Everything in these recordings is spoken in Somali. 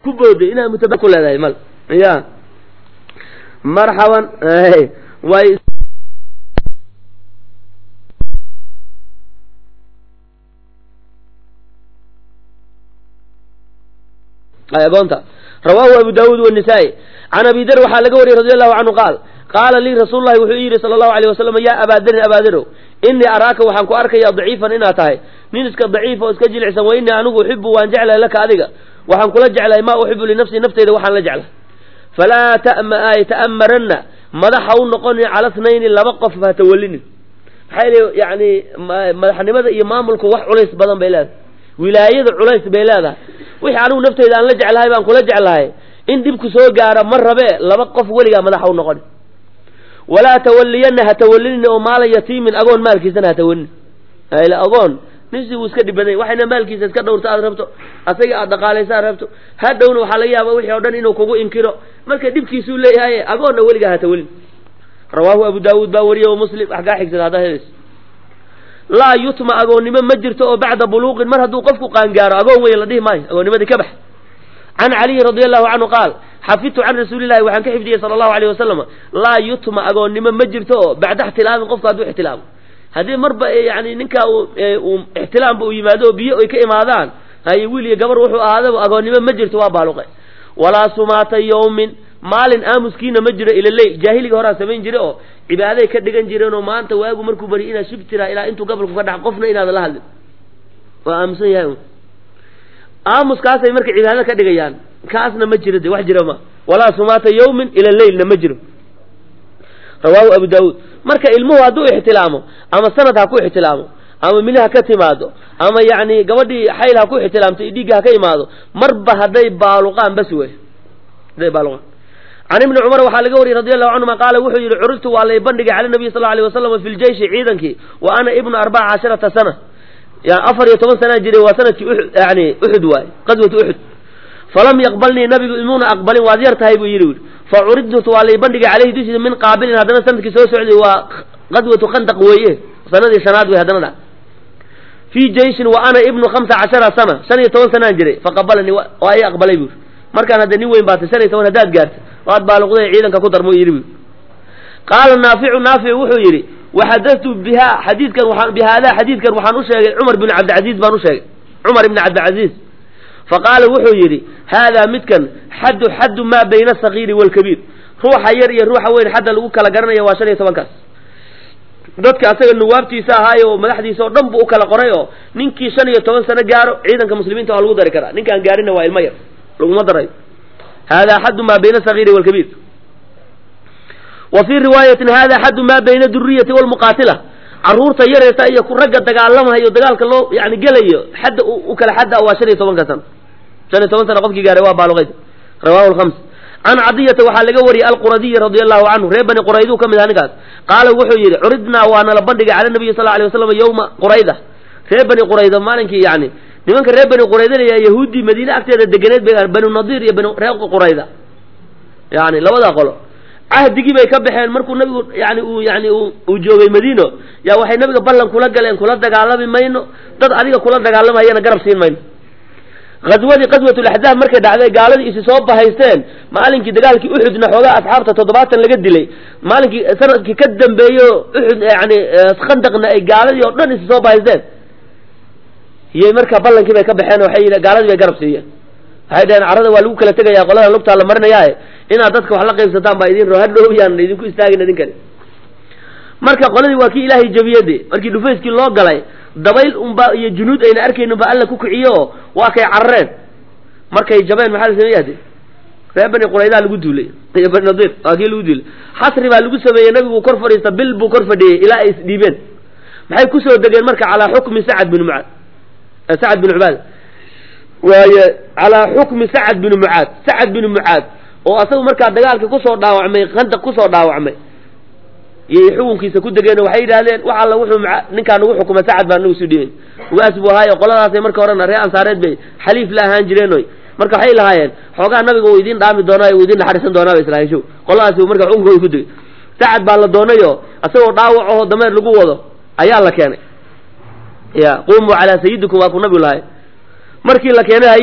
ku booday inaad mutaba ku leedahay mal ya marxaban way agoonta rawaahu abu daawuud wanisaa-i can abi der waxaa laga wariyey radi allahu canhu qaal qaala lii rasuul lahi wuxuu yidhi sala allahu alayh wasalam yaa abaaderin abaaderow innii araaka waxaan ku arkayaa daciifan inaad tahay nin iska daciif oo iska jilicsan wa innii anigu uxibu waan jeclahay laka adiga waxaan kula jeclahay maa uxibu linafsii nafteyda waxaan la jeclahay falaa ta'amaranna madaxa u noqonin cala snayni laba qof ha tawallinin maxaa yili yani madaxnimada iyo maamulku wax culays badan bay leedahay wilaayada culays bay leedahay wixii anigu nafteyda aan la jeclahay baan kula jeclahay in dhibku soo gaara ma rabee laba qof weligaa madaxa u noqoni walaa tawalliyanna ha tawallinin oo maala yatiimin agoon maalkiisana ha tawallinin agoon ninsi wuu iska dhib badan waxayna maalkiisa iska dhowrto aad rabto asaga aad dhaqaalaysa aad rabto hadhowna waxaa laga yaaba wixii o dhan inuu kugu inkiro marka dhibkiisuu leeyahay agoonna weligaa ha tawallin rawaahu abu daawuud baa wariye o muslim wax kaa xigsada haddaa helayso laa yutma agoonnimo ma jirto oo bacda buluuqin mar hadduu qofku qaangaaro agoon weyn la dhihi maayo agoonnimadii ka bax can caliyi radi allahu canhu qaal xafidtu can rasuulillahi waxaan ka xifdiyey sala allahu alayh wasalam laa yutma agoonnimo ma jirto oo bacda ixtilaamin qofku hadduu ixtilaamo haddii marba yani ninkaa uu ixtilaamba uu yimaado oo biyo ay ka imaadaan haye wiil iyo gabar wuxuu ahaadaba agoonnimo ma jirto waa baaluqe walaa sumaata yawmin maalin aamuskiina ma jiro ilaley jaahiliga horaa samayn jire oo cibaaday ka dhigan jireenoo maanta waagu markuu bari inaad shib tiraa ilaa intuu gabalku ka dhac qofna inaadan la hadlin waa aamusan yahay aamuskaasay marka cibaado ka dhigayaan kaasna ma jiro de wax jira ma walaa sumaata yawmin ila leylna ma jiro rawaahu abu daawuud marka ilmuhu hadduu ixtilaamo ama sanad ha ku ixtilaamo ama mili ha ka timaado ama yacni gabadhii xayl ha ku ixtilaamto iyo dhiigga ha ka imaado marba hadday baaluqaan bas wey hadday baaluqaan can ibni cumar waxaa laga wariyey radi allahu canhuma qaala wuxuu yidhi curigtu waa lay bandhigay cala nabiy sal alay wasalam fi ljeyshi ciidankii wa ana ibnu arbaca casharata sana yani afar iyo toban sanaa jiray waa sanadkii uxud yani uxud waaye qaswatu uxud falam yaqbalnii nabigu imuuna aqbalin waad yar tahay buu yidhi ui fa curidtu waa lay bandhigay caleyhi dushiisa min qaabilin haddana sanadkii soo socday waa qaswatu khandaq weeye sanadii shanaad wey haddana dha fii jeyshin wa ana ibnu khamsa cashara sana shan iyo toban sanaan jiray faqabalanii waa i aqbalay buuri markaan hadda nin weyn baatay shan iyo toban haddaad gaarta waad baaluqday ciidanka ku darmo yidhi bu qaala naaficu naafic wuxuu yidhi waxadatu biha xadiidkan waaan bi haadaa xadiidkan waxaan u sheegay cumar bin cabdilcaziiz baan u sheegay cumar ibni cabdilcaziiz faqaala wuxuu yidhi haadaa midkan xaddu xaddu maa bayna asagiiri waalkabiir ruuxa yar iyo ruuxa weyn xadda lagu kala garanaya waa shan iyo tobankaas dadka asaga nuwaabtiisa ahaayo oo madaxdiisa oo dhan buu u kala qoray oo ninkii shan iyo toban sano gaaro ciidanka muslimiinta waa lagu dari karaa ninkaan gaarina waa ilmo yar laguma darayo hada xaddu maa bayna asagiiri waalkabiir wa fii riwaayatin hada xaddu maa bayna duriyati walmuqaatila caruurta yareeta iyo ku ragga dagaalamahayo dagaalka loo yani gelayo xadda u kala xadda waa shan iyo tobanka sano shan iyo toban sana qofkii gaaray waa baaluqayd rawahu lhams can cadiyata waxaa laga wariyey alquradiyi radia allahu canhu reer bani qurayduu ka mid aha ninkaas qaala wuxuu yidhi curidnaa waa nala bandhigay cala nabiyi sal alay waslam yowma qurayda reer bani qurayda maalinkii yani nimanka reer bani quraydana yahuuddii madiine agteeda deganeed bay banu nadiir iyo banu reer qurayda yani labadaa qolo cahdigii bay ka baxeen markuu nabigu yani uu yani uu joogay madiino yaa waxay nabiga ballan kula galeen kula dagaalami mayno dad adiga kula dagaalamayana garab siin mayno ghaswadii qaswatulaxzaab markay dhacday gaaladii isi soo bahaysteen maalinkii dagaalkii uxudna xoogaa asxaabta toddobaatan laga dilay maalinkii sanadkii ka dambeeyo uxud yani khandaqna ay gaaladii oo dhan isi soo bahaysteen iyay markaa ballankii bay ka baxeen waxay gaaladii bay garab siiyeen waxay dhaheen carada waa lagu kala tegaya qolada lugtaa la marinayaaye inaad dadka wax la qaybsataan baa idin roo hadhow yaan idinku istaagin idinkani marka qoladii waa kii ilaahay jabiyade markii dhufayskii loo galay dabayl unba iyo junuud ayna arkaynin ba alla ku kiciyo oo waa kay carareen markay jabeen maxaa la sameeya de reer bani quraydaa lagu duulay iyo bani nadiir waa kii lagu duulay xasri baa lagu sameeyey nabigu kor fadhiista bil buu kor fadhiyey ilaa ay isdhiibeen maxay kusoo degeen marka calaa xukmi sacad bin mucaad sacad bin cubaad waaye calaa xukmi sacad bin mucaad sacad bin mucaad oo asagu markaa dagaalka kusoo dhaawacmay khandaq kusoo dhaawacmay iyay xukunkiisa ku degeen waxay yidhahdeen wax alla wuxuu ninkaa nagu xukuma sacad baa nagu soo dhiiben ugaas buu ahaayo qoladaasay marka horena reer ansaareed bay xaliif la ahaan jireen oy marka waxay lahaayeen xoogaa nabiga uu idiin dhaami doonaa uu idiin naxariisan doonaa bay islahayn show qoladaasi marka xukunkooda ku degay sacad baa la doonayo asagoo dhaawac aho dameer lagu wado ayaa la keenay ya qumuu calaa sayidikum waa ku nabigu lahay markii la keenay haye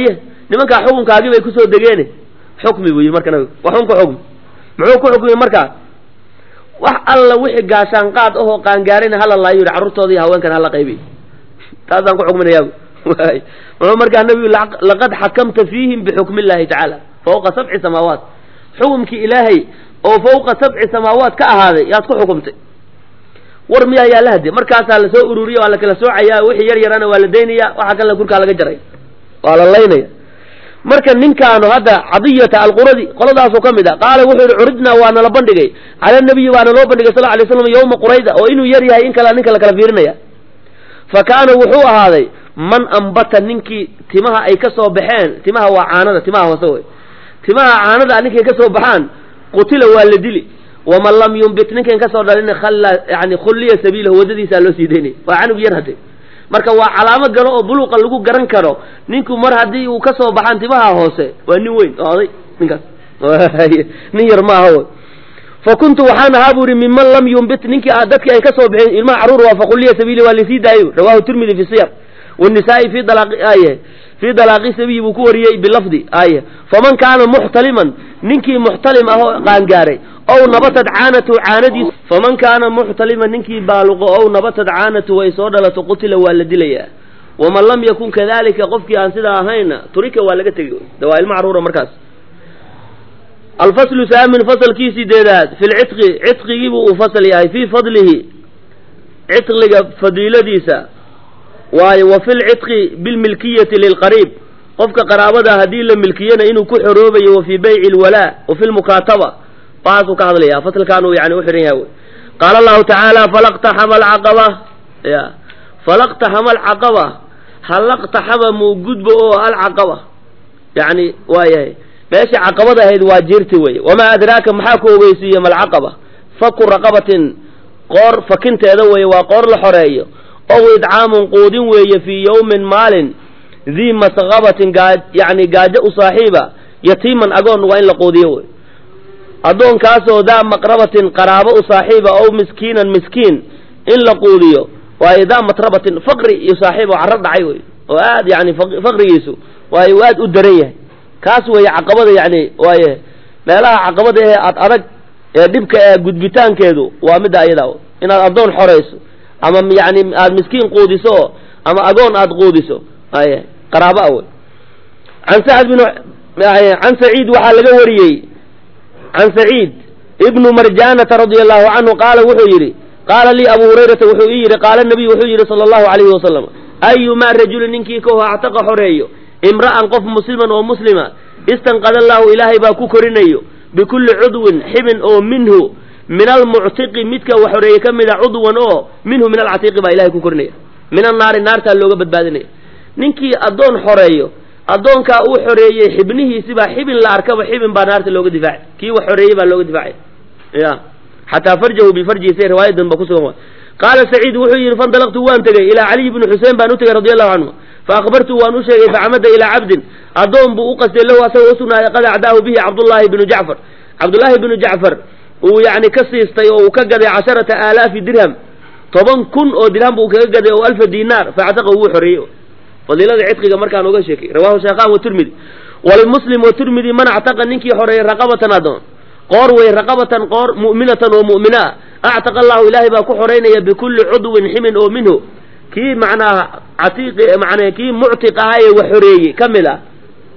nimankaa xukunkaagii bay kusoo degeene xukmi buu yidhi marka nabigu waxun ku xukmi muxuu ku xukmi markaa wax alla wixii gaashaan qaad ahoo qaangaarina hala laayo yidhi carruurtooda iyo haweenkan hala qaybiy taasaan ku xukminayaa waay muxuu markaa nabigu laqad xakamta fiihim bixukmi illahi tacaala fawqa sabci samaawaat xukumkii ilaahay oo fawqa sabci samaawaat ka ahaaday yaad ku xukumtay war miyaa yaa la hade markaasaa lasoo ururiya waa la kala soocayaa wixii yar yarana waa la daynaya waxa kalena kurkaa laga jaray waa la laynaya marka ninkaanu hadda cadiyata alquradi qoladaasoo ka mid a qaala wuxuu yihi curidnaa waa nala bandhigay cala nabiyi baana loo bandhigay sal lay slam yawma qurayda oo inuu yar yahay in kale ninka la kala fiirinaya fa kaana wuxuu ahaaday man ambata ninkii timaha ay ka soo baxeen timaha waa caanada timaha hoose wey timaha caanada ninkay ka soo baxaan qutila waa la dili waman lam yumbit ninkan kasoo dhalin khalla yani khulliya sabiilahu waddadiisaa loo sii daynaya waa canug yar hadde marka waa calaamo galo oo buluuqa lagu garan karo ninku mar haddii uu ka soo baxaan timaha hoose waa nin weyn oo oday ninkaas nin yar ma aha wy fa kuntu waxaan ahaa bu ihi minman lam yumbit ninkii dadkii ay ka soo baxeen ilmaha carruur waa fakhulliya sabiili waa lisii daayo rawahu tirmidi fi siyar wanisaa-i fi dalaaye fii dalaaqi sabiyi buu ku wariyey bilafdi aye faman kaana muxtaliman ninkii muxtalim ahoo qaangaaray ow nabatad caanatu caanadiis faman kaana muxtaliman ninkii baaluqo ow nabatad caanatu ay soo dhalato qutila waa la dilayaa waman lam yakun kadalika qofkii aan sidaa ahayna turika waa laga tegi de waa ilma carruura markaas alfaslu saamin fasalkii sideedaad fi lcitqi citqigiibuu uu fasal yahay fii fadlihi citqiga fadiiladiisa waayo wa fi lcitqi bilmilkiyati lilqariib qofka qaraabada haddii la milkiyana inuu ku xoroobayo wa fii bayci lwalaa wa fi lmukaataba waxaasuu ka hadlaya fasalkaanuu yani u xidhan yahay qaala allahu tacaala falaqtaxama alcaqaba ya falaqtaxama alcaqaba halaqtaxama muu gudbo oo alcaqaba yani waa yahay meesha caqabada ahayd waa jirti weye wamaa adraaka maxaa ku ogeysiiye malcaqaba faku raqabatin qoor fakinteeda weeye waa qoor la xoreeyo ow idcaamun quudin weeye fii yawmin maalin dii masqabatin gaa yani gaajo u saaxiiba yatiiman agoon waa in la quudiyo wey addoonkaasoo daa maqrabatin qaraabo u saaxiiba ow miskiinan miskiin in la quudiyo waayo daa matrabatin faqri iyo saaxiib oo carro dhacay wey oo aad yani faqrigiisu waayo uu aad u daran yahay kaas weeye caqabada yani waaye meelaha caqabada ee ad adag ee dhibka ee gudbitaankeedu waa midda ayadaa inaad addoon xorayso ama yani aada miskiin quudiso ama agoon aada quudiso ay qaraaba wey an sacd bin can saciid waxaa laga wariyey can saciid ibnu marjanata radia allahu canhu qaala wuxuu yidhi qaala lii abu hurayrata wuxuu ii yidhi qaala nabiy wuxuu yidhi sala allahu alayhi wasalam ayumaa rajulin ninkii kaho actaqa xoreeyo imra'an qof musliman oo muslima istanqada allahu ilaahay baa ku korinayo bikulli cudwin xibin oo minhu min almuctiqi midka wax xoreeye ka mida cudwan oo minhu min alcatiiqi baa ilahay ku korinaya min annaari naartaa looga badbaadinaya ninkii addoon xoreeyo addoonkaa uu xoreeyey xibnihiisibaa xibin la arkaba xibin baa naarta looga difaacay kii wax xoreeyey baa looga difaacay ya xataa farjahu bifarjihi say riwaayadan ba kusugan qaala saciid wuxuu yidhi fandalaqtu waan tegey ilaa caliy bni xuseen baan u tegey radi allahu canhu fa akhbartu waan u sheegay facamada ilaa cabdin addoon buu u qastay lahu asagoo usugnaaday qad acdaahu bihi cabdullaahi bnu jacfar cabdullaahi bnu jacfar uu yani ka siistay oo uu ka gaday casharata aalaafi dirham toban kun oo dirham buu kaga gaday oo alfa dinaar factaqa wuu xoreeyey fadiilada cidqiga markaan oga sheekay rawahu sheekhan watirmidi walimuslim watirmidi man actaqa ninkii xoreeyey raqabatan addoon qoor wey raqabatan qoor mu'minatan oo mu'mina ah actaqa allahu ilaahay baa ku xoreynaya bikulli cudwin ximin oo minhu kii macnaha catiiqi macnaa kii muctiq ahaa ee wax xoreeyey ka mid ah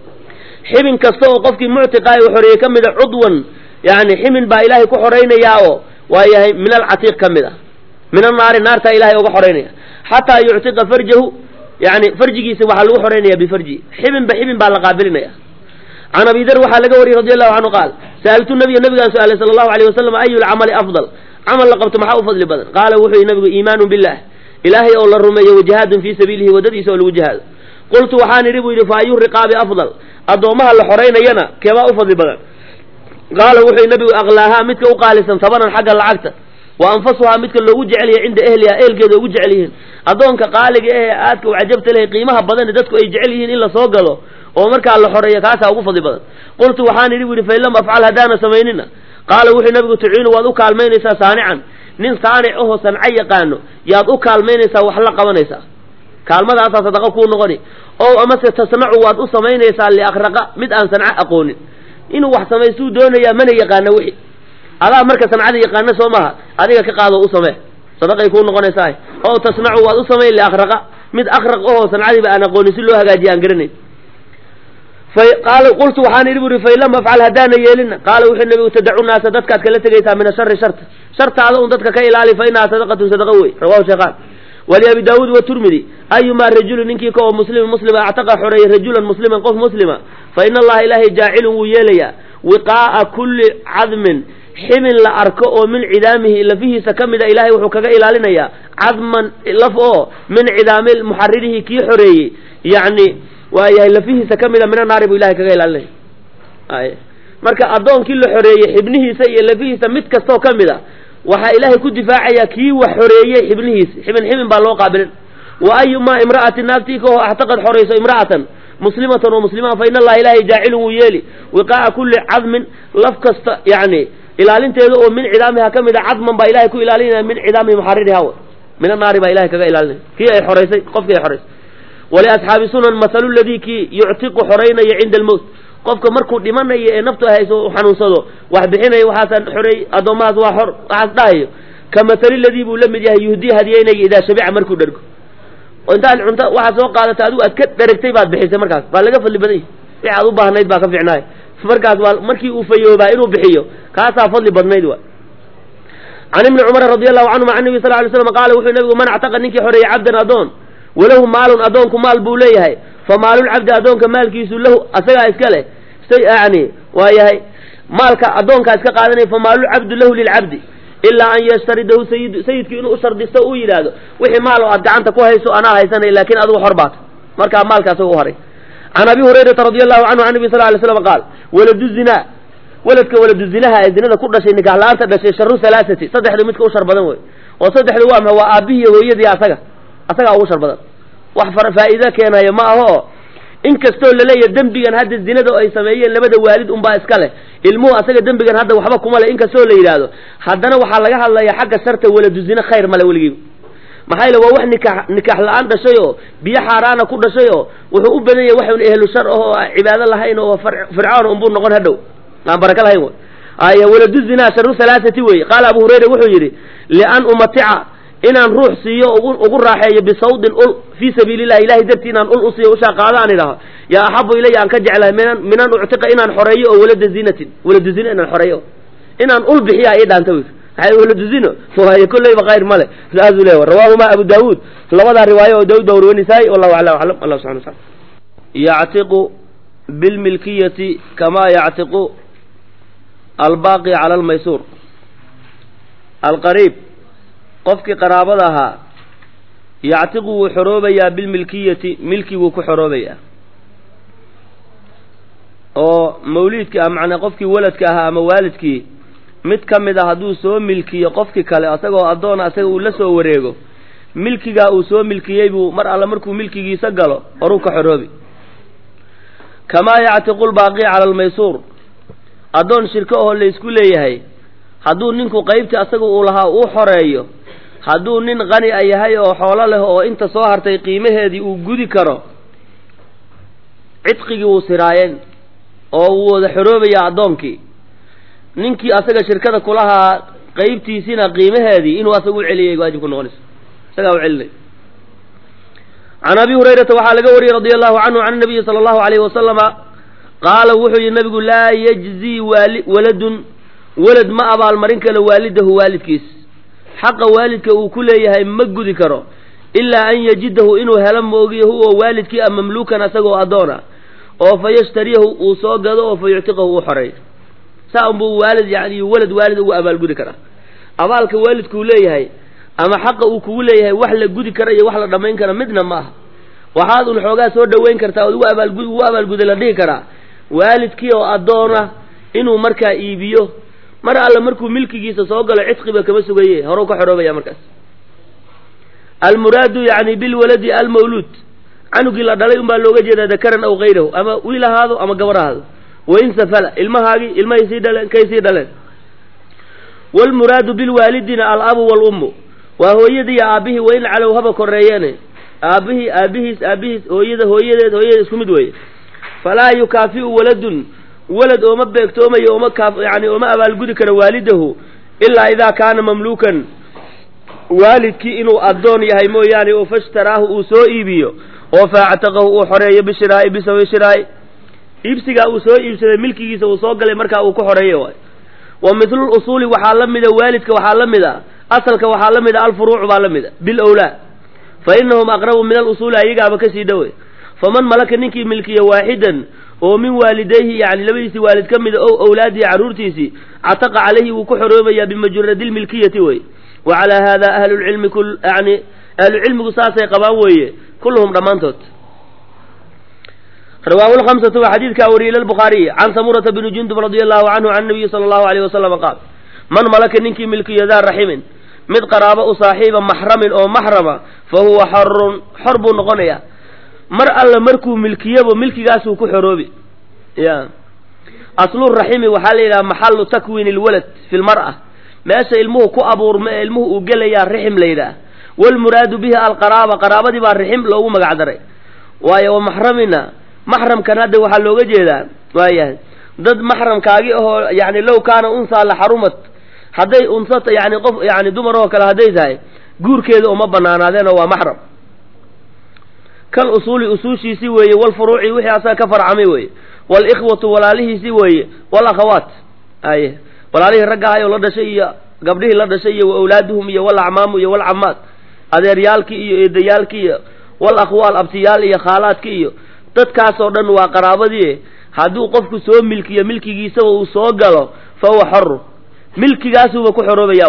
xibin kasta oo qofkii muctiq aha ee wax xoreeyey ka mid a cudwan yani ximin baa ilaahay ku xoraynayaa oo waa yahay min alcatiiq ka mid ah min annaari naartaa ilahay oga xoraynaya xataa yuctiqa farjahu yani farjigiisa waxaa lagu xoraynaya bifarji xibinba xibin baa la qaabilinaya can abi dar waxaa laga wariyey radi allahu canhu qaal sa'altu nabiya nabigaan su-aalay sala allahu alayh wasalam ayu lcamali afdal camal la qabto maxaa u fadli badan qaala wuxuu yihi nabigu iimaanu billah ilaahay oo la rumeeyo wajihaadun fii sabiilihi waddadiisa oo lagu jihaado qultu waxaan idhi buu yidhi fa ayu riqaabi afdal addoommaha la xoraynayana keebaa u fadli badan qaala wuxuu nabigu aqlaahaa midka u qaalisan tabanan xagga lacagta wa anfasuhaa midka loogu jecel yahay cinda ehliha ehelkeeda ugu jecel yihiin addoonka qaaliga ee aadka u cajabta leh qiimaha badan dadku ay jecel yihiin in la soo gado oo markaa la xoreeyo kaasaa ugu fadli badan qultu waxaan idhi bu yidhi fain lam afcal haddaana samaynina qaala wuxuu nabigu tuciinu waad u kaalmaynaysaa saanican nin saanic ahoo sanco yaqaano yaad u kaalmaynaysaa wax la qabanaysaa kaalmadaasaa sadaqa kuu noqoni oo amase tasnacu waad u samaynaysaa liakraqa mid aan sanco aqoonin inuu wax samaystuu doonayaa mana yaqaana wixi adaa marka sancada yaqaana soo maaha adiga ka qaado u samee sadaqay kuu noqonaysaa oo tasnacu waad u samayn liakraqa mid akraq ahoo sancadiiba aan aqoonin si loo hagaajiya aan garanayn qaala qultu waxaan idhi buri fain lam afcal haddaana yeelina qaala wuxuu nabigu tadacu naasa dadkaad kala tegaysaa min ashari sharta shartaada un dadka ka ilaali fa inahaa sadaqatun sadaqa wey rawahu sheekhaan waliabi daawuud waturmidi ayumaa rajulin ninkii ka oo muslima muslima actaqa xoreeyey rajulan musliman qof muslima fa ina allaha ilaahay jaacilun wuu yeelayaa wiqaa'a kulli cadmin ximin la arko oo min cidaamihi lafihiisa ka mida ilahay wuxuu kaga ilaalinayaa cadman laf oo min cidaami muxaririhi kii xoreeyey yacni waayahay lafihiisa ka mida mina naari buu ilahay kaga ilaalinaya marka addoonkii la xoreeyey xibnihiisa iyo lafihiisa mid kastoo ka mid a waxaa ilaahay ku difaacayaa kii wax xoreeyey xibnihiisa xibin xibin baa loo qaabilin wa ayumaa imra'atin naaftii ka oo axtaqad xorayso imra'atan muslimatan oo muslimaan fa ina allaha ilaahay jaacilun wuu yeeli wiqaa'a kulli cadmin laf kasta yacni ilaalinteeda oo min cidaamiha ka mid a cadman baa ilahay ku ilaalinaya min cidaami muxaririha min annaari baa ilahay kaga ilaalinaya kii ay xoraysay qofkii ay xoraysay waliasxaabi sunan mahalu ladii kii yuctiqu xoraynaya cinda almowt qofka markuu dhimanayo ee naftu hayso u xanuunsado wax bixinayo waxaasaan xoreey addoommahaas waa xor waxaas dhahayo ka mahali ladii buu la mid yahay yuhdii hadiyeynaya idaa shabica markuu dhergo oo intaad cunto waxaad soo qaadata adigu aad ka dheragtay baad bixisay markaas baa laga fadli badan yahy wixi aad u baahnayd baa ka fiicnaay markaas waa markii uu fayoobaa inuu bixiyo kaasaa fadli badnayd wa can ibni cumara radi allahu canhuma can nabi sal lay slam qaala wuxuu nabigu man actaqa ninkii xoreeyey cabdan addoon walahu maalun addoonku maal buu leeyahay fa maalulcabdi addoonka maalkiisu lahu asagaa iska leh yani waa yahay maalka addoonkaa iska qaadanaya fa maalulcabdu lahu lilcabdi ilaa an yashtaridahu sayid sayidku inuu u shardisto u yidhaahdo wixii maal oo aad gacanta ku hayso anaa haysanay laakiin adigu xor baata markaa maalka asaga u haray can abi hurayrata radi allahu canhu can nabi sal lay slam qaal waladu zinaa weladka waladu zinaha ee zinada ku dhashay nikax la-aanta dhashay sharu halaasati saddexdu midka u shar badan wey oo saddexdu waa maxa waa aabbihiiy hooyadii asaga asagaa ugu shar badan wax faa'iido keenayo ma aho in kastoo laleeyahay dembigan hadda zinada ay sameeyeen labada waalid unbaa iska leh ilmuhu asaga dembigan hadda waxba kuma leh in kastoo la yidhaahdo haddana waxaa laga hadlayaa xagga sharta waladu zine khayr male weligiiba maxaa yele waa wax nikaax nikaax la-aan dhashay oo biyo xaaraana ku dhashay oo wuxuu u badan yahay waxun ehlu shar ah oo cibaado lahayn oo fircoon unbuu noqon hadhow aan baraka lahayn ay waladu zinaa sharu halaasati weeye qaala abu hurayra wuxuu yidhi lian umatica inaan ruux siiyo ugu raaxeeyo bisawdin ul fii sabiili llahi ilahay dartii inaan ul usiiyo ushaa qaado aan idhaho yaa axabu ilaya aan ka jeclahay minan minan uctiqa inaan xoreeyo oo walada zinatin waladu zina inaan xoreeyo inaan ul bixiya ii dhaanta wy maxay waladu zino waayo kolleyba khayr male saasuu leeya rawaahuma abu daawuud labadaa riwaayo oo daawud baa warwanisaay wallahu aclam aclam allah subxana wa taala yactiqu bilmilkiyati kamaa yactiqu albaaqi cala almaysuur alqariib qofkii qaraabada ahaa yactiqu wuu xoroobayaa bilmilkiyati milkiguu ku xoroobayaa oo mawliidkii a macnaa qofkii waladka ahaa ama waalidkii mid ka mid a hadduu soo milkiyo qofkii kale asagoo addoona asaga uu la soo wareego milkigaa uu soo milkiyey buu mar alle markuu milkigiisa galo horuu ka xoroobi kamaa yactiqu lbaaqi cala almaysuur addoon shirko oo laysku leeyahay hadduu ninku qaybtii asaga uu lahaa uu xoreeyo hadduu nin qani a yahay oo xoolo leh oo inta soo hartay qiimaheedii uu gudi karo cidqigii wuu siraayeen oo wuu wada xoroobayaa addoonkii ninkii asaga shirkada kulahaa qaybtiisina qiimaheedii inuu asaga u celiyay waajib ku noqonayso isagaa u celinay can abi hurayrata waxaa laga wariyey radia allahu canhu can nabiyi sala allahu alayhi wasalama qaala wuxuu yihi nabigu laa yajzii waali waladun walad ma abaalmarin karo waalidahu waalidkiis xaqa waalidka uu ku leeyahay ma gudi karo ilaa an yajidahu inuu helo moogiyo huwa waalidkii a mamluukan asagoo addoona oo fa yashtariyahu uu soo gado oo fa yuctiqahu uu xoreeyo saa unbuu waalid yani walad waalid ugu abaalgudi karaa abaalka waalidkuu leeyahay ama xaqa uu kugu leeyahay wax la gudi kara iyo wax la dhammayn kara midna ma aha waxaad un xoogaa soo dhoweyn kartaa ood ugu abaalgud ugu abaalguday la dhihi karaa waalidkii oo addoona inuu markaa iibiyo mar alle markuu milkigiisa soo galo cidqiba kama sugaye horuu ka xoroobaya markaas almuraadu yani bilwaladi almawluud canugii la dhalay unbaa looga jeedaa dakaran aw kayrahu ama wiil ahaado ama gabar ahaado wain safala ilmahaagii ilmahay sii dhaleen kay sii dhaleen waalmuraadu bilwaalidina alabu waalummu waa hooyadii iyo aabbihii wain calow haba koreeyeene aabbihii aabbihiis aabbihiis hooyada hooyadeed hooyadeed isku mid weeye falaa yukaafi'u waladun walad ooma beegtoomayo ooma kaaf yani ooma abaalgudi karo waalidahu ilaa idaa kaana mamluukan waalidkii inuu addoon yahay mooyaane oo fashtaraahu uu soo iibiyo oo faactaqahu uu xoreeyo bishiraa'i bisawi shiraa'i iibsigaa uu soo iibsaday milkigiisa uu soo galay markaa uu ku xoreeyo waay wa mitlu usuuli waxaa la mida waalidka waxaa la mid a asalka waxaa la mid a alfuruucu baa la mid a bilowlaa fa inahum aqrabu min alusuuli ayagaaba kasii dhowe faman malaka ninkii milkiya waaxidan oo min waalidayhi yani labadiisii waalid ka mida ow awlaadihi carruurtiisii cataqa calayhi wuu ku xoroobayaa bimajaradi lmilkiyati wey wa calaa hada ahlulcilmi kul yani ahlucilmigu saasay qabaan weeye kulluhum dhammaantood rawaahu lhamsatu waa xadiidkaa wariyey lilbukhaariy can samurata bni jundub radia allahu canhu can nabiyi sala allahu alayh wasalama qaal man malaka ninkii milkiyo daa raximin mid qaraabo u saaxiiba maxramin oo maxrama fa huwa xorun xor buu noqonayaa mar alla markuu milkiyabo milkigaasuu ku xoroobi ya asluraximi waxaa la yidhaha maxalu takwiin ilwalad fi lmar'a meesha ilmuhu ku abuurma ee ilmuhu uu gelayaa rixim la yidhaah walmuraadu bihi alqaraaba qaraabadii baa rixim loogu magac daray waayo wa maxramina maxramkan hadda waxaa looga jeedaa waayahay dad maxramkaagi ahoo yani low kaana unsaa la xarumat hadday unsata yani qof yani dumar oo kale hadday tahay guurkeeda uma banaanaadeenoo waa maxram kal usuuli usuushiisii weeye walfuruuci wixii asaga ka farcamay weeye walikhwatu walaalihiisii weeye walakhawaat aye walaalihii ragga ahay oo la dhashay iyo gabdhihii la dhashay iyo wa awlaaduhum iyo walacmaamu iyo walcamaad adeeryaalkii iyo eedayaalkii iyo walakhwaal abtiyaal iyo khaalaadki iyo dadkaasoo dhan waa qaraabadii hadduu qofku soo milkiyo milkigiisaba uu soo galo fa huwa xoru milkigaasuuba ku xoroobaya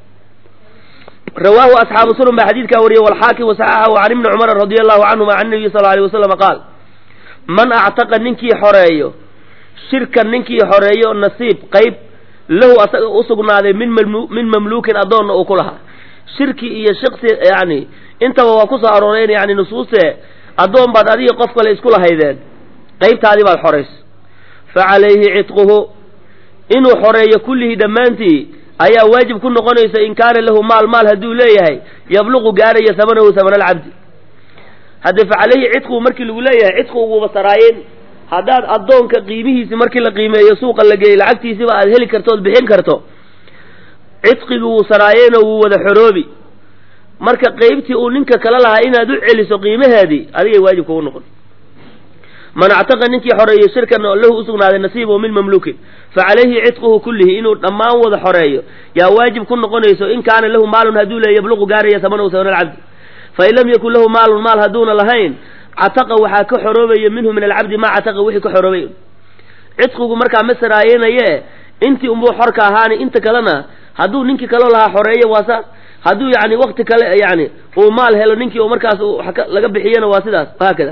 rawaahu asxaabu sunan baa xadiidkaa wariyey walxaakim wasaxaxahu can ibni cumar radia allahu canhuma can nabiyi sal alay wasalam qaal man actaqa ninkii xoreeyo shirkan ninkii xoreeyo nasiib qayb lahu asaga usugnaaday min min mamluukin addoonna uu ku lahaa shirki iyo shiksi yani intaba waa ku soo arooreen yani nusuuste addoon baad adiga qof kale isku lahaydeen qaybtaadii baad xorayso fa calayhi cidquhu inuu xoreeyo kullihii dhammaantii ayaa waajib ku noqonaysa in kaana lahu maal maal hadduu leeyahay yabluqu gaaraya hamanahu hamana alcabdi hadde fa calayhi cidquhu markii lagu leeyahay cidqu uguba saraayeen haddaad addoonka qiimihiisi markii la qiimeeyo suuqa la geeyey lacagtiisiba aad heli karto ood bixin karto cidqigii wuu saraayeenoo wuu wada xoroobi marka qaybtii uu ninka kala lahaa inaad u celiso qiimaheedii adigay waajib kugu noqon man actaqa ninkii xoreeyo shirkan oo lahu usugnaaday nasiibahu min mamluukin fa calayhi cidquhu kullihi inuu dhammaan wada xoreeyo yaa waajib ku noqonayso in kaana lahu maalun hadduu leeya yabluqu gaaraya samanahu samana alcabdi fain lam yakun lahu maalun maal hadduuna lahayn cataqa waxaa ka xoroobaya minhu min alcabdi maa cataqa wixii ka xoroobay cidqigu markaa ma saraayenaye intii unbuu xorka ahaani inta kalena hadduu ninkii kaloo lahaa xoreeyo waa saas hadduu yani wakti kale yani uu maal helo ninkii oo markaas laga bixiyana waa sidaas haakada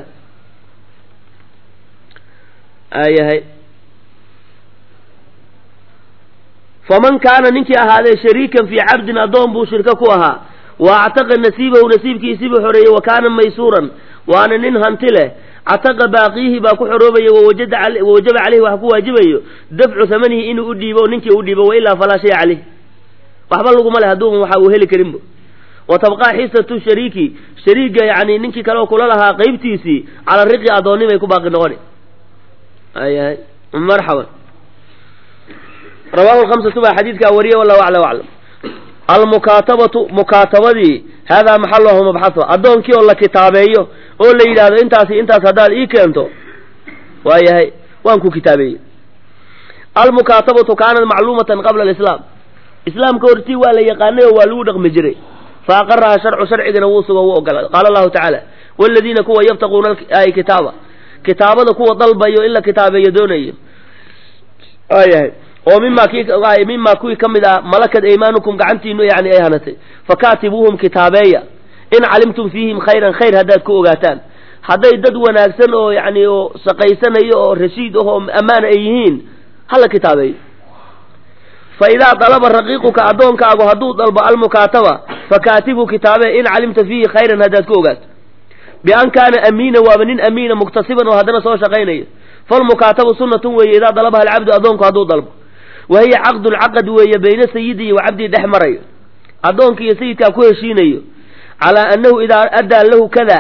ayahay faman kaana ninkii ahaaday shariikan fii cabdin addoon buu shirko ku ahaa wa actaqa nasiibahu nasiibkiisiibuu xoreeyey wa kaana maysuuran waana nin hanti leh cataqa baaqiihi baa ku xoroobaya wawajaba caleyhi waxa ku waajibayo dafcu hamanihi inuu u dhiibo ninkii u dhiibo wailaa falaa shaya caleyh waxba laguma leh hadduu waxa uu heli karinba wa tabqaa xisatu shariiki shariiga yani ninkii kale oo kula lahaa qaybtiisii cala riqi addoonnimay ku baaqi noqoni ayahay marxaban rawahu lhamsatu baa xadiidkaa wariye wallahu aclam aclam almukaatabatu mukaatabadii haadaa maxaluhu mabxaha addoonkii oo la kitaabeeyo oo la yidhaahdo intaasi intaas haddaad ii keento waayahay waan ku kitaabeeyey almukaatabatu kaanat macluumatan qabla alislaam islaamka hortii waa la yaqaanay oo waa lagu dhaqmi jiray fa aqaraha sharcu sharcigana wuu sugo wuu ogolaaday qaala allahu tacaala waladiina kuwa yabtaquuna ay kitaaba kitaabada kuwa dalbayo in la kitaabeeyo doonayo waayahay oo mima ki mima kuwii ka mid ah malakad aymaanukum gacantiinu yani ay hanatay fakaatibuuhum kitaabeeya in calimtum fiihim khayran khayr haddaad ku ogaataan hadday dad wanaagsan oo yani oo shaqaysanayo oo rashiid ah oo ammaan ay yihiin hala kitaabeeyo fa idaa dalaba raqiiquka addoonkaagu hadduu dalbo almukaataba fakaatibu kitaabe in calimta fiihi khayran haddaad ku ogaato bian kaana amiina waaba nin amiina muktasiban oo haddana soo shaqaynayo falmukaatabu sunnatun weeye idaa dalabaha alcabdu addoonku hadduu dalbo wa hiya caqdun caqad weeye bayna sayidi wa cabdii dhex marayo addoonka iyo sayidkaa ku heshiinayo calaa annahu idaa addaa lahu kada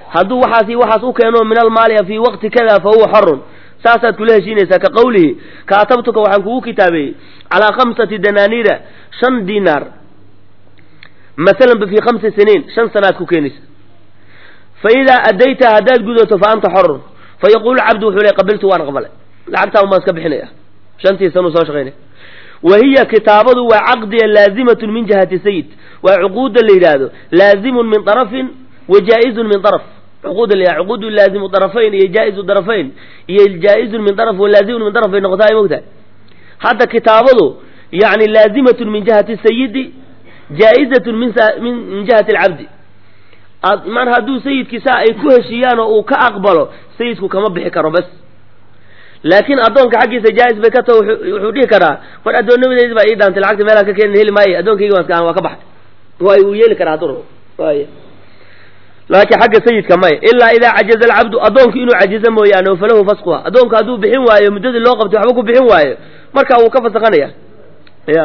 hadduu waxaasi waxaas u keeno min almaali fii waqti kada fa huwa xorun saasaad kula heshiinaysaa ka qawlihi kaatabtuka waxaan kugu kitaabeeyey calaa khamsati danaaniira shan dinaar masalanba fii khamsi siniin shan sanaad ku keenaysa fa idaa addayta haddaad gudato fa anta xorun fa yaquulu cabdu wuxuu le qabiltu waan aqbalay lacagtaan baan iska bixinaya shantii sanuu soo shaqaynaya wa hiya kitaabadu waa caqdiga laazimatun min jihati sayid waa cuquudda la yidhaahdo laazimun min طarafin wa jaa-izun min طaraf cuquudda la yidhahdo cuquudu laazimu طarafayn iyo jaa-izu طarafayn iyo jaa-izun min طaraf wa laazimun min طaraf bay noqotaa ay mogtahay hadda kitaabadu yani laazimatun min jihati sayidi jaa-izatun min min jihati alcabdi man hadduu sayidkii saa ay ku heshiiyaan oo uu ka aqbalo sayidku kama bixi karo bas laakiin addoonka xaggiisa jaa-is bay ka taho wuxuu dhihi karaa war addoonnimadeydi baa ii dhaantay lacagta meelaan ka keenin heli maayo addoonkaygi waan iska waa ka baxay waay uu yeeli karaa hadduu rabo waay laakiin xagga sayidka maya ilaa idaa cajaza alcabdu addoonku inuu cajizo mooyaane falahu fasquha addoonku hadduu bixin waayo muddadii loo qabtay waxba ku bixin waayo marka wuu ka fasakhanaya ya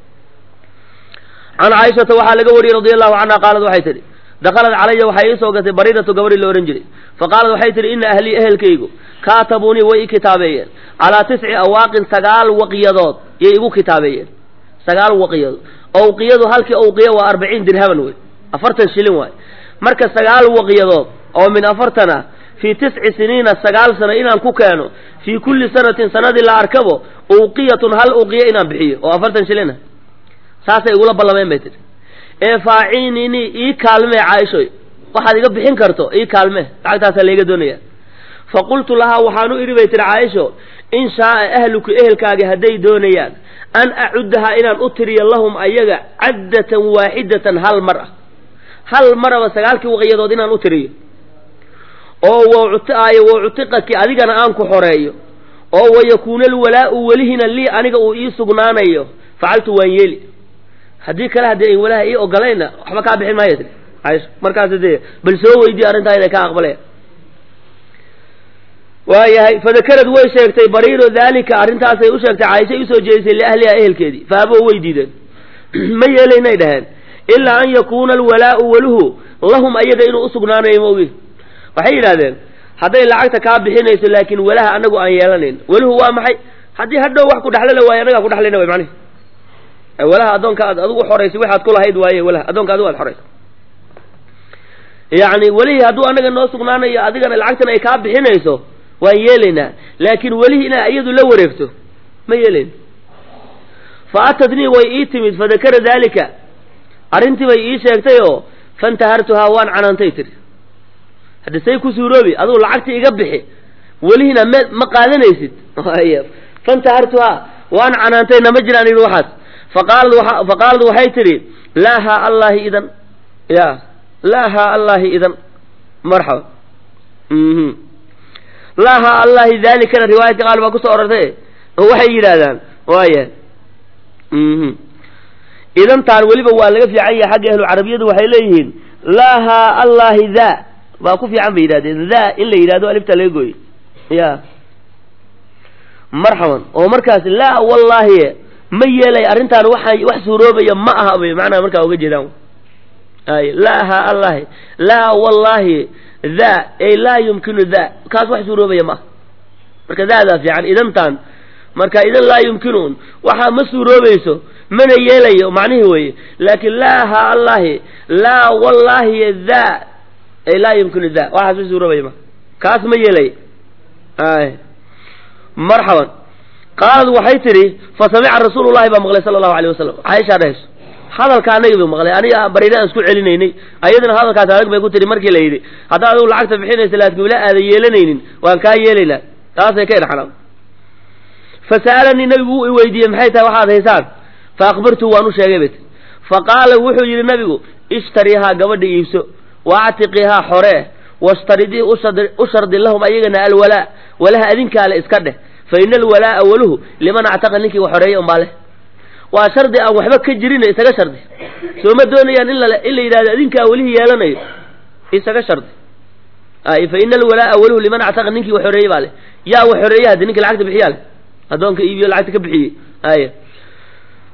can caaishata waxaa laga wariyey radi allahu canha qaalad waxay tidhi dakhalad calaya waxay ii soo gatay bariiratu gabadhi la ohan jiray faqaalad waxay tihi ina ahlii ehelkaygu kaatabuunii way i kitaabeeyeen calaa tisci awaaqin sagaal waqyadood yay igu kitaabeeyeen sagaal waqyadood owqiyadu halkii owqiya waa arbaciin dirhaman wey afartan shilin waay marka sagaal waqyadood oo min afartan ah fii tisci siniina sagaal sano inaan ku keeno fii kulli sanatin sanadii la arkabo uqiyatun hal uqiya inaan bixiyo oo afartan shilin ah saasay igula ballameen bay tihi ee faaciinini ii kaalmee caaishoy waxaad iga bixin karto ii kaalmee lacagtaasaa layga doonaya fa qultu lahaa waxaan u idhi bay tihi caaisho in shaaa ahluku ehelkaagi hadday doonayaan an acuddahaa inaan u tiriyo lahum ayaga caddatan waaxidatan hal mar ah hal maraba sagaalkii waqyadood inaan u tiriyo oo wauaayo wauctiqaki adigana aan ku xoreeyo oo wayakuuna alwalaa'u welihina lii aniga uu ii sugnaanayo facaltu waan yeeli haddii kale haddii ay walaha ii ogolayna waxba kaa bixin maayo tii caaisha markaas dee bal soo weydiye arrintaa inay ka aqbaleen waayahay fadakarad way sheegtay bariiro daalika arrintaasay u sheegtay caaishay usoo jeedisay liahliha ehelkeedii faaboo way diideen ma yeelaynay dhaheen ilaa an yakuuna alwalaa'u waluhu lahum ayaga inuu usugnaanayo maogi waxay yidhahdeen hadday lacagta kaa bixinayso laakiin walaha anagu aan yeelanayn waluhu waa maxay haddii hadhow wax ku dhexlala waayo annagaa ku dhexlayna way macnihi walaha addoonka aad adigu xoraysay waxaad ku lahayd waaye walaha addoonka adigu aad xoraysay yacni welihii hadduu anaga noo sugnaanayo adigana lacagtan ay kaa bixinayso waan yeelaynaa laakiin welihii inaa iyadu la wareegto ma yeelayno fa atatnii way ii timid fadakara daalika arrintii bay ii sheegtay oo fantahartuhaa waan canaantay tiri haddi say ku suuroobi adugu lacagtii iga bixi welihina me ma qaadanaysid fantahartuhaa waan canaantay nama jiraan yidhi waxaas faqaalad faqaalad waxay tidhi laa haa allaahi idan ya laa haa allaahi idan marxaba laa haa allaahi daalikana riwaayadka qaal baa kusoo orortay oo waxay yidhaahdaan waaya idantaan weliba waa laga fiican yahay xagga ahlu carabiyadu waxay leeyihiin laa haa allaahi daa baa ku fiican bay yidhahdeen daa in la yidhahdo alifta laga gooyo ya marxaban oo markaas laa wallaahi ma yeelay arrintaan waxaa wax suuroobaya ma aha bay macnaha markaa uga jeedaan ay laa haa allaahi laa wallaahi daa ay laa yumkinu daa kaas wax suuroobaya ma aha marka daadaa fiican idantaan marka idan laa yumkinuun waxaa ma suuroobayso mana yeelayo macnihii weeye laakiin laa haa allaahi laa wallaahi daa ay laa yumkinu daa waxaas ma suuroobaya ma kaas ma yeelay ay marxaban qaalad waxay tidhi fa samica rasuulu llahi baa maqlay sala allahu alayh wasalam caaishaa dhahayso hadalka anagi buu maqlay aniga bariire aan isku celinaynay ayadana hadalkaas adag bay ku tihi markii la yidhi haddaa adigu lacagta bixinaysa laakiin wila aadan yeelanaynin waan kaa yeelaynaa taasay ka idhaxlaan fa sa'alanii nabigu wuu i weydiiyey maxay tahay waxaad haysaan fa akhbartu waan u sheegay bay tii fa qaala wuxuu yidhi nabigu ishtariihaa gabadha iibso wa actiqiihaa xoree washtaridii u shardi lahum ayagana alwalaa walaha adinkaale iska dheh fa ina alwalaa'a waluhu liman actaqa ninkii wax xoreeyey unbaa leh waa shardi aan waxba ka jirin isaga shardi soo ma doonayaan in la in la yidhahdo adinkaa welihii yeelanayo isaga shardi ay fa ina alwalaa'a waluhu liman actaqa ninkii wax xoreeyey baa leh yaa wax xoreeyey haddi ninkii lacagta bixiyaa leh addoonka iibiyo lacagta ka bixiyey ay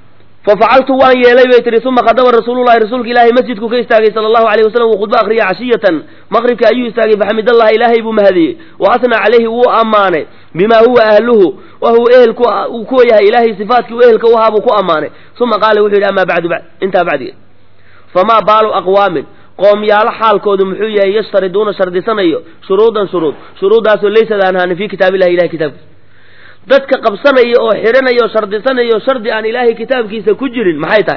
fafacaltu waan yeelay bay tihi uma khadaba rasuululahi rasuulka ilaahay masjidku ka istaagay sala allahu alayh wasalam uu khudbo akhriyay cashiyatan maqribka ayuu istaagay faxamidallaha ilaahay buu mahadiyey wa asnaa calayhi wuu ammaanay bima huwa ahluhu wa huwa ehel uu kuwa yahay ilaahay sifaatkii u ehelka u ahaa buu ku ammaanay uma qaala wuxuu yidhi amaa bacdu intaa bacdigeed famaa baalu aqwaamin qoomyaalo xaalkoodu muxuu yahay yashtariduuna shardisanayo shuruudan shuruud shuruuddaasoo laysad aan ahaanin fii kitaabillahi ilahay kitaabkiisa dadka qabsanaya oo xidhanaya oo shardisanayo shardi aan ilaahay kitaabkiisa ku jirin maxay tahay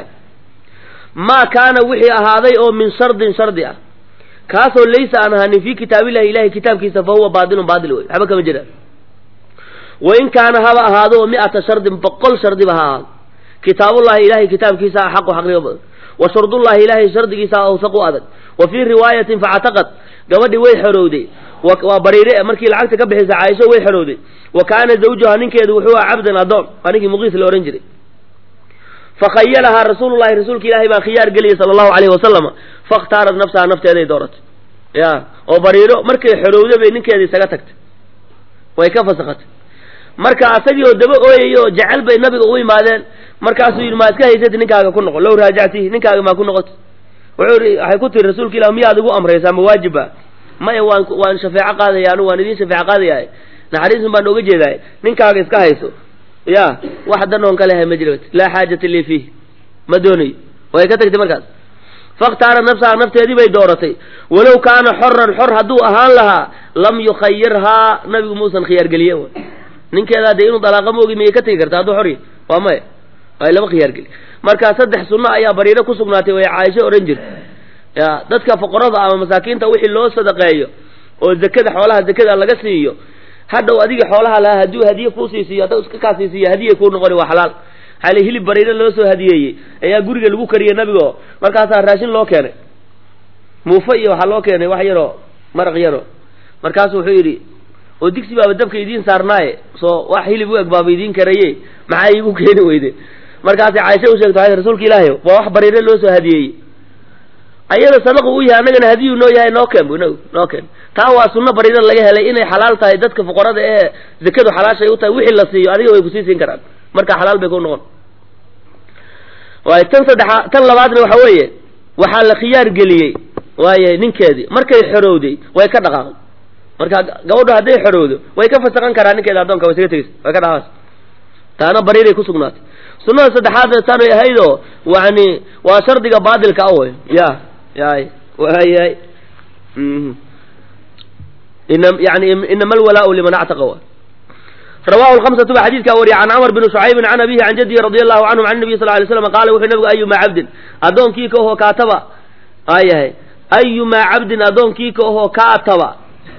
maa kaana wixii ahaaday oo min shardin shardi ah kaasoo laysa aan ahaanin fii kitaabillahi ilahay kitaabkiisa fa huwa baatilun baatil wey waxba kama jiraan wain kaana haba ahaado oo mi'ata shardin boqol shardiba ha ahaado kitaabullahi ilahay kitaabkiisa a xaqu xaqnimo badan wa shardullahi ilaahay shardigiisa awsaq u adag wa fii riwaayatin facataqad gabadhii way xorowday waa bariire markii lacagta ka bixisa caaisho way xorowday wa kaana zawjuha ninkeedu wuxuu aha cabdan adoon waa ninkii muqiis la ohan jiray fakhayalahaa rasuululahi rasuulka ilaahay baa khiyaar geliyay sala allahu alayhi wasalama fakhtaarat nafsaha nafteeday dooratay ya oo bariiro markay xorowday bay ninkeeda isaga tagtay way ka fasakatay marka asagii oo daba ooyay oo jecel bay nabiga u imaadeen markaasuu yidhi maa iska haysati ninkaaga ku noqo low raajactihi ninkaaga maa ku noqota wuxuu i waxay ku tiri rasuulka ilah miyaad igu amraysaa ma waajiba maya waan waan shafeeco qaadaya anu waan idiin shafeeco qaadayahay naxariisun baan ooga jeedahay ninkaaga iska hayso ya wax danoon ka lehay ma jira laa xaajata lii fiih ma doonayo way ka tagtay markaas fakhtaara nafsaha nafteedii bay dooratay walow kaana xoran xor hadduu ahaan lahaa lam yukhayirhaa nabigu muusan khiyaargeliyen ninkeedaa dee inuu dalaaqa moogi miyay ka tegi karta hadduu xor yahy waa maya ay lama khiyaargeli marka saddex sunno ayaa bariiro ku sugnaatay way caaisho odhan jirta ya dadka foqorada ama masaakiinta wixii loo sadaqeeyo oo zakada xoolaha zakada laga siiyo hadhow adiga xoolaha lahaa hadduu hadiye kuusii siiyo hadda iska kaa sii siiyo hadiyay kuu noqoni waa xalaal xale hilib bariiro loo soo hadiyeeyey ayaa guriga lagu kariyey nabigo markaasaa raashin loo keenay muufo iyo waxaa loo keenay wax yaroo maraq yaro markaasu wuxuu yidhi oo digsi baaba dabka idiin saarnaaye soo wax hilib u eg baaba idiin karaye maxaa iigu keeni weyde markaasay caaisha u sheegto rasuulka ilaahay waa wax bariiro loo soo hadiyeeyey ayada sadaqu u yahay annagana hadiyuu noo yahay noo keen bu inagu noo keen taa waa sunno bariiro laga helay inay xalaal tahay dadka fuqarada ee zakadu xalaashay u tahay wixii la siiyo adiga way kusii siin karaan marka xalaal bay ku noqon waay tan saddexa tan labaadna waxa weeye waxaa la khiyaar geliyey waaye ninkeedii markay xorowday way ka dhaqaaqday marka gabadho hadday xorowdo way ka fasaqan karaa ninkeeda addoonka way isaga tegeysa way ka dhaqaaqaysa taana bariiray ku sugnaatay sunnada saddexaadna taanay ahaydoo yani waa shardiga baatilka a wey ya yay waayay yani inama alwalaau liman actaqa wa rawahu lhamsatu ba xadiidkaa wariya can camr bn shucaybin can abihi can jadihi radi allahu canhum can nabiy sal lay slam qaala wuxuu nabigu ayumaa cabdin addoonkii ka ohoo kaataba ayahay ayumaa cabdin addoonkii ka ohoo kaataba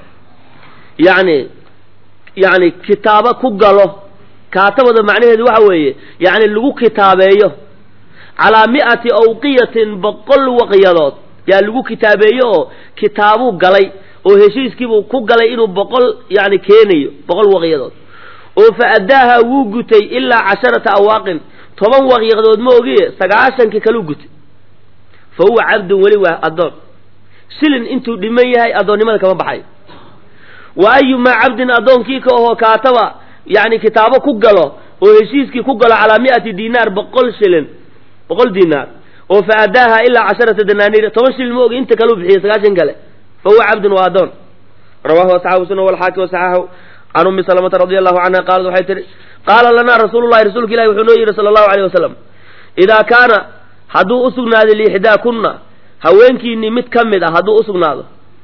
yani yani kitaabo ku galo kaatabada macnaheedu waxa weeye yani lagu kitaabeeyo calaa mi'ati awqiyatin boqol waqyadood yaa lagu kitaabeeyo oo kitaabuu galay oo heshiiskiibuu ku galay inuu boqol yani keenayo boqol waqyadood oo fa addaaha wuu gutay ilaa casharata awaaqin toban waqyadood ma ogiye sagaashankii kaluu gutay fa huwa cabdun weli waa addoon shilin intuu dhiman yahay addoonnimada kama baxayo wa ayumaa cabdin addoonkii ka ahoo kaataba yani kitaabo ku galo oo heshiiskii ku galo calaa mi'ati dinaar boqol shilin boqol dinaar oo fa addaaha ilaa casharata danaaniir toban shilin ma ogi inta kaleu bixiyo sagaashan kale fa huwa cabdun waa addoon rawahu asxaabu sunna walxaakim wasaxaaxu can ummi salamata radi allahu canha qaalat waxay tihi qaala lanaa rasuulu llahi rasuulka ilahi wuxuu noo yidhi sala allahu alayh wasalam idaa kaana hadduu u sugnaaday liixdaakunna haweenkiinii mid ka mid ah hadduu u sugnaado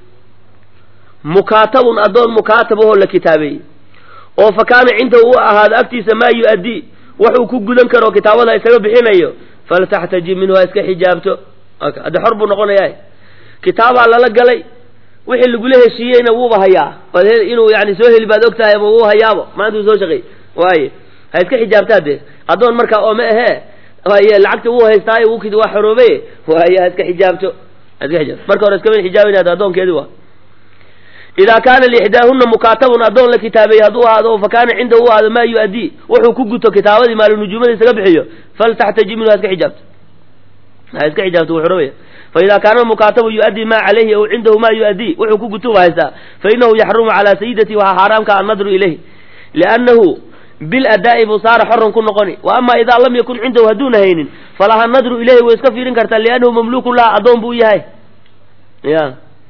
mukaatabun addoon mukaatab ahoo la kitaabeeyey oo fa kaana cindahu u ahaado agtiisa maa yu-addii waxuu ku gudan karo kitaabada isaga bixinayo faltaxtajib minhu ha iska xijaabto hadde xor buu noqonayaa kitaabaa lala galay wixii lagula heshiiyeyna wuuba hayaa inuu yani soo heli baad og tahay ama wuu hayaabo maanta uu soo shaqeey waaye ha iska xijaabtaa dee addoon markaa oo ma ahee waaye lacagta wuu haystaayo wuu waa xoroobe waaye ha iska xijaabto ha iska xijaabto marka hore iskama xijaabaynaad addoonkeedi waa idaa kaana liixdaahunna mukaatabun addoon la kitaabeeyey hadduu ahaado fa kaana cindahu u ahaado maa yu-addii wuxuu ku guto kitaabadii maalunujuumada isaga bixiyo faltaxtajib minhu ha iska xijaabto ha iska xijaabto wuu xoroobaya faida kaana mukaatabu yu-addii maa calayhi aw cindahu maa yu-addii wuxuu ku gutuba haystaa fainahu yaxrumu calaa sayidati waxaa xaaraamka annadru ilayh liannahu bil adaa'i buu saara xoran ku noqoni wa ama idaa lam yakun cindahu hadduuna haynin falaha nadru ilayhi way iska fiirin kartaa liannahu mamluukun laha addoon buu yahay ya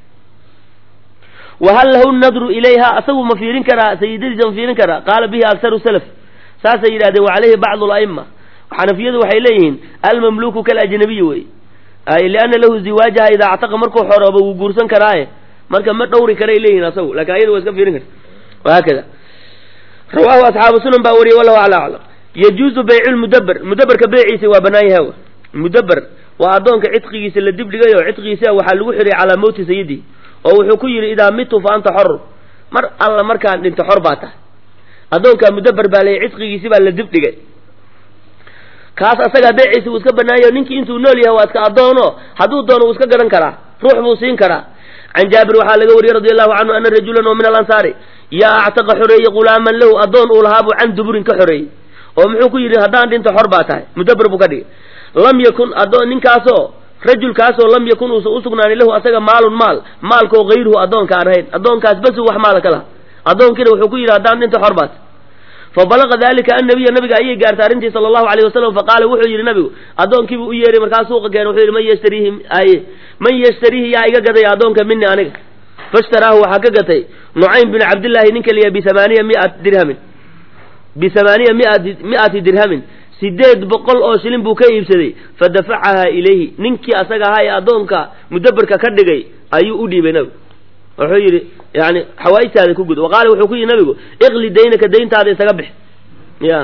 wahal lahu nadru ilayha asagu ma fiirin karaa sayidadiisa ma fiirin karaa qaala bihi aktaru salaf saasay yidhahdeen wa calayhi bacdu ala'ima xanafiyadu waxay leeyihiin almamluuku kalajnabiyi wey ay lianna lahu ziwaajaha idaa actaqa markuu xoroobo wuu guursan karaaye marka ma dhowri karay leeyihin asagu lakin ayada waa iska fiirin karta wahaakada rawaahu asxaabu sunan baa wariyey wallahu ala aclam yajuuzu baycu lmudaber mudaberka beyciisa waa banaan yahay mudaber waa addoonka cidqigiisa la dibdhigayo cidqigiisa waxaa lagu xiray calaa mawti sayidi oo wuxuu ku yidhi idaa mitu fa anta xor mar alla markaan dhinto xor baa tahay addoonkaa mudaber baa leeyay cidqigiisi baa la dibdhigay kaas asagaa beeciisa wuu iska banaayo ninkii intuu nool yahay waa iska addoono hadduu doono wuu iska garan karaa ruux buu siin karaa can jaabir waxaa laga wariyey radi allahu canhu ana rajulan oo min alansaari yaa actaqa xoreeyey gulaaman lahu addoon uu lahaa buu can duburin ka xoreeyey oo muxuu ku yidhi haddaan dhinto xor baa tahay mudaber buu ka dhigay lam yakun addoon ninkaasoo rajulkaasoo lam yakun uusan usugnaanin lahu asaga maalun maal maalkoo hayruhu addoonka aan ahayn addoonkaas bas wax maala ka laha addoonkiina wuxuu ku yidhi haddaan dhinto xor baat fabalaqa dalika annabiya nabiga ayay gaartay arrintii sala allahu alayh wasalam faqaala wuxuu yidhi nabigu addoonkiibuu u yeeray markaa suuqa keena wuxuu yidhi man yashtariihi aye man yashtariihi yaa iga gadaya addoonka mini aniga faishtaraahu waxaa ka gatay nucaym bin cabdillaahi ninka liya bisamaaniya miat dirhamin bisamaaniya miati mi'ati dirhamin sideed boqol oo shilin buu ka iibsaday fadafacahaa ilayhi ninkii asaga ahaa ee addoonka mudaberka ka dhigay ayuu u dhiibay nabigu wuxuu yidhi yani xawaaijtaada ku gud waqaala wuxuu ku yidhi nabigu iqli daynaka dayntaada isaga bix ya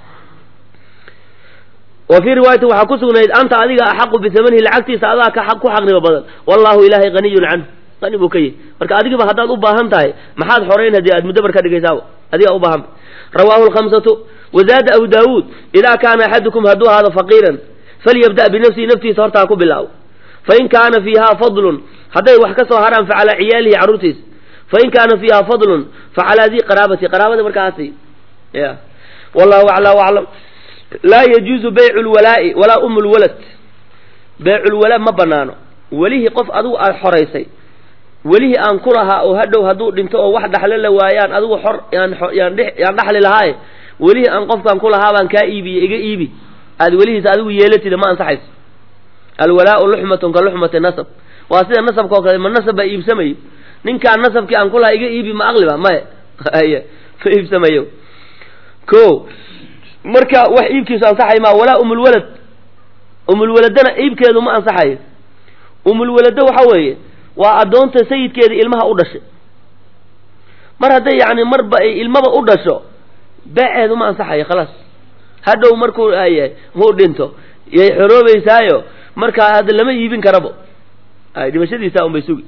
wa fii riwaayatin waxaa ku sugnayd anta adiga axaqu bisamanihi lacagtiisa adaa ka ku xaqnimo badan wallahu ilaahay haniyun canhu qani buu ka yihi marka adigiba haddaad u baahan tahay maxaad xorayn haddii aad mudaber ka dhigaysaaba adigaa u baahan rawaahu lkhamsatu wazaada abu daawuud idaa kaana axadukum hadduu ahaado faqiiran falyabda' binafsihi naftiisa hortaa ku bilaabo fain kaana fiiha fadlun hadday wax ka soo haraan fa calaa ciyaalihi carruurtiisa fain kaana fiiha fadlun fa calaa dii qaraabati qaraabada markaasi ya wallahu aclaa aclam laa yajuuzu baycu lwalaa'i walaa umu lwalad beyculwalaa ma banaano welihii qof adigu aada xoraysay welihii aan ku lahaa oo hadhow hadduu dhinto oo wax dhaxlo la waayaan adigu xor yaan yaan dhaxli lahaaye welihii aan qofkaan ku lahaa baan kaa iibiye iga iibi aada welihiisa adigu yeelatida ma ansaxayso alwalaau luxmatun ka luxmati nasab waa sida nasabka oo kale ma nasab baa iibsamayo ninkaan nasabkii aan ku lahaa iga iibi ma aqliba maya y ma iibsamayo ko marka wax iibkiisu ansaxay maa walaa umulwalad umulwaladana iibkeedu ma ansaxayo umulwalado waxa weeye waa addoonta sayidkeeda ilmaha u dhashay mar hadday yacni marba ay ilmaba u dhasho beeceedu ma ansaxayo khalaas hadhow markuu yahay muu dhinto yay xoroobeysaayo markaa hadda lama iibin karabo ay dhimashadiisa un bay sugi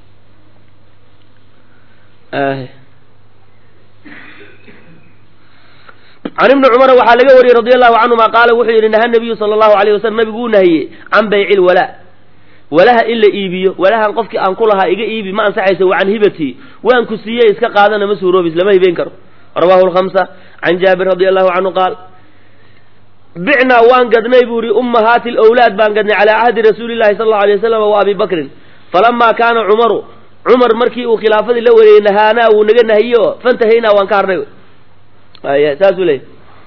can ibni cumara waxaa laga wariyey radi allahu canhuma qaala wuxuu yidhi naha nabiyu sala allahu alayh wasalam nabigu uu nahiyey can bayci lwalaa walaha in la iibiyo walahan qofkii aan ku lahaa iga iibi ma ansaxaysa wa can hibatii waan ku siiyey iska qaadana ma suuroobis lama hibeyn karo rawahu lhamsa can jaabir radi allahu canhu qaal bicnaa waan gadnay buu yihi ummahaati lwlaad baan gadnay calaa cahdi rasuuli llahi sala allau alay wasalam wa abi bakrin falamaa kaana cumaru cumar markii uu khilaafadii la wareeyey nahaanaa wuu naga nahiye oo fantahaynaa waan ka harnay ay saasuu leeyay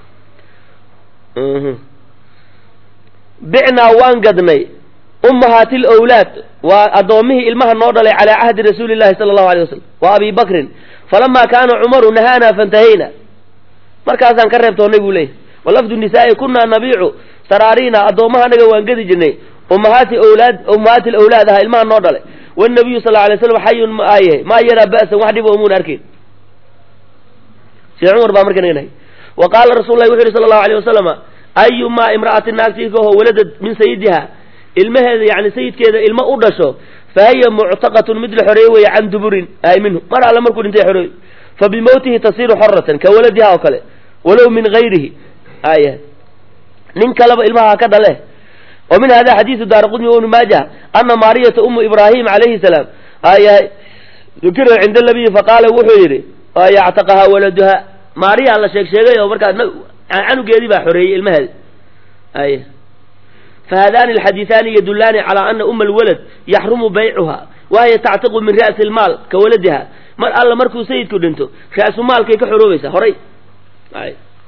bicnaa waan gadnay ummahaati lwlaad waa addoommihii ilmaha noo dhalay calaa cahdi rasuuli llahi sala allahu alay wasalam wa abi bakrin falamaa kaana cumaru nahaanaa fantahayna markaasaan ka reebtoonnay buu leeyay walafdu nisaa'i kunaa nabiicu saraariina addoommaha anaga waan gedi jirnay ummahaati wlaad ummahaati lawlaad aha ilmaha noo dhalay wanabiyu sal alay slam xayun ma aayahay maa yaraa ba'san wax dhib omuun arkayn sida cumar baa marka naga nahay wa qaala rasul lahi wuxu yidhi sala allahu alay wasalama ayumaa imra'atin naagtiikaho waladad min sayidiha ilmaheeda yani sayidkeeda ilmo u dhasho fa hiya muctaqatun mid la xoreeye weeye can duburin ay minhu mar alle markuu dhintay xoreey fa bimowtihi tasiru xoratan ka waladiha oo kale walow min gayrihi aya nin kaleba ilmaha ka dhale wa min hada xadiisu daara qudmi ibnu maajah ana maariyata umu ibraahim calayhi salaam aya dukira cinda nabiyi faqaala wuxuu yidhi yactaqaha waladuha maariyaa la sheeg sheegay oo markaa canugeedii baa xoreeyey ilmaheeda ay fahadani alxadiiثaani yadulaani calaa ana uma alwalad yaxrumu baycuha wahiya tactiqu min ra'si اlmaal ka waladiha mar alla markuu sayidku dhinto ra'su maalkay ka xoroobaysaa horay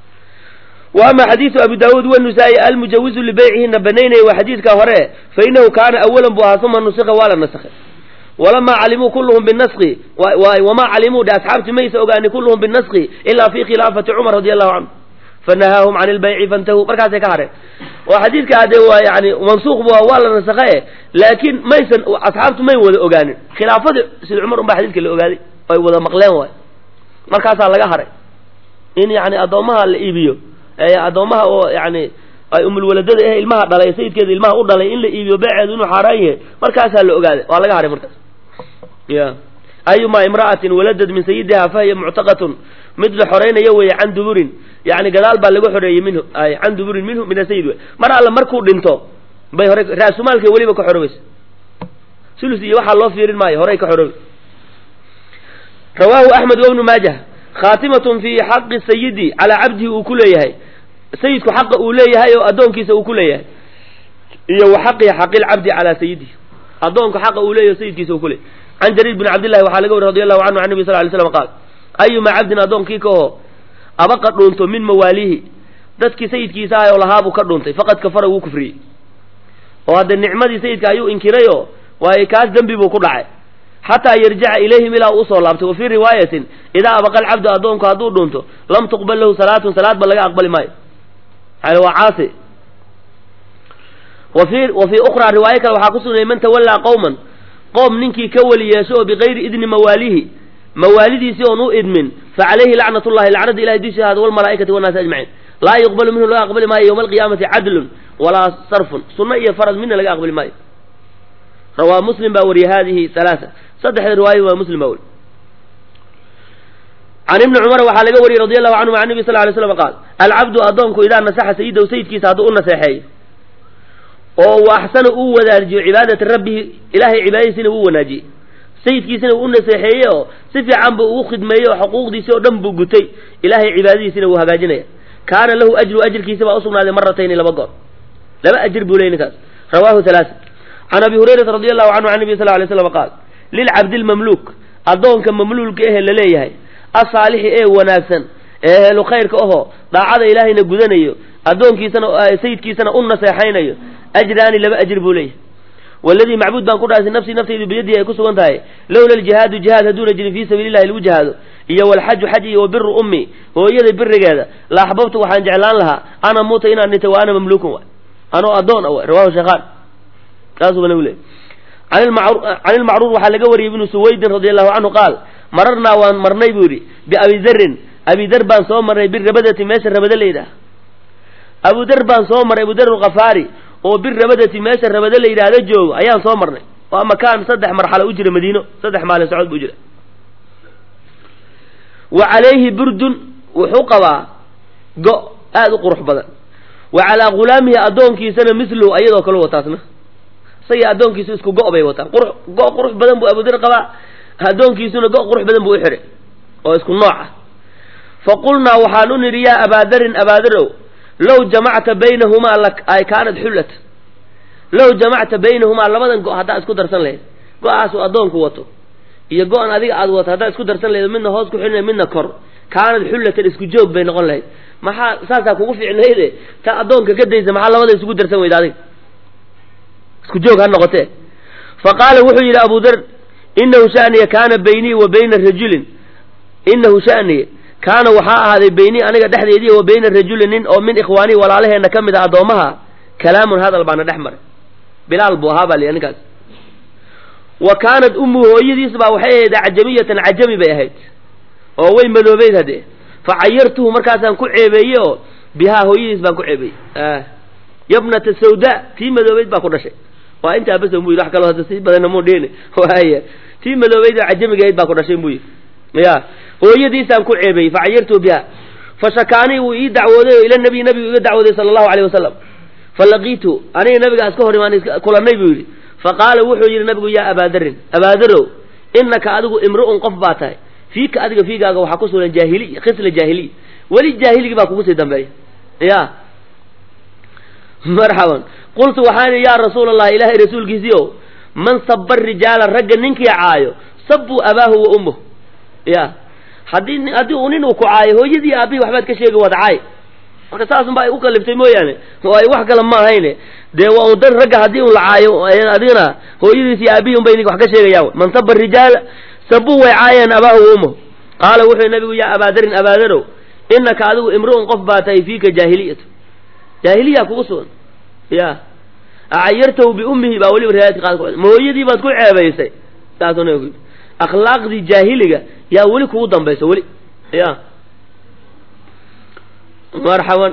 wa ama xadiidu abi daawuud wanusaa-i almujawizu libeycihina banaynaya waa xadiidka hore fa inahu kaana awalan buu ahaa uma nusika waa la nasakhay walamaa calimuu kulluhum binaski wamaa calimuu dhe asxaabti maysa ogaani kulluhum binaski ilaa fi khilaafati cumar radi allahu canhu fanahaahum can ilbayci fantahuu markaasay ka hareen oo xadiidka ade waa yani mansuuq bu waa la nasakhae laakiin maysan asxaabtu may wada ogaanin khilaafadii sida cumar un baa xadiidka la ogaaday ay wada maqleen waay markaasaa laga haray in yani addoommaha la iibiyo addoommaha oo yani ay umulwaladada eh ilmaha dhalay sayidkeeda ilmaha u dhalay in la iibiyo beeceedu inuu xaaraan yahay markaasaa la ogaaday waa laga haray markaas ya ayumaa imra'atin waladad min sayidiha fahiya muctaqatun mid la xoreynaya weeye can duburin yani gadaal baa laga xoreeyey minhu can duburin minhu min asayid wey mar alle markuu dhinto bay hore raasumaalkay weliba ka xorobaysa sulus iyo waxaa loo fiirin maayo horey ka xoroobi rawaahu axmed wabnu maajah khaatimatun fi xaqi sayidi calaa cabdihi uu ku leeyahay sayidku xaqa uu leeyahay oo addoonkiisa uu ku leeyahay iyo wa xaqi xaqilcabdi calaa sayidihi addoonka xaqa uu leeyahay sayidkiisa uu ku leeyahay can jariir bin cabdillahi waxaa laga wari radi allahu canhu can nabi sal lay slam qaal ayuma cabdin addoonkii ka oo abaqa dhuunto min mawaalihi dadkii sayidkiisa ahay oo lahaabuu ka dhuuntay faqad kafara wuu kufriyey oo hadde nicmadii sayidka ayuu inkiray oo waayo kaas dembi buu ku dhacay xataa yarjica ilayhim ilaa uu usoo laabtay wa fii riwaayatin idaa abaqa alcabdu addoonku hadduu dhuunto lam tuqbal lahu salaatun salaad ba laga aqbali maayo yani waa caasi wa fii wa fii ukhraa riwaayo kale waxaa ku sugnayay man tawallaa qowman qoom ninkii ka weli yeesho oo bikayri idni mawaalihi mawaalidiisii oon u idmin fa calayhi lacnat llahi lacnada ilahay dushiisa ahaada walmalaa'ikati wannaasi ajmaciin laa yuqbalu minhu laga aqbali maayo yowma alqiyaamati cadlun walaa sarfun sunno iyo farad midna laga aqbali maayo rawaa muslim baa wariye hadihi halaaa saddexda riwaaya waa muslim baa weri can ibni cumar waxaa laga wariyey radi allahu canhum an nabi sal lay slam qaal alcabdu addoonku idaa nasaxa sayidahu sayidkiisa hadduu u naseexeeyo oo wa axsana uu wadaajiyo cibaadata rabbihi ilaahay cibaadadiisina uu wanaajiyey sayidkiisina uu u naseexeeye oo si fiican buu ugu khidmeeyey oo xuquuqdiisii oo dhan buu gutay ilaahay cibaadadiisina wuu hagaajinaya kaana lahu ajru ajirkiisa baa usugnaaday maratayni laba goor laba ajir buu ley ninkaas rawahu halaaa can abi hurayrata radi allahu canhu can nabi sal lay slam qaal lilcabdi lmamluuk addoonka mamluulka ehe laleeyahay asaalixi ee wanaagsan ee helu khayrka ahoo daacada ilaahayna gudanayo addoonkiisana sayidkiisana u naseexaynayo ajraani laba ajir buu leeyahay waladii macbuud baan ku dhaasay nafsii naftaydu biyadihi ay ku sugan tahay lowla aljihaadu jihaad hadduuna jirin fii sabiili llahi lagu jihaado iyo walxaju xaj iyo wa biru ummi hooyada birigeeda la axbabtu waxaan jeclaan lahaa ana muuta inaan dhintay wa ana mamluukun waay anoo addoon a waay rawahu sheekhaan saasuu nabigu leeyay can ilmacruur waxaa laga wariyey ibnu suwaydin radi allahu canhu qaal mararnaa waan marnay buu yidhi biabidarin abidar baan soo marnay birabadati meesha rabada layidhaah abudar baan soo marnay abudar alkhafaari oo birabadati meesha rabada la yidhaahdo joogo ayaan soo marnay waa makaan saddex marxalo u jira madiino saddex maalin socod buu jira wa calayhi burdun wuxuu qabaa go aada u qurux badan wa calaa ghulaamihi addoonkiisana mislu ayadoo kale wataasna isagii addoonkiisu isku go' bay wataan qurux go' qurux badan buu abudar qabaa addoonkiisuna go' qurux badan buu u xidhay oo isku nooc ah fa qulnaa waxaan u nidhi yaa abaadarin abaadarow low jamacta baynahumaa ay kaanad xullat low jamacta baynahumaa labadan go' haddaa isku darsan lahayd go-aasuu addoonku wato iyo go-an adiga aad wato haddaa isku darsan lahayd midna hoos ku xidhina midna kor kaanad xullatan isku joog bay noqon lahayd maxaa saasaa kugu fiicnayde ta addoonka ka daysa maxaa labada isugu darsan weyda adiga isku joog ha noqotee fa qaala wuxuu yidhi abu dar inahu shaniya kaana baynii wa bayna rajulin inahu shaniya kaana waxaa ahaaday baynii aniga dhexdeedii wa bayna rajulin nin oo min ikhwaanii walaalaheenna ka mid a addoommaha kalaamun hadal baana dhex maray bilaal buu ahaa baa li ninkaas wa kaanad ummu hooyadiis baa waxay ahayd cajamiyatan cajami bay ahayd oo way madoobeyd haddee fa cayartuhu markaasaan ku ceebeeye oo bihaa hooyadiis baan ku ceebeeyey yabnata sawda tii madoobeyd baa ku dhashay waa intaa bas mu yidhi wax kaloo hadda si badanna muu dhiini waaya tii madoobeyd oo cajamigahayd baa ku dhashay buu yidhi ya hooyadiisaan ku ceebeeyey fa cayartuhu biha fa shakaanii wuu ii dacwooday oo ila nabiy nabigu iga dacwooday sala allahu alayh wasalam fa laqiitu aniga nabigaa iska hor imaan kulannay buu yidhi fa qaala wuxuu yidhi nabigu yaa abaadarin abaadarow inaka adigu imru'un qof baa tahay fiika adiga fiigaaga waxaa ku sugan jaahiliya khisla jaahiliya weli jaahiligi baa kugu sii dambeeya ya marxaban qultu waxaan idhi yaa rasuula allah ilaahay rasuulkiisii o man saba rijaala ragga ninkii caayo sabuu abaahu wa ummuh ya haddii haddii uu nin uu ku caayo hooyadii aabihii waxbaad ka sheegi waad caay marka saasunba ay u kaliftay mooyaane oo ay wax kale ma ahayne dee waa un dan ragga haddii un la caayo adigana hooyadiis iyo aabihii unbay idinka wax ka sheegayaan man saba rijaala sabuu way caayeen abaahu wa ummahu qaala wuxuu nabigu yaa abaadarin abaadarow inaka adigu imru'un qof baa tahay fiika jaahiliyatu jaahiliya kugu sugan ya acayartahu biummihi baa weliba riwaayadka qaad ku ma hooyadii baad ku ceebaysay saasuu nabigu ku yidhi akhlaaqdii jaahiliga yaa weli kugu dambaysa weli ya marxaban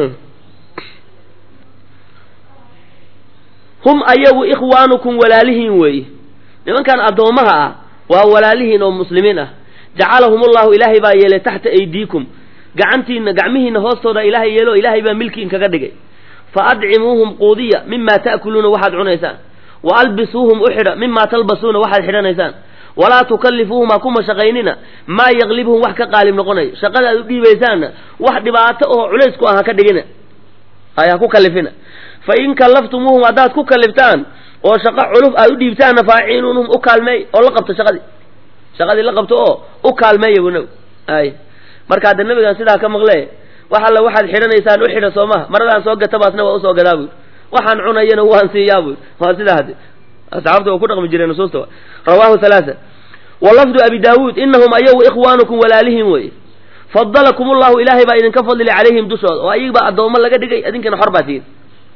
hum ayagu ikhwaanukum walaalihiin weeye nimankan addoommaha ah waa walaalihiin oo muslimiin ah jacalahum ullahu ilaahay baa yeelay taxta aydiikum gacantiina gacmihiina hoostooda ilaahay yeelo ilaahay baa milkiin kaga dhigay fa adcimuuhum quudiya mima ta'kuluuna waxaad cunaysaan wa albisuuhum u xidha mima talbasuuna waxaad xidhanaysaan walaa tukallifuuhum ha ku mashaqaynina maa yaqlibuhum wax ka qaalib noqonayo shaqada aad u dhiibaysaanna wax dhibaato oo culays ku ah ha ka dhigina ay ha ku kallifina fa in kallaftumuuhum haddaad ku kalliftaan oo shaqo culuf aad u dhiibtaanna faaciinuunhum u kaalmeey oo la qabto shaqadii shaqadii la qabto oo u kaalmeeya buu nabi ay marka hadda nabigan sidaa ka maqle wax alla waxaad xidhanaysaan u xidha soomaha maradaan soo gata baasna waa usoo gadaa buui waxaan cunayana waan siiyaa buui waa sidaa hadde asxaabta waa ku dhaqmi jireen nusuusta rawaahu halaasa wa lafdu abi daawuud inahum ayagu ikhwaanukum walaalihiin weye fadalakum ullahu ilaahay baa idinka fadlilay calayhim dushooda oo ayagibaa addoommo laga dhigay idinkana xor baa tihin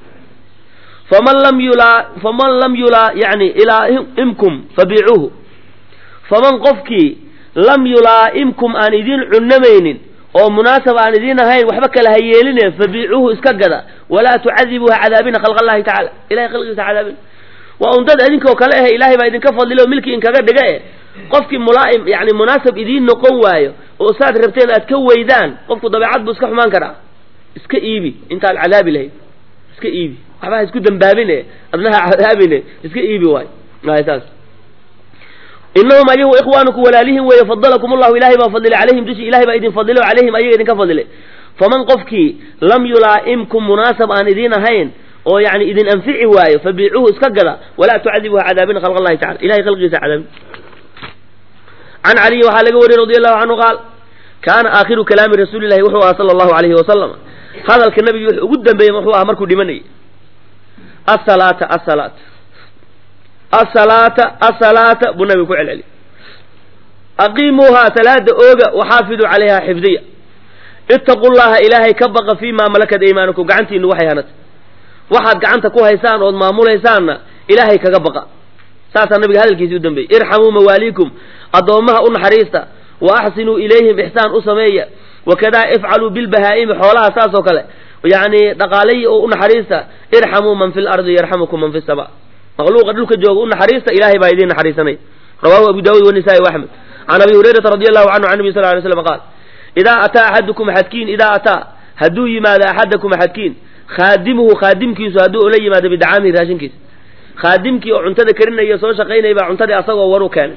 faman lam yulaa faman lam yulaa yani ilaa'imkum fabiicuuhu faman qofkii lam yulaa'imkum aan idiin cunnamaynin oo munaasab aan idiin ahayn waxba kala ha yeeline fabiicuuhu iska gada walaa tucadibuuha cadaabina khalq allahi tacala ilahay khalqigiisa cadaabina waa un dad idinkoo kale ahe ilaahay baa idinka fadlilay oo milki inkaga dhiga e qofkii mulaa'im yani munaasab idiin noqon waayo oo saad rabteen aad ka weydaan qofku dabeecad buu iska xumaan karaa iska iibi intaad cadaabi lahayd iska iibi waxba ha isku dambaabine adnaha cadaabine iska iibi waay ay saas inahum ayagu ikhwaanukum walaalihin weeye fadalakum ullahu ilahay baa fadilay calayhim dushi ilahay baa idin fadilay o calayhim ayaga idinka fadilay faman qofkii lam yulaa'imkum munaasab aan idiin ahayn oo yani idin anfici waayo fabiicuuhu iska gada walaa tucadibuha cadaabina khalq allahi tacala ilahay khalqigiisa cadaabin can caliyin waxaa laga wariyey radi allahu canhu qaal kaana aakhiru kalaami rasuuli llahi wuxuu ahaa sala allahu alayhi wasalam hadalka nabigi wuxuu ugu dambeeyey wuxuu ahaa markuu dhimanayay asalaata asalaata asalaata asalaata buu nabiga ku celceliy aqiimuuhaa salaada ooga waxaafiduu calayha xifdiya ittaqu llaha ilaahay ka baqa fii maa malakat aymaanukum gacantiinu waxay hanatay waxaad gacanta ku haysaan ood maamulaysaanna ilaahay kaga baqa saasaa nabiga hadalkiisii u dambeeyey irxamuu mawaaliikum addoommaha u naxariista wa axsinuu ilayhim ixsaan u sameeya wakadaa ifcaluu bilbahaa'imi xoolaha saas oo kale yacni dhaqaalayi oo u naxariista irxamuu man fi lardi yarxamukum man fi sama makhluuqa dhulka jooga u naxariista ilaahay baa idiin naxariisanay rawahu abu daawud wanisaai waaxmed can abi hurayrata radi allahu canhu can nabi sal lay slam qaal idaa ataa axadukum axadkiin idaa ataa hadduu yimaado axadakum axadkiin khaadimuhu khaadimkiisu hadduu ula yimaado bidacaamihi raashinkiisa khaadimkii oo cuntada karinaya soo shaqaynaya baa cuntadii asagoo waru keenay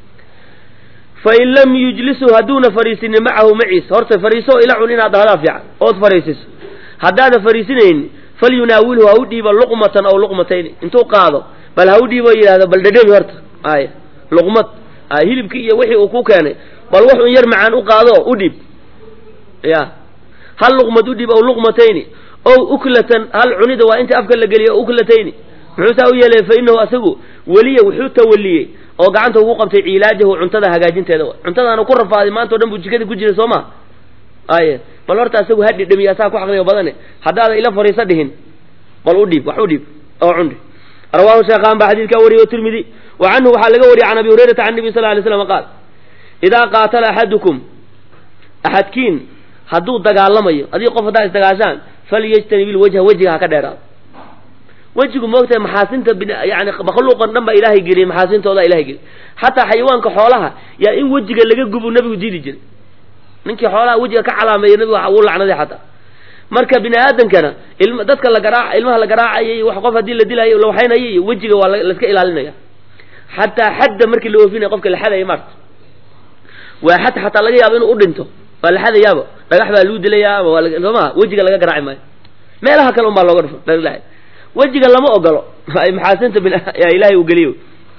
fain lam yujlisu hadduuna fariisinin macahu maciis horta fariiso ila cun inaad dhahdaa fiican ood fariisiso haddaada fariisinayni falyunaawilhu ha u dhiibo luqmatan aw luqmatayni intuu qaado bal ha u dhiibo yidhahdo bal dhedhebi horta ay luqmad hilibkii iyo wixii uu ku keenay bal wax un yar macaan u qaado u dhiib ya hal luqmad u dhiib aw luqmatayni ow uklatan hal cunida waa inta afka la geliya uklatayni muxuu saa u yeelay fa inahu asagu weliya wuxuu tawaliyey oo gacanta ugu qabtay ciilaajahu cuntada hagaajinteeda cuntadaana ku rafaaday maanta o dhan buu jikadii ku jiray soo ma aye bal horta asagu ha dhidhamiya asaa ku xaqliga badane haddaada ila fariisa dhihin bal u dhiib wax u dhiib oo cundhi rawaahu sheekhaan baa xadiidkaa wariyey tirmidi wa canhu waxaa laga wariyey can abi hurayrata can nabi sal lay slam qaal idaa qaatala axadukum axadkiin hadduu dagaalamayo adii qof haddaa isdagaashaan falyajtanib ilwajha wejiga ha ka dheeraado wejigu moogtahay maxaasinta yani makhluuqan dhan baa ilaahay geliyey maxaasintooda ilahay geliyey xataa xayawaanka xoolaha yaa in wejiga laga gubu nabigu diidi jiray ninkii xoolaha wejiga ka calaameeya nabigu wuu lacnaday xataa marka bini aadamkana ilm dadka la garaac ilmaha la garaacayay wax qof haddii la dilayo la waxaynayay iyo wejiga waa laiska ilaalinaya xataa xadda markii la oofinaya qofka la xadaya maarta waa xad xataa laga yaabo inuu u dhinto waa la xadayaaba dhagax baa lagu dilayaa ama waa sooma wejiga laga garaaci maayo meelaha kale un baa looga dhufo wejiga lama ogolo maxaasinta ilahay uu geliyo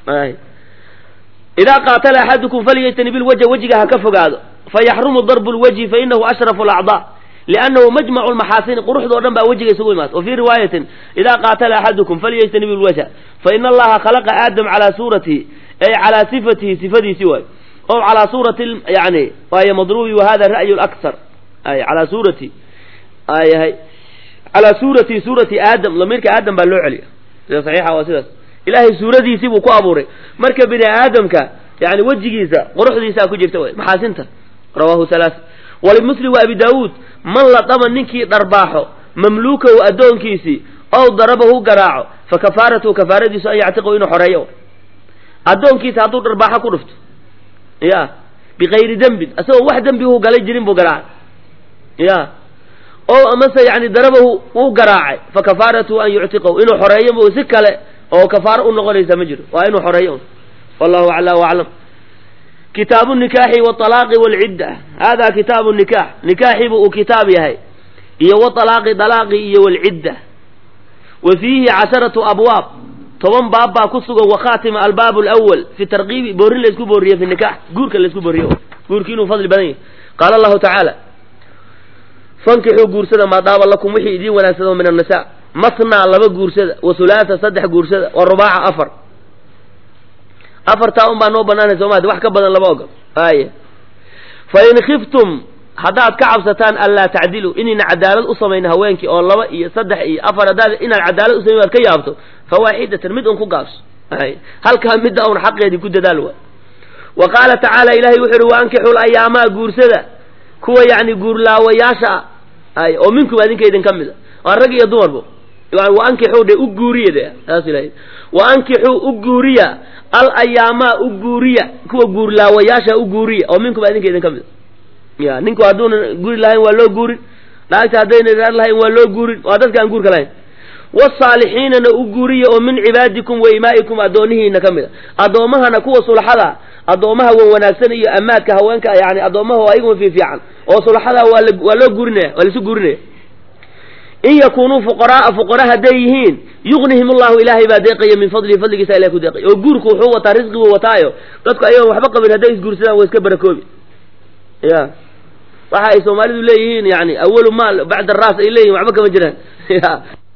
idaa qaatala axadukum falyajtanib ilwajha wejiga ha ka fogaado fayaxrumu darbu lwajhi fainahu ashrafu alacdaa liannahu majmacu lmaxaasini quruxda o dhan baa wejiga isugu imaata wa fii riwaayatin idaa qaatala axadukum falyajtanib lwajha fa ina allaha khalaqa aadam calaa suuratihi ay calaa sifatihi sifadiisii waay o calaa suurati yani waay madrubi wa hada ra'yu laksar ay calaa suurati ayahay calaa suurati suurati aadam lamiirka aadam baa loo celiya sida saxiixa waa sidaas ilaahay suuradiisii buu ku abuuray marka bini aadamka yani wejigiisa quruxdiisaa ku jirta way maxaasinta rawahu halaaa walimuslim wa abi daawuud man ladama ninkii dharbaaxo mamluukahu addoonkiisii ow darabahu garaaco fa kafaaratuhu kafaaradiisu an yactiqahu inuu xoreeyo addoonkiisa hadduu dharbaaxo ku dhufto ya bikayri dembin asagoo wax dembihu galay jirin buu garaacay ya o amase yani darabahu wuu garaacay fa kafaaratuhu an yuctiqahu inuu xoreeyo bu si kale oo kafaaro u noqonaysa ma jiro waa inuu xoreeyo wallahu acla aclam kitaabu nikaaxi walaaqi walcidda hada kitaabu nikax nikaaxibu uu kitaab yahay iyo walaaqi dalaaqi iyo walcidda wa fiihi casharatu abwaab toban baab baa ku sugan wakhatima albaab lwal fi tarkiibi boorin laysku booriye fi nikax guurka laysku booriye guurki inuu fadli badan yahay qaala allahu tacaala fankixuu guursada maadaaba lakum wixii idiin wanaagsado min annisa masnaa laba guursada wa hulaasa saddex guursada wa rubaaca afar afartaa un baa noo banaanay soomaalia wax ka badan laba ogol aaya fa in khiftum haddaad ka cabsataan anlaa tacdiluu inayna cadaalad u samayn haweenkii oo laba iyo saddex iyo afar haddaad inaad cadaalad u samayn waad ka yaabto fa waaxidatan mid un ku gaabso ay halkaa midda un xaqeedii ku dadaal waa wa qaala tacaala ilahay wuxu uhi waankixul ayaamaa guursada kuwa yacni guurlaawayaasha ah ay oo minkum adinka idin ka mid a waa rag iyo dumarba waankixuu de u guuriya de saas ilahay waankixuu u guuriya al ayaamaa u guuriya kuwa guurlaawayaasha u guuriya oo minkum adinka idin ka mid a ya ninku hadduuna guri lahayn waa loo guurin naagta haddayna raar lahayn waa loo guurin waa dadka aan guurka lahayn wasaalixiinana u guuriya oo min cibaadikum wa imaa'ikum addoonihiina ka mid a addoommahana kuwa sulaxada addoommaha wan wanaagsan iyo amaadka haweenka yani addoommaha ayaguma fiifiican oo sulaxada waa la waa loo guurinaya waa laisu guurinaya in yakunuu fuqaraaa fuqara hadday yihiin yugnihim allahu ilaahay baa deeqaya min fadlihi fadligiisa ilahay ku deeqaya oo guurku wuxuu wataa risqiguu wataayo dadku ayagoon waxba qabin hadday isguursadaan way iska barakoobi ya waxa ay soomaalidu leeyihiin yani awalu maal bacda ras ay leeyihin waxba kama jiraan ya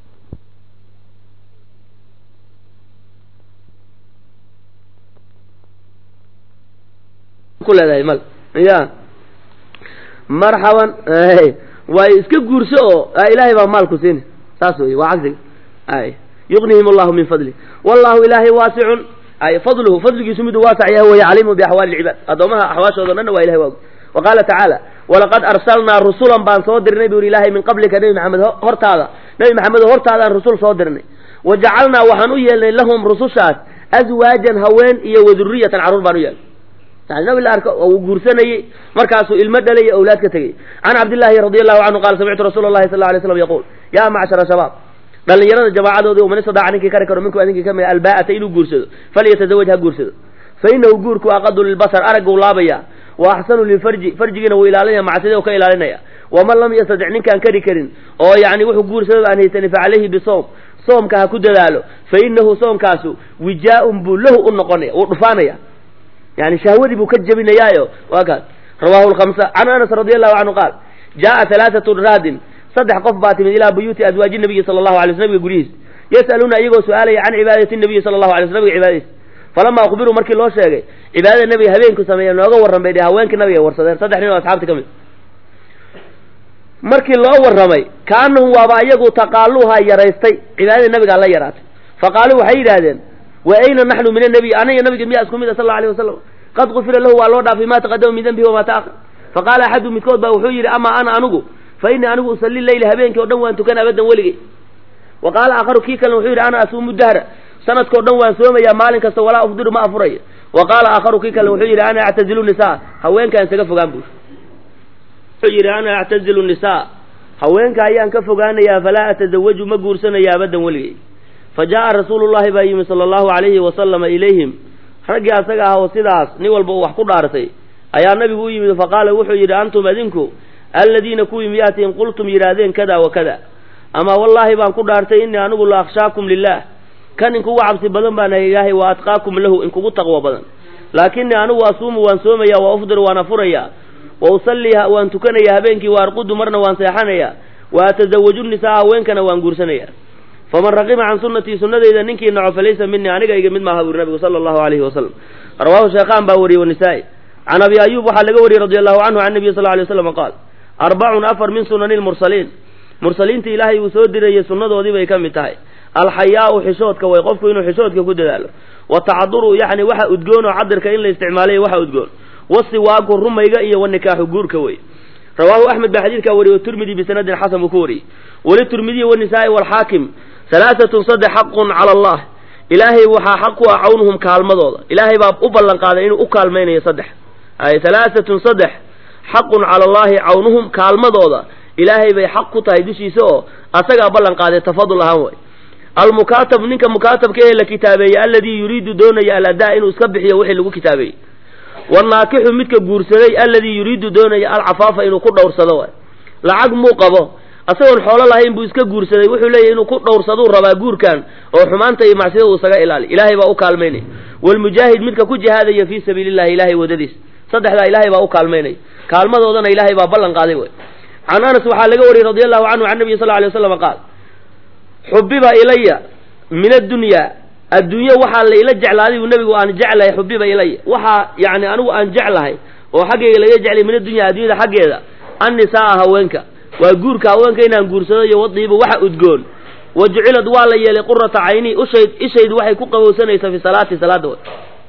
ku leedahay mal ya marxaban waay iska guurso oo ilaahay baa maalku siini saas wey waa cagsiga ay yugnihim allahu min fadli wallahu ilaahay waasicun ay fadluhu fadligiisu miduu waasac yahay waya caliimu biaxwaali lcibaad addoomaha axwaashooda dhanna waa ilahay waa wa qaala tacaala walaqad arsalnaa rusulan baan soo dirnay bu yidhi ilaahay min qablika nebi maxamed hortaada nebi maxamed hortaadaan rusul soo dirnay wa jacalnaa waxaan u yeelnay lahum rusushaas aswaajan haween iyo waduriyatan carruur baan u yeelnay yani nabi la arko uu guursanayey markaasuu ilmo dhalaya awlaad ka tegey can cabdillaahi radi allahu canhu qaala samictu rasuula allahi sal alay slam yaquul yaa macshara shabaab dhallinyarada jamaacadoodii man istadaca ninkii kari karo minku adinkii ka mid albaa'ata inuu guursado falyatazawaj ha guursado fa inahu guurku aqadu lilbasar aragguu laabaya wa axsanu lilfarji farjigiina wuu ilaalinaya macsida u ka ilaalinaya waman lam yastadic ninkaan kari karin oo yani wuxuu guursadaba aan haysanin fa calayhi bisawm soomka ha ku dadaalo fa inahu soomkaasu wijaa-un buu lahu u noqonaya wuu dhufaanaya yani shahwadii buu ka jebinayaayo waa kaas rawahu lkamsa can anas radi allahu canhu qaal jaaa halaathatu raadin saddex qof baa timid ilaa buyuuti azwaaji nabiyi sala allahu alay sl nabiga guryihiis yas'aluuna iyagoo su-aalaya can cibaadati nabiyi sala allahu alay sl nabiga cibaadadiis falama ukhbiruu markii loo sheegay cibaadada nabiga habeenku sameeya nooga warran bay dhe haweenkii nabiga warsadeen saddex nin oo asxaabta ka mid markii loo warramay kaanahum waaba iyagu taqaaluhaa yaraystay cibaadadii nabigaa la yaraatay faqaaluu waxay yidhaahdeen wa ayna naxnu min annabiy aniga nabiga miyaa isku mid a sal alla alayh wasalam qad gufira lahu waa loo dhaafay ma taqadama min dembihi wamaa taahar faqaala axadu midkood baa wuxuu yidhi amaa ana anigu fa innii anigu usalli leyla habeenkii o dhan waan tukan abadan weligay wa qaala aakharu kii kalena wuxuu yidhi ana asuumu dahra sanadkao dhan waan soomayaa maalin kasta walaa ufdiru ma afurayo wa qaala aakharu kii kalena wuxuu yidhi ana actazilu nisaa haweenkaan isaga fogaan buu wuxuu yidhi ana actazilu nisaa haweenka ayaan ka fogaanayaa falaa atazawaju ma guursanaya abadan weligay fa jaa'a rasuulu llahi baa yimi sala allahu alayhi wasalama ilayhim raggii asaga ah oo sidaas nin walba uu wax ku dhaartay ayaa nabigu u yimid faqaala wuxuu yidhi antum adinku alladiina kuwii miyaatiin qultum yidhaahdeen kada wa kada ama wallaahi baan ku dhaartay innii anigu la akhshaakum lilah kan inkugu cabsi badan baan ahay ilaahay wa atqaakum lahu inkugu taqwo badan laakinii anigu asuumu waan soomaya wa ufdir waan afuraya wa usalliiha waan tukanayaa habeenkii wa arqudu marna waan seexanayaa wa atasawaju nisaa haweenkana waan guursanaya faman raqima can sunnatii sunnadayda ninkii naco falaysa minii aniga iga mid maaha buri nabigu sala allahu alayhi wasalam rawaahu sheekhaan baa wariyey wanisaa'i can abi ayuub waxaa laga wariyey radi allahu canhu can nabiy sal lla alay waslam qaal arbacun afar min sunani lmursaliin mursaliinta ilaahay uu soo dirayey sunnadoodii bay ka mid tahay alxayaau xishoodka way qofku inuu xishoodka ku dadaalo watacaduru yacni waxa udgoon oo cadirka in la isticmaalay waxa udgoon wasiwaaku rumayga iyo wanikaaxu guurka wey rawaahu axmed baa xadiidkaa wariyey tirmidi bisanadin xasan buu ku wariyey walitirmidiyi wanisaa'i walxaakim halaaatun saddex xaqun cala allah ilaahay waxaa xaq ku ah cawnuhum kaalmadooda ilaahay baa u ballan qaaday inuu u kaalmaynayo saddex ay halaaatun saddex xaqun cala allahi cawnuhum kaalmadooda ilaahay bay xaq ku tahay dushiisa oo asagaa ballan qaaday tafadul ahaan way almukaatab ninka mukaatabka ee la kitaabeeyey alladii yuriidu doonaya aladaa inuu iska bixiyo wixii lagu kitaabeeyey wanaakixu midka guursaday alladii yuriidu doonaya alcafaafa inuu ku dhowrsado waay lacag muu qabo asagoon xoolo lahayn buu iska guursaday wuxuu leeyahy inuu ku dhowrsaduu rabaa guurkan oo xumaanta iyo macsida uu isaga ilaali ilaahay baa u kaalmaynaya waalmujaahid midka ku jihaadaya fii sabiili llahi ilaahay wadadiis saddexdaa ilaahay baa u kaalmaynaya kaalmadoodana ilaahay baa ballan qaaday way can anas waxaa laga wariyey radi allahu canhu can nabiy sal lla alay waslam qaal xubiba ilaya min addunyaa adduunye waxaa la ila jeclaaday buu nebigu aan jeclahay xubiba ilaya waxaa yani anigu aan jeclahay oo xaggayga laga jeclay min addunya addunyada xaggeeda annisaaa haweenka waa guurka haweenka inaan guursado iyo wadiiba waxa udgoon wa jucilad waa la yeelay qurata cayni ushayd ishaydu waxay ku qabowsanaysaa fi salaati salaada way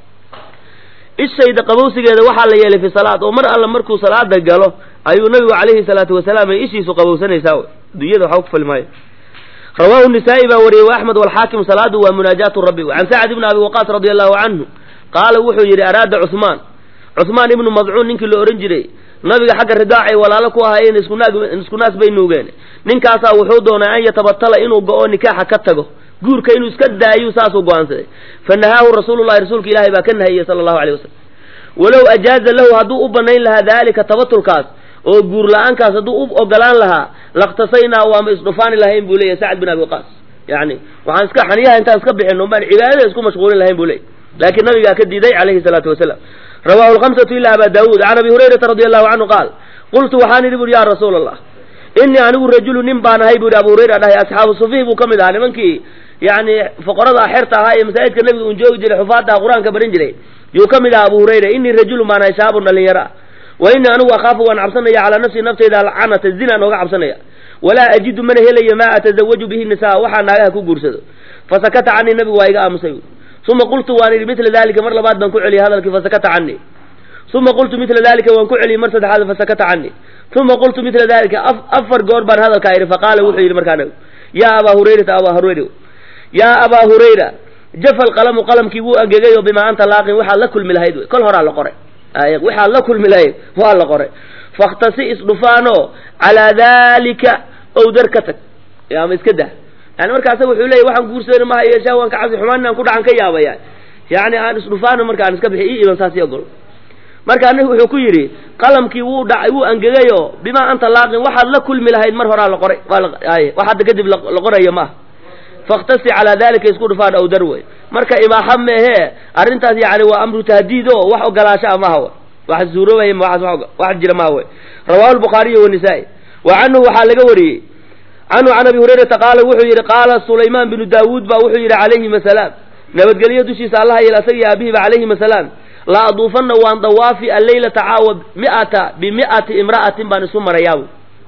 ishayda qabowsigeeda waxaa la yeelay fi salaad oo mar alla markuu salaada galo ayuu nabigu calayhi salaatu wasalaam ay ishiisu qabowsanaysaa way adduunyada waxba ku fali maayo rawaahu nisaa'i baa wariyey wa axmed walxaakim salaadu waa munaajaatu rabbi can sacd ibni abi waqaas radia allahu canhu qaala wuxuu yidhi araada cuhmaan cuhmaan ibnu madcuun ninkii la ohan jiray nabiga xagga ridaacay walaalo ku ahaayeen isku naas bay nuugeen ninkaasaa wuxuu doonay an yatabatala inuu go-o nikaaxa ka tago guurka inuu iska daayu saasuu go-aansaday fa nahaahu rasuulullahi rasuulka ilaahay baa ka nahiyey sala allahu aleyh wasalam walow ajaaza lahu hadduu u banayn lahaa daalika tabatulkaas oo guur la-aankaas hadduu u ogolaan lahaa lakhtasaynaa waama isdhufaani lahayn buu leeyahy sacd bin abi waqaas yani waxaan iska xaniyaha intaan iska bixin baan cibaadada isku mashquulin lahayn buu leeyay laakiin nabigaa ka diiday calayhi salaatu wasalaam rawahu lhamsatu ila aba daawuud can abi hurayrata radi allahu canhu qaal qultu waxaan idhi buuri ya rasuula allah inii anigu rajulu nin baan ahay buuhi abu hurayra dhahay asxaabu sufiih buu ka mid ahaa nimankii yani foqorada xerta ahaa ee masaajidka nabiga un joogi jiray xufaadaha qur-aanka barin jiray yuu ka mid ahaa abu hurayra inii rajulun baan ahay shaabun dhalinyaro ah wa inii anigu akhaafu waan cabsanaya calaa nafsii naftayda alcanata zinaan ooga cabsanaya walaa ajidu mana helayo maa atazawaju bihi nisaa waxaa naagaha ku guursado fasakata canii nabigu waa iga aamusay uma qultu waan idhi mila dalika mar labaad baan ku celiyey hadalkii fasakata canii uma qultu mila dalika waan ku celiyey mar saddexaad fasakata canii uma qultu mila dalika afar goor baan hadalkaa idhi faqaala wuxuu yidhi markaa nabigu yaa abaa hurayrata abaa hurayra yaa abaa hurayra jafa alqalamu qalamkii wuu angegay oo bimaa anta laaqin waxaad la kulmi lahayd wey kol horaa la qoray waxaad la kulmi lahayd waa la qoray fakhtasi isdhufaanoo calaa dalika owdar ka tag ama iska dah yani markaasa wuxuu leeyay waxaan guursadana maha yeeshaa waan ka cabsi xumaan inaan ku dhacan ka yaabaya yani aan isdhufaano marka aan iska bixi ii iban saasi ogol markaa nabigu wuxuu ku yidhi qalamkii wuu dhacay wuu angegayo bimaa anta laaqin waxaad la kulmi lahayd mar horaa la qoray wax hadda kadib la qorayo maaha fakhtasi calaa dalika isku dhufaan owdar wey marka ibaaxa meehe arrintaas yani waa amru tahdiid o wax ogolaashaa maha w wax suuroobaya wax jira maha wey rawahu lbukhaariy wanisaa'i wa canhu waxaa laga wariyey canhu can abi hurayrata qaala wuxuu yidhi qaala sulaymaan binu daawuud ba wuxuu yidhi calayhim asalaam nabadgelyo dushiisa allaha yeel asaga iyo abihiba calayhim asalaam la aduufanna waan dawaafi alleylata caawa miata bimi'ati imra'atin baan isu marayaabu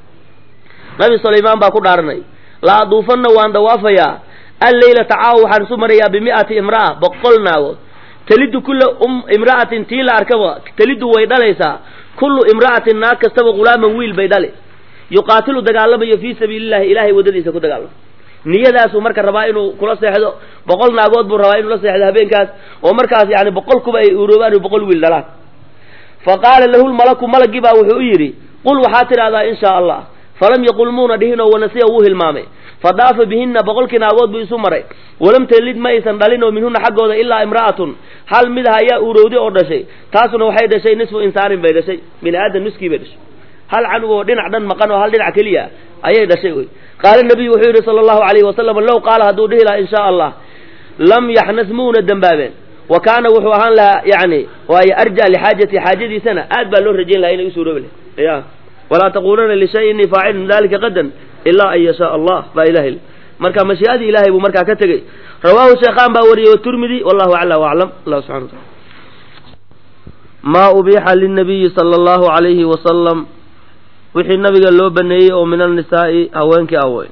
nabi sulaymaan baa ku dhaaranay la aduufanna waan dawaafayaa alleylata caawa waxaan isu marayaa bimi'ati imra'a boqol naagood telidu kulla imra'atin tii la arkaba telidu way dhalaysaa kullu imra'atin naag kastaba ghulaaman wiil bay dhali yuqaatilu dagaalamayo fii sabiili llahi ilahay waddadiisa ku dagaalamo niyadaasuu marka rabaa inuu kula seexdo boqol naagood buu rabaa inuu la seexdo habeenkaas oo markaas yani boqol kuba ay uroobaan boqol wiil dhalaan fa qaala lahu lmalaku malagii baa wuxuu u yidhi qul waxaad tidhahdaa in shaa allah falam yaqul muuna dhihinoo wanasiya wuu hilmaamay fadaafa bihinna boqolkii naagood buu isu maray walam talid ma aysan dhalin oo minhuna xaggooda ilaa imra'atun hal mid ah ayaa uurowday oo dhashay taasuna waxay dhashay nisfu insaanin bay dhashay bini aadan nuskii bay dhashay hal canug oo dhinac dhan maqan oo hal dhinac keliya ayay dhashay wey qaala nabiyu wuxuu yidhi sala allahu alayhi wasalam low qaala hadduu dhihi lahaa in shaa allah lam yaxnas muuna dembaabeen wa kaana wuxuu ahaan lahaa yani waayo arja lixaajati xaajadiisana aad baa loo rajayn lahaa inay u suuroobi lahay ya walaa taquulana lishay innii faacilun dalika qadan ilaa an yashaa allah baa ilahay marka mashii'adii ilahay buu markaa ka tegey rawaahu sheekhaan baa wariyey waturmidi wallahu acla waclam allah subxana wataala maa ubiixa linabiyi sala allahu calayhi wasalam wixii nabiga loo baneeyey oo min annisaa'i haweenkii awey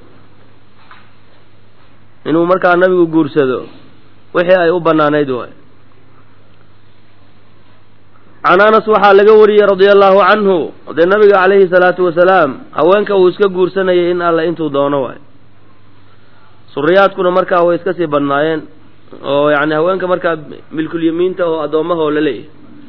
inuu markaa nabigu guursado wixii ay u banaanayd waay can anas waxaa laga wariyey radia allahu canhu dee nabiga calayhi salaatu wasalaam haweenka uu iska guursanayay in alle intuu doono waay suriyaadkuna markaa way iska sii badnaayeen oo yani haweenka markaa milkulyamiinta oo addoommahoo la leeyahay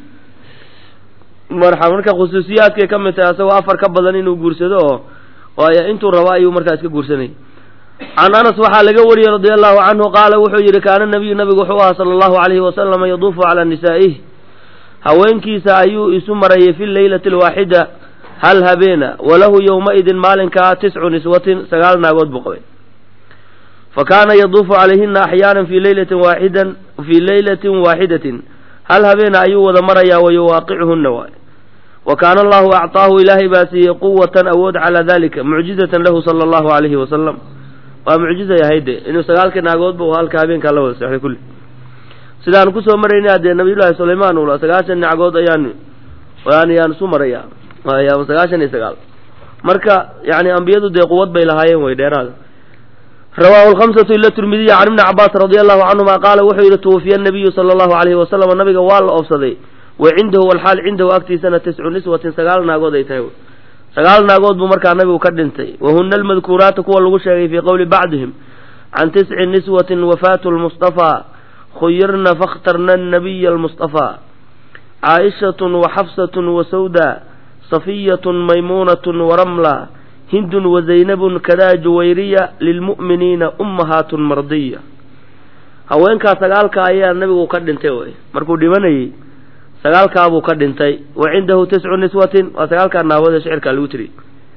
marxa marka khusuusiyaadkay ka mid tahay asagoo afar ka badan inuu guursado oo waayo intuu rabo ayuu markaa iska guursanayay can anas waxaa laga wariyey radia allahu canhu qaala wuxuu yidhi kaana nabiyu nabigu wuxuu ahaa sala allahu alayhi wasalama yaduufu calaa nisaa'ih haweenkiisa ayuu isu marayay fi leylati alwaaxida hal habeena walahu yowma-idin maalinkaa tiscu niswatin sagaal naagood buu qabay fa kaana yaduufu calayhina axyaanan fi leylatin waaxidan fii leylatin waaxidatin hal habeena ayuu wada marayaa wa yuwaaqichuhunna waay wa kaana allahu acطaahu ilaahay baa siiyey quwatan awood calaa dalika mucjizatan lahu sala allahu alayhi wasalam waa mucjizay ahayde inuu sagaalkii naagoodba uu halka habeenkaa la wada seexday kulli sidaan kusoo maraynay dee nabiyullaahi sulaymaan ula sagaashan nacgood ayaan yani yaan isu maraya sagaashan iyo sagaal marka yani ambiyadu dee quwad bay lahaayeen way dheeraada rawaahu lhamsatu ila tirmidiya can ibni cabaas radia allahu canhuma qaala wuxuu yidhi tuwafiya nabiyu sala allahu alayhi wasalam nabiga waa la oobsaday wa cindahu walxaal cindahu agtiisana tiscu niswatin sagaal naagood ay tahay sagaal naagood buu markaa nabigu ka dhintay wahuna almadkuuraatu kuwa lagu sheegay fii qowli bacdihim can tisci niswatin wafaatu lmustafaa khuyirna fakhtarna nabiya almustafaa caaishatun wa xafsatun wa sawda safiyatun maymuunatun waramla hindun wazaynabun kadaa juwayriya lilmu'miniina ummahaatun mardiya haweenkaa sagaalka ayaa nabigu ka dhintay wey markuu dhimanayey sagaalkaabuu ka dhintay wa cindahu tiscu niswatin waa sagaalkaa naawada shicirkaa lagu tiriy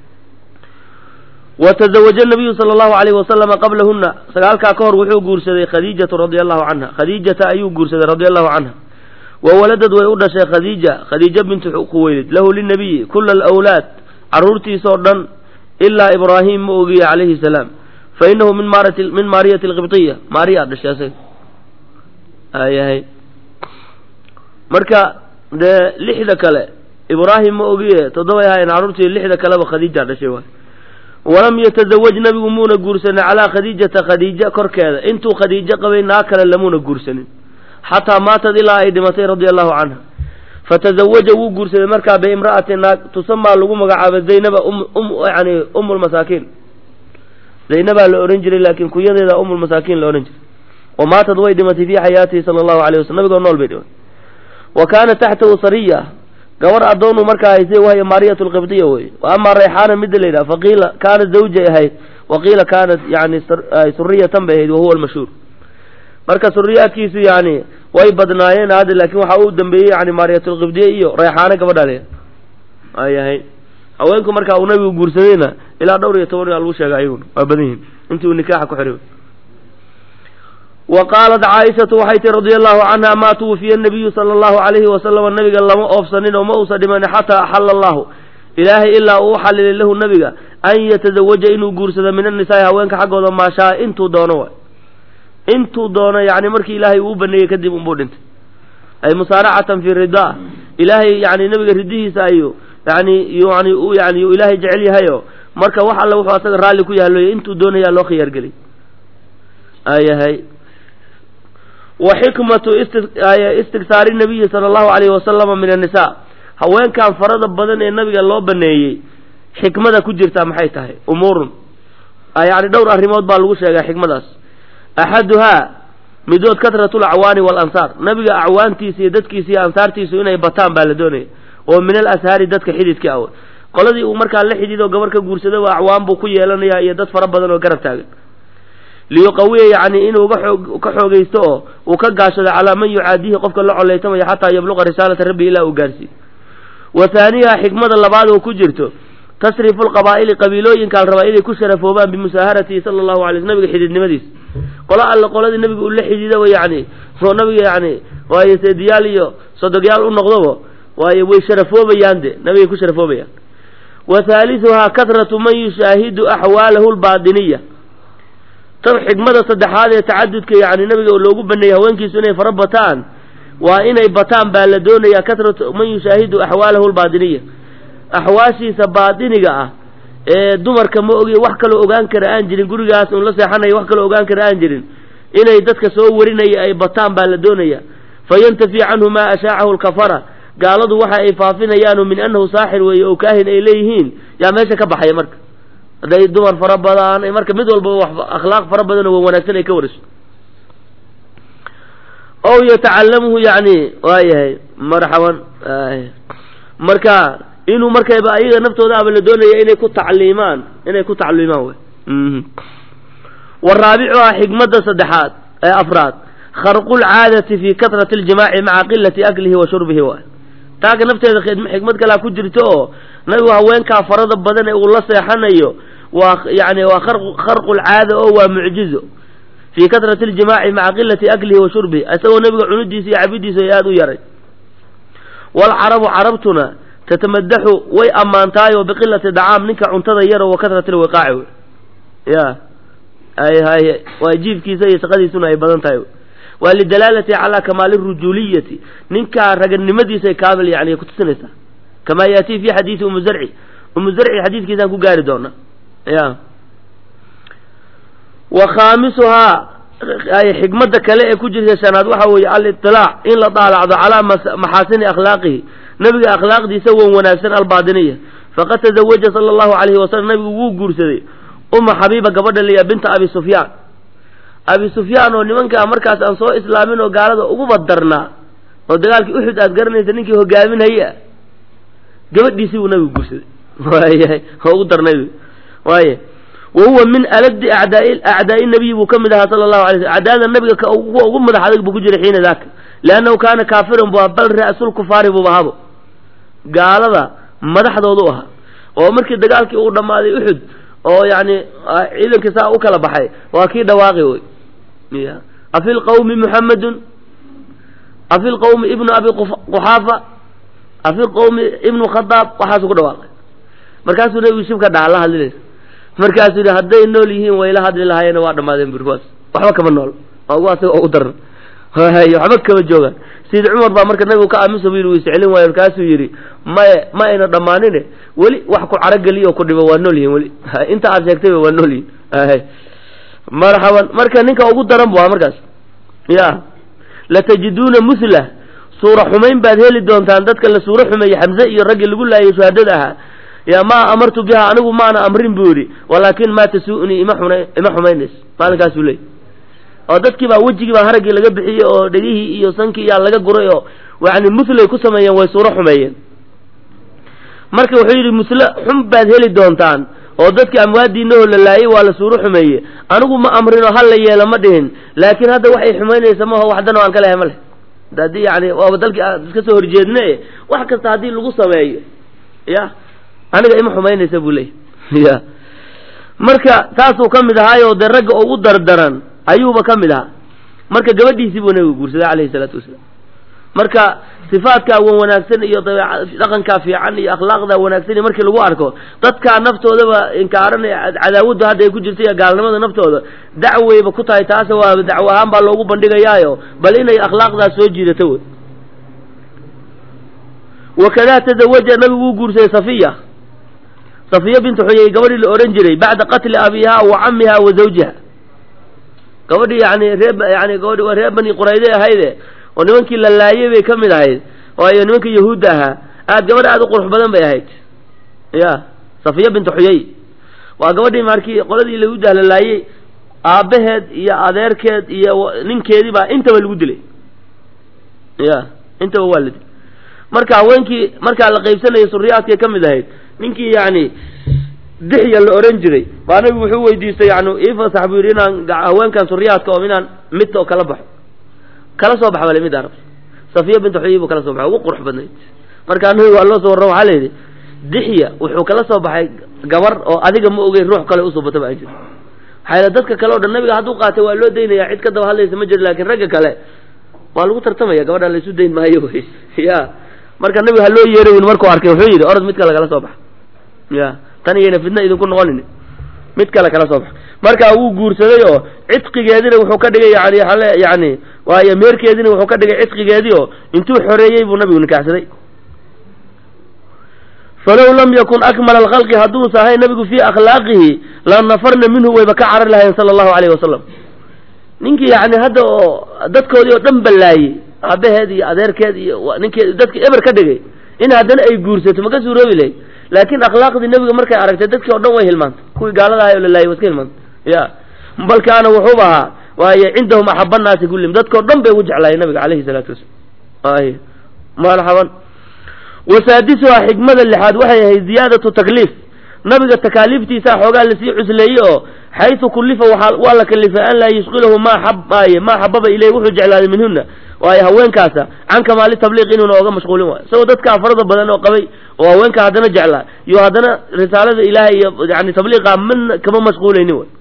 wa tazawaja nabiyu sala allahu alayhi wasalama qablahuna sagaalkaa ka hor wuxuu guursaday khadiijatu radia allahu canha khadiijata ayuu guursaday radia allahu canha wa waladad way u dhashay khadiija khadiija bintu quweylid lahu linabiyi kula alawlaad carruurtiisoo dhan ilaa ibraahim ma ogiye calayhi salaam fa inahu min marat min maariyati alqibtiya maariya dhashay asaga ayahay marka dee lixda kale ibraahim ma ogiye toddobay ahaayeen carruurtii lixda kaleba khadiija dhashay waay walam yatazawaj nabigu muuna guursanin calaa khadiijata khadiija korkeeda intuu khadiijo qabay naag kale lamuuna guursanin xataa maatad ilaa ay dhimatay radia allahu canha fatazawaja wuu guursaday markaa biimra'ati naag tusamaa lagu magacaaba zaynaba yani um lmasaakiin zaynabaa la odhan jiray laakiin kunyadeeda umulmasaakiin la odhan jiray wa maatad way dhimatay fii xayaatihi sala allahu alayh waslm nabigoo nool bay dhimatay wa kaana taxtahu sariya gabar addoonu markaa haysay wahya maariyat lqibdiya wey wa amaa rayxaana midda la yidhaha faqiila kaanat zawjay ahayd wa qiila kaanat yani suriyatan bay ahayd wahuwa almashhuur marka suriyaadkiisu yani way badnaayeen hadda laakiin waxaa u dambeeyey yani maariyatulqibdiya iyo rayxaano gabadha le ayahay haweenku markaa uu nabigu guursadayna ilaa dhowr iyo toban yaa lagu sheega ayaguna waa badan yihin intii uu nikaaxa ku xiray wa qaalat caaishatu waxay tihi radia allahu canha maa tuwufiya nabiyu sala allahu alayhi wasalama nabiga lama oofsanin oo ma uusa dhimanin xataa axalla allahu ilaahay ilaa uu u xalilay lahu nabiga an yatazawaja inuu guursado min annisaai haweenka xaggooda maashaa intuu doono waay intuu doono yani markii ilaahay uu u baneeyey kadib unbuu dhintay ay musaaracatan fi ridaa ilaahay yani nabiga ridihiisa ayu yani yani u yani ilaahay jecel yahayo marka wax alle wuxuu asaga raalli ku yahaloy intuu doonayaa loo khiyaargelay ayahay wa xikmatu istigsaari nabiyi sala allahu alayhi wasalama min annisaa haweenkan farada badan ee nabiga loo baneeyey xikmada ku jirtaa maxay tahay umuurun yani dhowr arrimood baa lagu sheegaa xikmadaas axaduhaa midood katratu lacwaani waalansaar nabiga acwaantiisa iyo dadkiisa iyo ansaartiisu inay bataan baa la doonaya oo min al ashaari dadka xididka aw qoladii uu markaa la xidhiidoo gabar ka guursadaba acwaan buu ku yeelanayaa iyo dad fara badan oo garab taagan liyuqawiya yacni inuu ka xoogaysto oo uu ka gaashado calaa man yucaadihi qofka la coleytamaya xataa yabluqa risaalata rabbi ilaa uu gaarsiiyo wa haaniha xikmada labaad oo ku jirto tasrifu lqabaa'ili qabiilooyinkaa la rabaa inay ku sharafoobaan bimusaaharatihi sala allahu alay sl nabiga xididnimadiisa qolo alle qoladii nabiga uu la xidhiidaba yani oo nabiga yani waayo seediyaal iyo sodogyaal u noqdoba waayo way sharafoobayaan de nabigay ku sharafoobayaan wa haaliثuhaa kahratu man yushaahidu axwaalahu lbaadiniya tan xikmada saddexaad ee tacadudka yani nabiga loogu baneeyey haweenkiisu inay fara bataan waa inay bataan baa la doonayaa kahratu man yushaahidu axwaalahu lbaadiniya axwaashiisa baadiniga ah ee dumarka ma ogi wax kaloo ogaan kara aan jirin gurigaas un la seexanaya wax kaloo ogaan kara aan jirin inay dadka soo warinaya ay bataan baa la doonaya fayantafi canhu maa ashaacahu lkafara gaaladu waxa ay faafinayaanu min annahu saaxir weeye oo kaahin ay leeyihiin yaa meesha ka baxaya marka hadday dumar fara badan marka mid walbaba wax akhlaaq fara badan oo wanaagsan ay ka wariso ow yatacalamuhu yani waayahay marxaban marka inuu markayba ayaga naftooda aba la doonaya inay ku tacliimaan inay ku tacliimaan wy waraabicuhaa xikmada saddexaad ee afraad kharqu lcaadati fi katrati ljimaaci maca qilati aklihi wa shurbihi waay taaka nafteeda xikmad kalaa ku jirto oo nabigu haweenkaa farada badan ee uu la seexanayo waa yani waa kharqu lcaada oo waa mucjizo fii katrati ljimaaci maca qilati aklihi wa shurbihi isagoo nabiga cunidiisa iyo cabidiisa ay aada u yaray waalcarabu carabtuna tatamadaxu way ammaantaayoo biqilati dacaam ninka cuntada yaro wa katrati lwiqaaci wey ya ay hay waa jiifkiisa iyo shaqadiisuna ay badan tahay waa lidalaalati calaa kamaali rujuuliyati ninkaa raganimadiisay kaamil yani kutusinaysaa kamaa yaatii fi xadiisi umu zarci umu zarci xadiidkiisaan ku gaari doona ya wa khaamisuhaa xikmada kale ee ku jirta shanaad waxa weeye aliطilaac in la daalacdo calaa maxaasini akhlaaqihi nabiga akhlaaqdiisa wan wanaagsan albaadiniya faqad tazawaja sala allahu alayhi wasalam nabigu wuu guursaday uma xabiiba gabadha liya binta abi sufyaan abi sufyaan oo nimankaa markaas aan soo islaamin oo gaalada uguba darnaa oo dagaalkii uxud aad garanaysa ninkii hogaaminhaya gabadhiisii buu nabigu guursaday waayahay oo ugu darnay waaya wa huwa min aladi acdaai acdaai nabiyi buu ka mid ahaa sala allahu alay slam acdaada nabiga kuwa ugu madax adag buu ku jiray xiina daaka liannahu kaana kaafiran bu bal ra'sulkufaari buu ahabo gaalada madaxdoodu ahaa oo markii dagaalkii uu dhammaaday uxud oo yani ciidankii saa u kala baxay waa kii dhawaaqi wey ya afi lqawmi muxamedun afi lqawmi ibnu abi quxaafa afi lqawmi ibnu khadaab waxaasuu ku dhawaaqay markaasuu nabigu shibka dhaca la hadlinaysa markaasuu yihi hadday nool yihiin wayla hadli lahaayeen waa dhamaadeen buri kuwaas waxba kama nool ugu asaga ugu daran waxba kama joogaan sayid cumar baa marka nabigu ka aaminsa bu yidhi wuu iscelin waayo markaasuu yidhi maye ma ayna dhammaanine weli wax ku carogeliyo ku dhibo waa nool yihin weli inta aad sheegtayba waa nool yihin marxaban marka ninka ugu daran bu ahaa markaas ya latajiduuna musla suura xumayn baad heli doontaan dadka la suuro xumeeyey xamse iyo raggii lagu laayay shuhadada ahaa ya maa amartu biha anigu maana amrin buu yidhi walaakin maa tasu'nii ima xuna ima xumaynays maalinkaasuu leey oo dadkii baa wejigii baa haraggii laga bixiyey oo dhegihii iyo sankii yaa laga guray oo yani muslay ku sameeyeen way suuro xumeeyeen marka wuxuu yidhi musle xun baad heli doontaan oo dadkii amwaadiinahoo la laayay waa la suuro xumeeye anigu ma amrinoo hal la yeelo ma dhihin laakiin hadda waxay xumaynaysa maho waxdana aan ka lehay ma leh haddii yani waaba dalkii aan iska soo horjeedne wax kasta haddii lagu sameeyo ya aniga ima xumaynaysa buu leeyay ya marka taasuu ka mid ahaayo dee ragga ugu dardaran ayuuba ka mid ahaa marka gabadhiisii buu nabigu guursaday calayhi salaatu wasalaam marka sifaadkaa wan wanaagsan iyo dhaqankaa fiican iyo akhlaaqda wanaagsan iyo markii lagu arko dadkaa naftoodaba inkaaranaya cadaawaddu hadda ay ku jirta iyo gaalnimada naftooda dacweyba ku tahay taase waa dacwo ahaan baa loogu bandhigayaayo bal inay akhlaaqdaas soo jiidato wey wakadaa tazawaja nabigu wuu guursaday safiya safiya bintu xuyey gabadhii la odhan jiray bacda qatli abiha wa camiha wa zawjiha gabadhii yani ree yani gabadhi waa reer bani qurayde ahayde oo nimankii la laayay bay ka mid ahayd waayo nimanka yahuudda ahaa aad gabadh aad u qurux badan bay ahayd ya safiya bintu xuyey waa gabadhii markii qoladii yahuudda la laayay aabbaheed iyo adeerkeed iyo ninkeedii baa intaba lagu dilay ya intaba waa la dilay marka haweenkii markaa la qaybsanayay suriyaadkay ka mid ahayd ninkii yani dixya la ohan jiray baa nabigu wuxuu weydiistay yani ifasax buu yidhi inaan haweenkan suriyaadka oo inaan mid oo kala baxo kala soo bax bale mid arab safiya bintu xuyey buu kala soo baxay ugu qurux badnayd markaa nabigu waa loo soo warran waxaa la yidhi dixya wuxuu kala soo baxay gabar oo adiga ma ogey ruux kale usoo bata ba aan jir maxaa dadka kale o dhan nabiga hadduu qaatay waa loo daynaya cid ka daba hadlaysa ma jiro laakiin ragga kale waa lagu tartamaya gabadha laysu dayn maayo wy ya marka nabiga ha loo yeerayn markuu arkay wuxuu yidhi orod mid kale kala soo baxa ya tan iyayna fidna idinku noqonin mid kale kala soo baxa marka wuu guursaday oo cidqigeedina wuxuu ka dhigay yani ale yani waayo meerkeedina wuxuu ka dhigay cidqigeedii oo intuu xoreeyey buu nabigu nikaxsaday falow lam yakun akmala alkhalqi hadduusa ahayn nabigu fii akhlaaqihi la nafarna minhu wayba ka carar lahayn sala allahu alayhi wasalam ninkii yani hadda oo dadkoodii oo dhan ballaayey aabaheed iyo adeerkeed iyo ninkii dadki eber ka dhigay in haddana ay guursato ma ka suuroobi lahayd laakiin akhlaaqdii nebiga markay aragtay dadkii o dhan way hilmaantay kuwii gaalada ahay oo la laayay wa iska hilmaantay ya bal kaana wuxuuba ahaa waaye cindahum axaba naasi kullihim dadkao dhan bay ugu jeclaayeen nabiga calayhi salaatu wasalam ay marxaban wasaadisuhaa xikmada lixaad waxay ahayd ziyaadatu takliif nabiga takaaliiftiisaa xoogaa lasii cusleeyey oo xaysu kullifa waaa waa la kalifay an laa yushqilahu maa xabaaye maa xababa ileyh wuxuu jeclaaday minhuna waayo haweenkaasa can kamaali tabliiq inuuna oga mashquulin waayo isagoo dadkaa farada badan oo qabay oo haweenka haddana jeclaa iyo haddana risaalada ilaahay iyo yani tabliiqa mana kama mashquulaynin way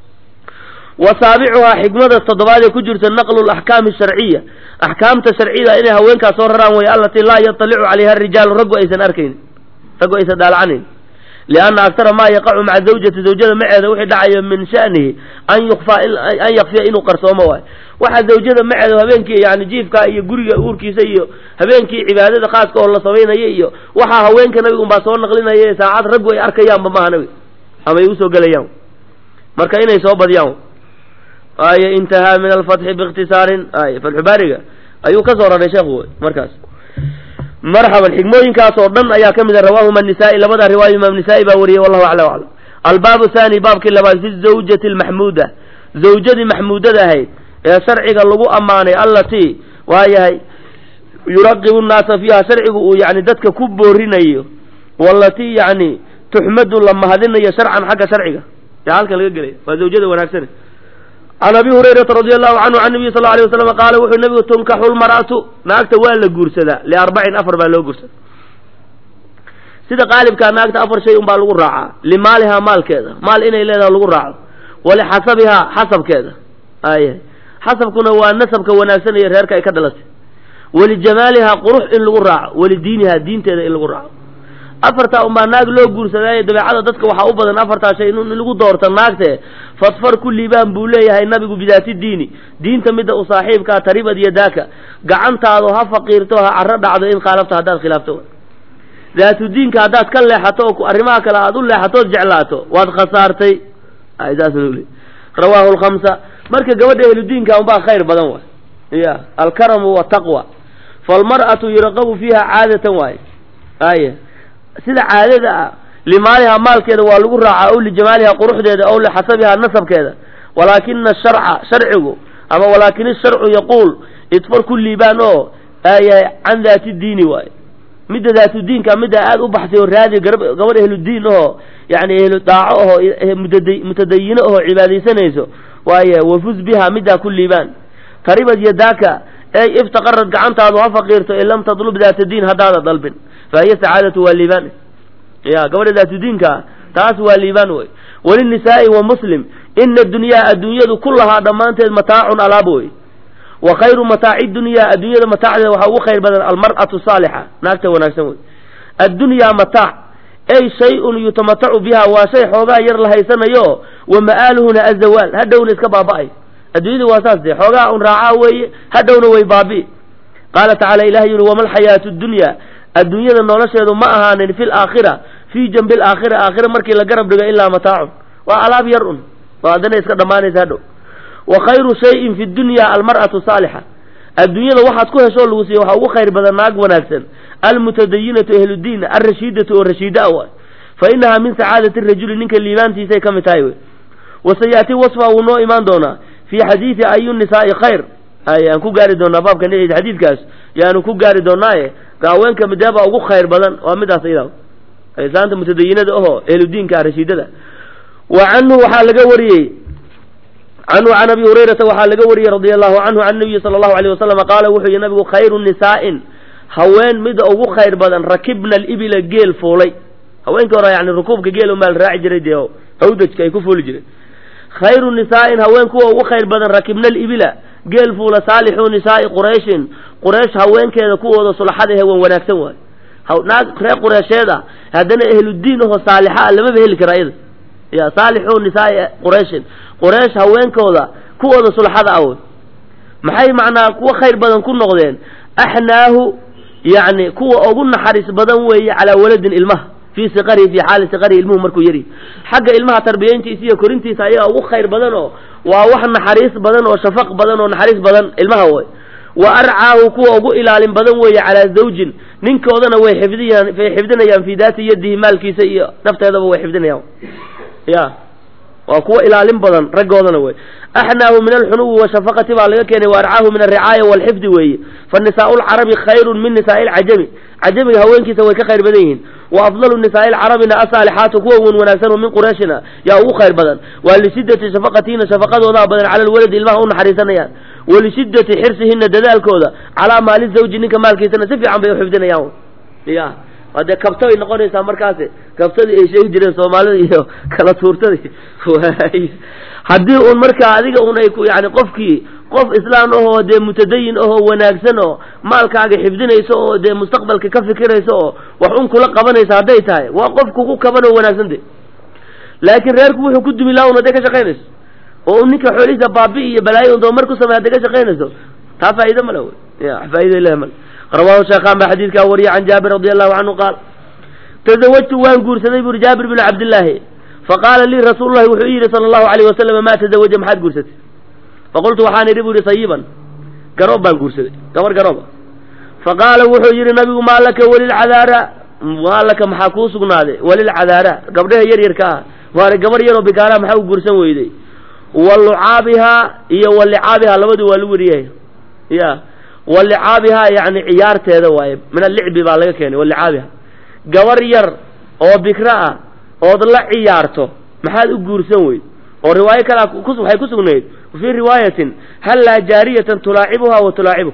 wa saabicuhaa xikmada toddobaad ee ku jirta naqlu laxkaami sharciya axkaamta sharciyada inay haweenkaas soo raraan way allatii laa yatalicu calayha arijaalu raggu aysan arkaynin raggu aysan dhaalacanayn lianna aktara maa yaqacu maca zawjati zawjada maceeda wixii dhacayo min shanihi an yukfaa an yakfiya inuu qarsoomo waayo waxa zawjada maceeda habeenkii yani jiifka iyo guriga uurkiisa iyo habeenkii cibaadada khaaska oo la samaynaya iyo waxaa haweenka nabiga unbaa soo naqlinaya saacad raggu ay arkayaanba maaha nabiga ama ay usoo gelayaan marka inay soo badiyaan ay intahaa min alfatxi biikhtisaarin ay fatxubaariga ayuu ka soo raray sheekhu markaas marxaban xikmooyinkaas oo dhan ayaa ka mid a rawaahuma nisaa-i labada riwaaya imaam nisaa-i baa wariyey wallahu aclam aclam albaabu thani baabkii labaad fi zawjati almaxmuuda zawjadii maxmuudada ahayd ee sharciga lagu ammaanay allatii waayahay yuraqibu nnaasa fiiha sharcigu uu yani dadka ku boorinayo walatii yani tuxmadu la mahadinayo sharcan xagga sharciga yaa halkan laga gelaya waa zawjada wanaagsane can abi hurayrata radi allahu canhu can nabiy sal alay waslam qaala wuxuu nabigu tunkaxu lmar'atu naagta waa la guursadaa liarbacin afar baa loo guursadaa sida qaalibkaa naagta afar shay unbaa lagu raacaa limaalihaa maalkeeda maal inay leedaha lagu raaco walixasabihaa xasabkeeda ay xasabkuna waa nasabka wanaagsan iyo reerka ay ka dhalatay walijamaalihaa qurux in lagu raaco walidiinihaa diinteeda in lagu raaco afartaa unbaa naag loo guursadaayo dabeecada dadka waxaa u badan afartaa shay in lagu doorto naagte fadfar ku liibaan buu leeyahay nabigu bidaati diini diinta midda u saaxiibkaa taribad yadaaka gacantaadu ha faqiirto ha caro dhacdo in khaalafta haddaad khilaafto daatu diinka haddaad ka leexato oo arrimaha kale aad u leexatood jeclaato waad khasaartay saas rawaahu lkhamsa marka gabadha ehludiinka unbaa khayr badan waay ya alkaramu wataqwa falmar'atu yuraqabu fiiha caadatan waaye aya sida caadada ah limaalihaa maalkeeda waa lagu raacaa ow lijamaalihaa quruxdeeda ow lixasabihaa nasabkeeda walaakina sharca sharcigu ama walaakin isharcu yaquul idfar ku liibaan oo ayahay can daati diini waaye midda daatu diinka midda aada u baxsay oo raadi gabadh ehludiin ahoo yani ehlu daaco ahoo mutadayino ahoo cibaadaysanayso waaye wafuz biha middaa ku liibaan taribad yadaaka ey iftaqarad gacantaadu ha faqiirto in lam tadlub daata diin haddaada dalbin fa hiya sacaadatu waa liibaan ya gabadha daatu diinkaa taas waa liibaan wey walinisaa'i wa muslim ina dunyaa adduunyadu kullahaa dhammaanteed mataacun alaab wey wa khayru mataaci dunyaa adduunyada mataacdeeda waxaa ugu khayr badan almar'atu saalixa naagta wanaagsan wey addunyaa mataac ey shay-un yutamatacu biha waa shay xoogaa yar la haysanayo wa ma'aaluhuna azawaal hadhowna iska baaba'ay adduunyada waa saas dee xoogaa un raacaa weeye hadhowna way baabi'i qaala tacala ilahi yuri wama alxayaatu dunya adduunyada nolosheedu ma ahaanin fi laakhira fii janbi laakhira aakhira markii la garab dhigo ilaa mataacun waa alaab yar un oo haddana iska dhammaanaysa hadhow wa khayru shayin fi dunya almar'atu saalixa adduunyada waxaad ku heshoo lagu siiya waxaa ugu khayr badan naag wanaagsan almutadayinatu ahludiin alrashiidatu oo rashiida a waay fa inahaa min sacaadati rajuli ninka liibaantiisay ka mid tahay wey wasayaati wasfa wuu noo imaan doonaa fii xadiidi ayu nisaa'i khayr ayaan ku gaari doonaa baabka xadiidkaas yaanu ku gaari doonaaye haweenka mideebaa ugu khayr badan waa midaas iyada islaanta mutadayinada ahoo ehludiinka rashiidada wa canhu waxaa laga wariyey canhu can abi hurayrata waxaa laga wariyey radia allahu canhu can nabiyi sala allahu alayh wasalam qaala wuxuu yihi nabigu khayru nisaa'in haween mida ugu khayr badan rakibna alibila geel fuulay haweenkii hore yani rukuubka geel umaa la raaci jiray dee hawdajka ay ku fuuli jireen khayru nisaa'in haween kuwa ugu khayr badan rakibna alibila geel fuula saalixu nisaa'i qurayshin quraysh haweenkeeda kuwooda sulaxada ehe wan wanaagsan waayo naag reer qureysheed ah haddana ehludiin ahoo saalixa ah lamaba heli kara iyada ya saalixu nisaa'i qurayshin quraysh haweenkooda kuwooda sulaxada ah wey maxay macnaa kuwa khayr badan ku noqdeen axnaahu yacni kuwa ugu naxariis badan weeye calaa waladin ilmaha fii siqarihi fii xaali siqarihi ilmuhu markuu yari xagga ilmaha tarbiyayntiisa iyo korintiisa ayaga ugu khayr badan oo waa wax naxariis badan oo shafaq badan oo naxariis badan ilmaha way wa arcaahu kuwa ugu ilaalin badan weeye calaa zawjin ninkoodana way xifdiyaan way xifdinayaan fii daati yadihi maalkiisa iyo nafteedaba way xifdinayaan ya waa kuwa ilaalin badan raggoodana wey axnaahu min alxunuwi washafaqati baa laga keenay wa arcaahu min alricaaya waalxifdi weeye fa nisaau lcarabi khayrun min nisaai lcajami cajamiga haweenkiisa way ka khayr badan yihiin wa afdalu nisaai lcarabina asaalixaatu kuwa wan wanaagsan oo min qurayshina yaa ugu khayr badan waa lishiddati shafaqatiina shafaqadoodaa badan cala lwaladi ilmaha u naxariisanayaan walishiddati xirsihina dadaalkooda calaa maali zawji ninka maalkiisana si fiican bay uxifdinayaan ya hadee kabto ay noqonaysaa markaasi kabtadii ay sheegi jireen soomaalida iyo kala tuurtadii haddii un markaa adiga un ay ku yani qofkii qof islaan ahoo dee mutadayin ahoo wanaagsan oo maalkaaga xifdinayso oo dee mustaqbalka ka fikirayso oo wax un kula qabanaysa hadday tahay waa qof kugu kaban oo wanaagsan de laakiin reerku wuxuu ku dumi laha un hadday ka shaqaynayso oo ninka xoolihiisa baabi iyo balaayo un doomar ku samey hadday ka shaqaynayso taa faa'iide male wey ya faa'iida ilahi male rawahu sheekhaan baa xadiidkaa wariya can jaabir radi allahu canhu qaal tazawajtu waan guursaday buri jaabir binu cabdillaahi faqaala lii rasuulu llahi wuxuu yidhi sala allahu alayh wasalam maa tazawaja maxaad guursatay faqultu waxaan idhi bu ihi sayiban garoob baan guursaday gabar garooba faqaala wuxuu yidhi nabigu maa laka walilcadaara maa laka maxaa kuu sugnaaday walilcadaara gabdhaha yar yarka ah waana gabar yaroo bikaaraha maxaa u guursan weyday wa lucaabihaa iyo wa licaabihaa labadu waa lagu weriyay ya wa licaabihaa yani ciyaarteeda waaye min allicbi baa laga keenay wa licaabiha gabar yar oo bikra ah ood la ciyaarto maxaad u guursan weyd oo riwaayo kalea waxay ku sugnayd fii riwaayatin hallaa jaariyatan tulaacibuhaa wa tulaacibu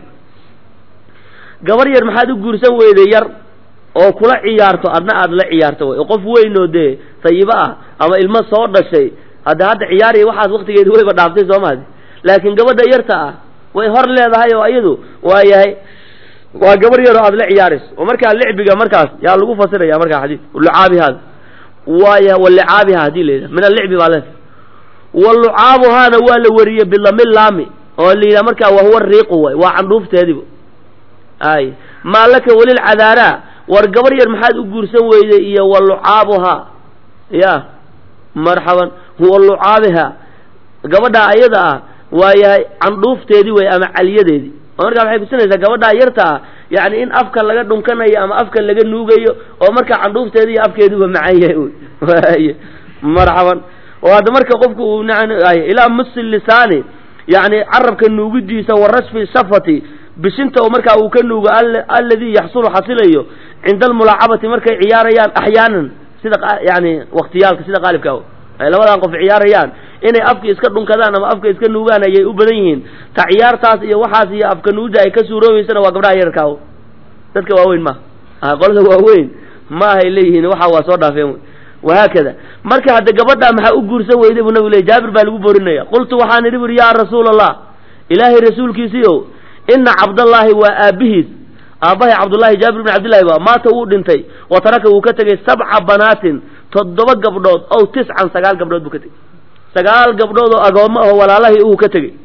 gabar yar maxaad u guursan weyday yar oo kula ciyaarto adna aad la ciyaarto way oo qof weynoo dee sayibo ah ama ilmo soo dhashay hadda hadda ciyaariya waxaas waktigeedi wayba dhaaftay soo maadi laakiin gabadha yarta ah way hor leedahay oo iyadu waa yahay waa gabar yaroo aad la ciyaarayso oo markaa licbiga markaas yaa lagu fasiraya markaa xadiis lucaabihaada waaya walicaabiha hadii la yidhaha min allicbi baa leedahay wa lucaabuhaana waa la wariyey bidami laami oo la yidhaha markaa wahuwa riiqu way waa candhuufteediba ay maa laka walilcadaara war gabar yar maxaad u guursan weyday iyo wa lucaabuhaa ya marxaban huwa lucaabiha gabadhaa ayada ah waa yahay candhuufteedii wey ama caliyadeedii oo markaa waxay kusinaysaa gabadhaa yarta ah yani in afka laga dhunkanayo ama afka laga nuugayo oo markaa candhuufteedi iyo afkeeduba macan yahay y marxaban oo hadda marka qofku uu ilaa musi lisaani yani carabka nuugidiisa wa rashfi shafati bishinta oo markaa uu ka nuugo alladii yaxsulu xasilayo cinda almulaacabati markay ciyaarayaan axyaanan sida yani waktiyaalka sida qaalibka ay labadan qof ciyaarayaan inay afka iska dhunkadaan ama afka iska nuugaan ayay u badan yihiin ta ciyaartaas iyo waxaas iyo afka nuuda ay ka suuroobeysana waa gabdhaha yararkaa dadka waaweyn maaha qolada waaweyn maahay leeyihiin waxa waa soo dhaafeen wahaakada marka hadda gabadhaa maxaa u guursan weyday buu nabigu ley jaabir baa lagu boorinaya qultu waxaan idhi buri yaa rasuula allah ilaahay rasuulkiisiiow ina cabdallaahi waa aabihiis aabbahay cabdullaahi jaabir bin cabdillahi ba maata wuu dhintay wa taraka wuu ka tegey sabca banaatin toddoba gabdhood ow tiscan sagaal gabdhood buu ka tegey sagaal gabdhood oo agoommo aho walaalahii uu ka tegey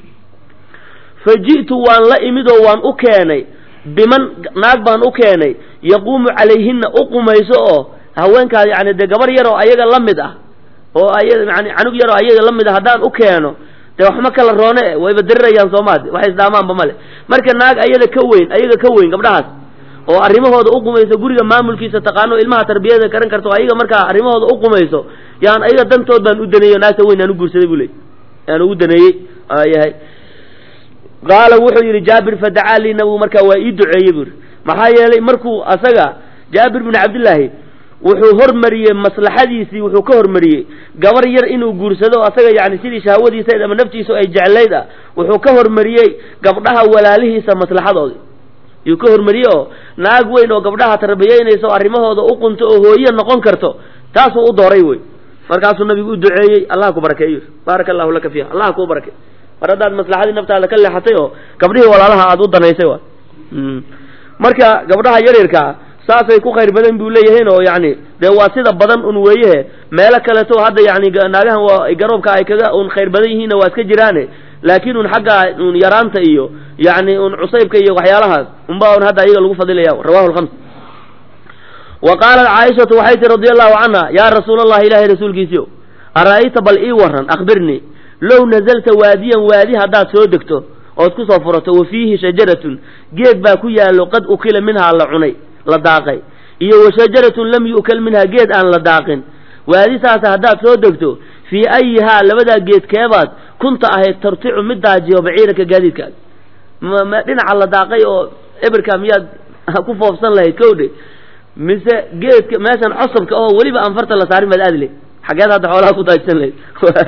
fa ji'tu waan la imid oo waan u keenay biman naag baan u keenay yaquumu calayhinna u qumayso oo haweenkaas yani dee gabar yaroo ayaga la mid ah oo ay yani canug yaroo ayaga la mid ah haddaan u keeno dee waxma kala roone wayba dirirayaan soomaadi waxay isdhaamaanba male marka naag ayada ka weyn ayaga ka weyn gabdhahaas oo arrimahooda u qumayso guriga maamulkiisa taqaano ilmaha tarbiyada karan karto ayaga markaa arrimahooda u qumayso yaan ayaga dantood baan u daneeyey naagta weyn aan u guursaday buu ley aan ugu daneeyey yahay qaala wuxuu yidhi jaabir fadacaa lii nabigu markaa waa ii duceeyey buu yidhi maxaa yeelay markuu asaga jaabir bin cabdillaahi wuxuu hormariyey maslaxadiisii wuxuu ka hormariyey gabar yar inuu guursado asaga yani sidii shahwadiisa ama naftiisu ay jeclayd ah wuxuu ka hormariyey gabdhaha walaalihiisa maslaxadooda yuu ka hormariyey oo naag weyn oo gabdhaha tarbiyeynaysa oo arrimahooda u qunto oo hooye noqon karto taasuu u dooray wey markaasuu nabigu u duceeyey allah ku barakeeyo baaraka allahu laka fiiha allah kuu barakey mar haddaad maslaxadii naftaada ka leexatay oo gabdhihii walaalaha aada u danaysay wa marka gabdhaha yaryarkaa saasay ku khayr badan buu leeyahayn oo yani dee waa sida badan un weeyehe meelo kaleto hadda yani naagahan waa garoobka ay kaga un khayr badan yihiinna waa iska jiraane laakiin un xagga un yaraanta iyo yani un cusaybka iyo waxyaalahaas unba un hadda iyaga lagu fadilaya rawahu lhams wa qaalat caaishatu waxay tii radi allahu canha yaa rasuul allahi ilaahay rasuulkiisiio ara'ayta bal ii waran akhbirnii low nazalta waadiyan waadi haddaad soo degto ood ku soo furato wa fiihi shajaratun geed baa ku yaallo qad ukila minhaa la cunay la daaqay iyo wa shajaratun lam yu'kal minhaa geed aan la daaqin waadi saasa haddaad soo degto fii ayihaa labadaa geed keebaad kunta ahayd tarticu mid daajiyo baciiraka gaadiidkaas ma ma dhinaca la daaqay oo ebirka miyaad ku foofsan lahayd kowdhe mise geedka meeshan cosabka oo weliba aan farta la saarin baad aadi lahayd xageed hadda xoolaha ku daajisan lahayd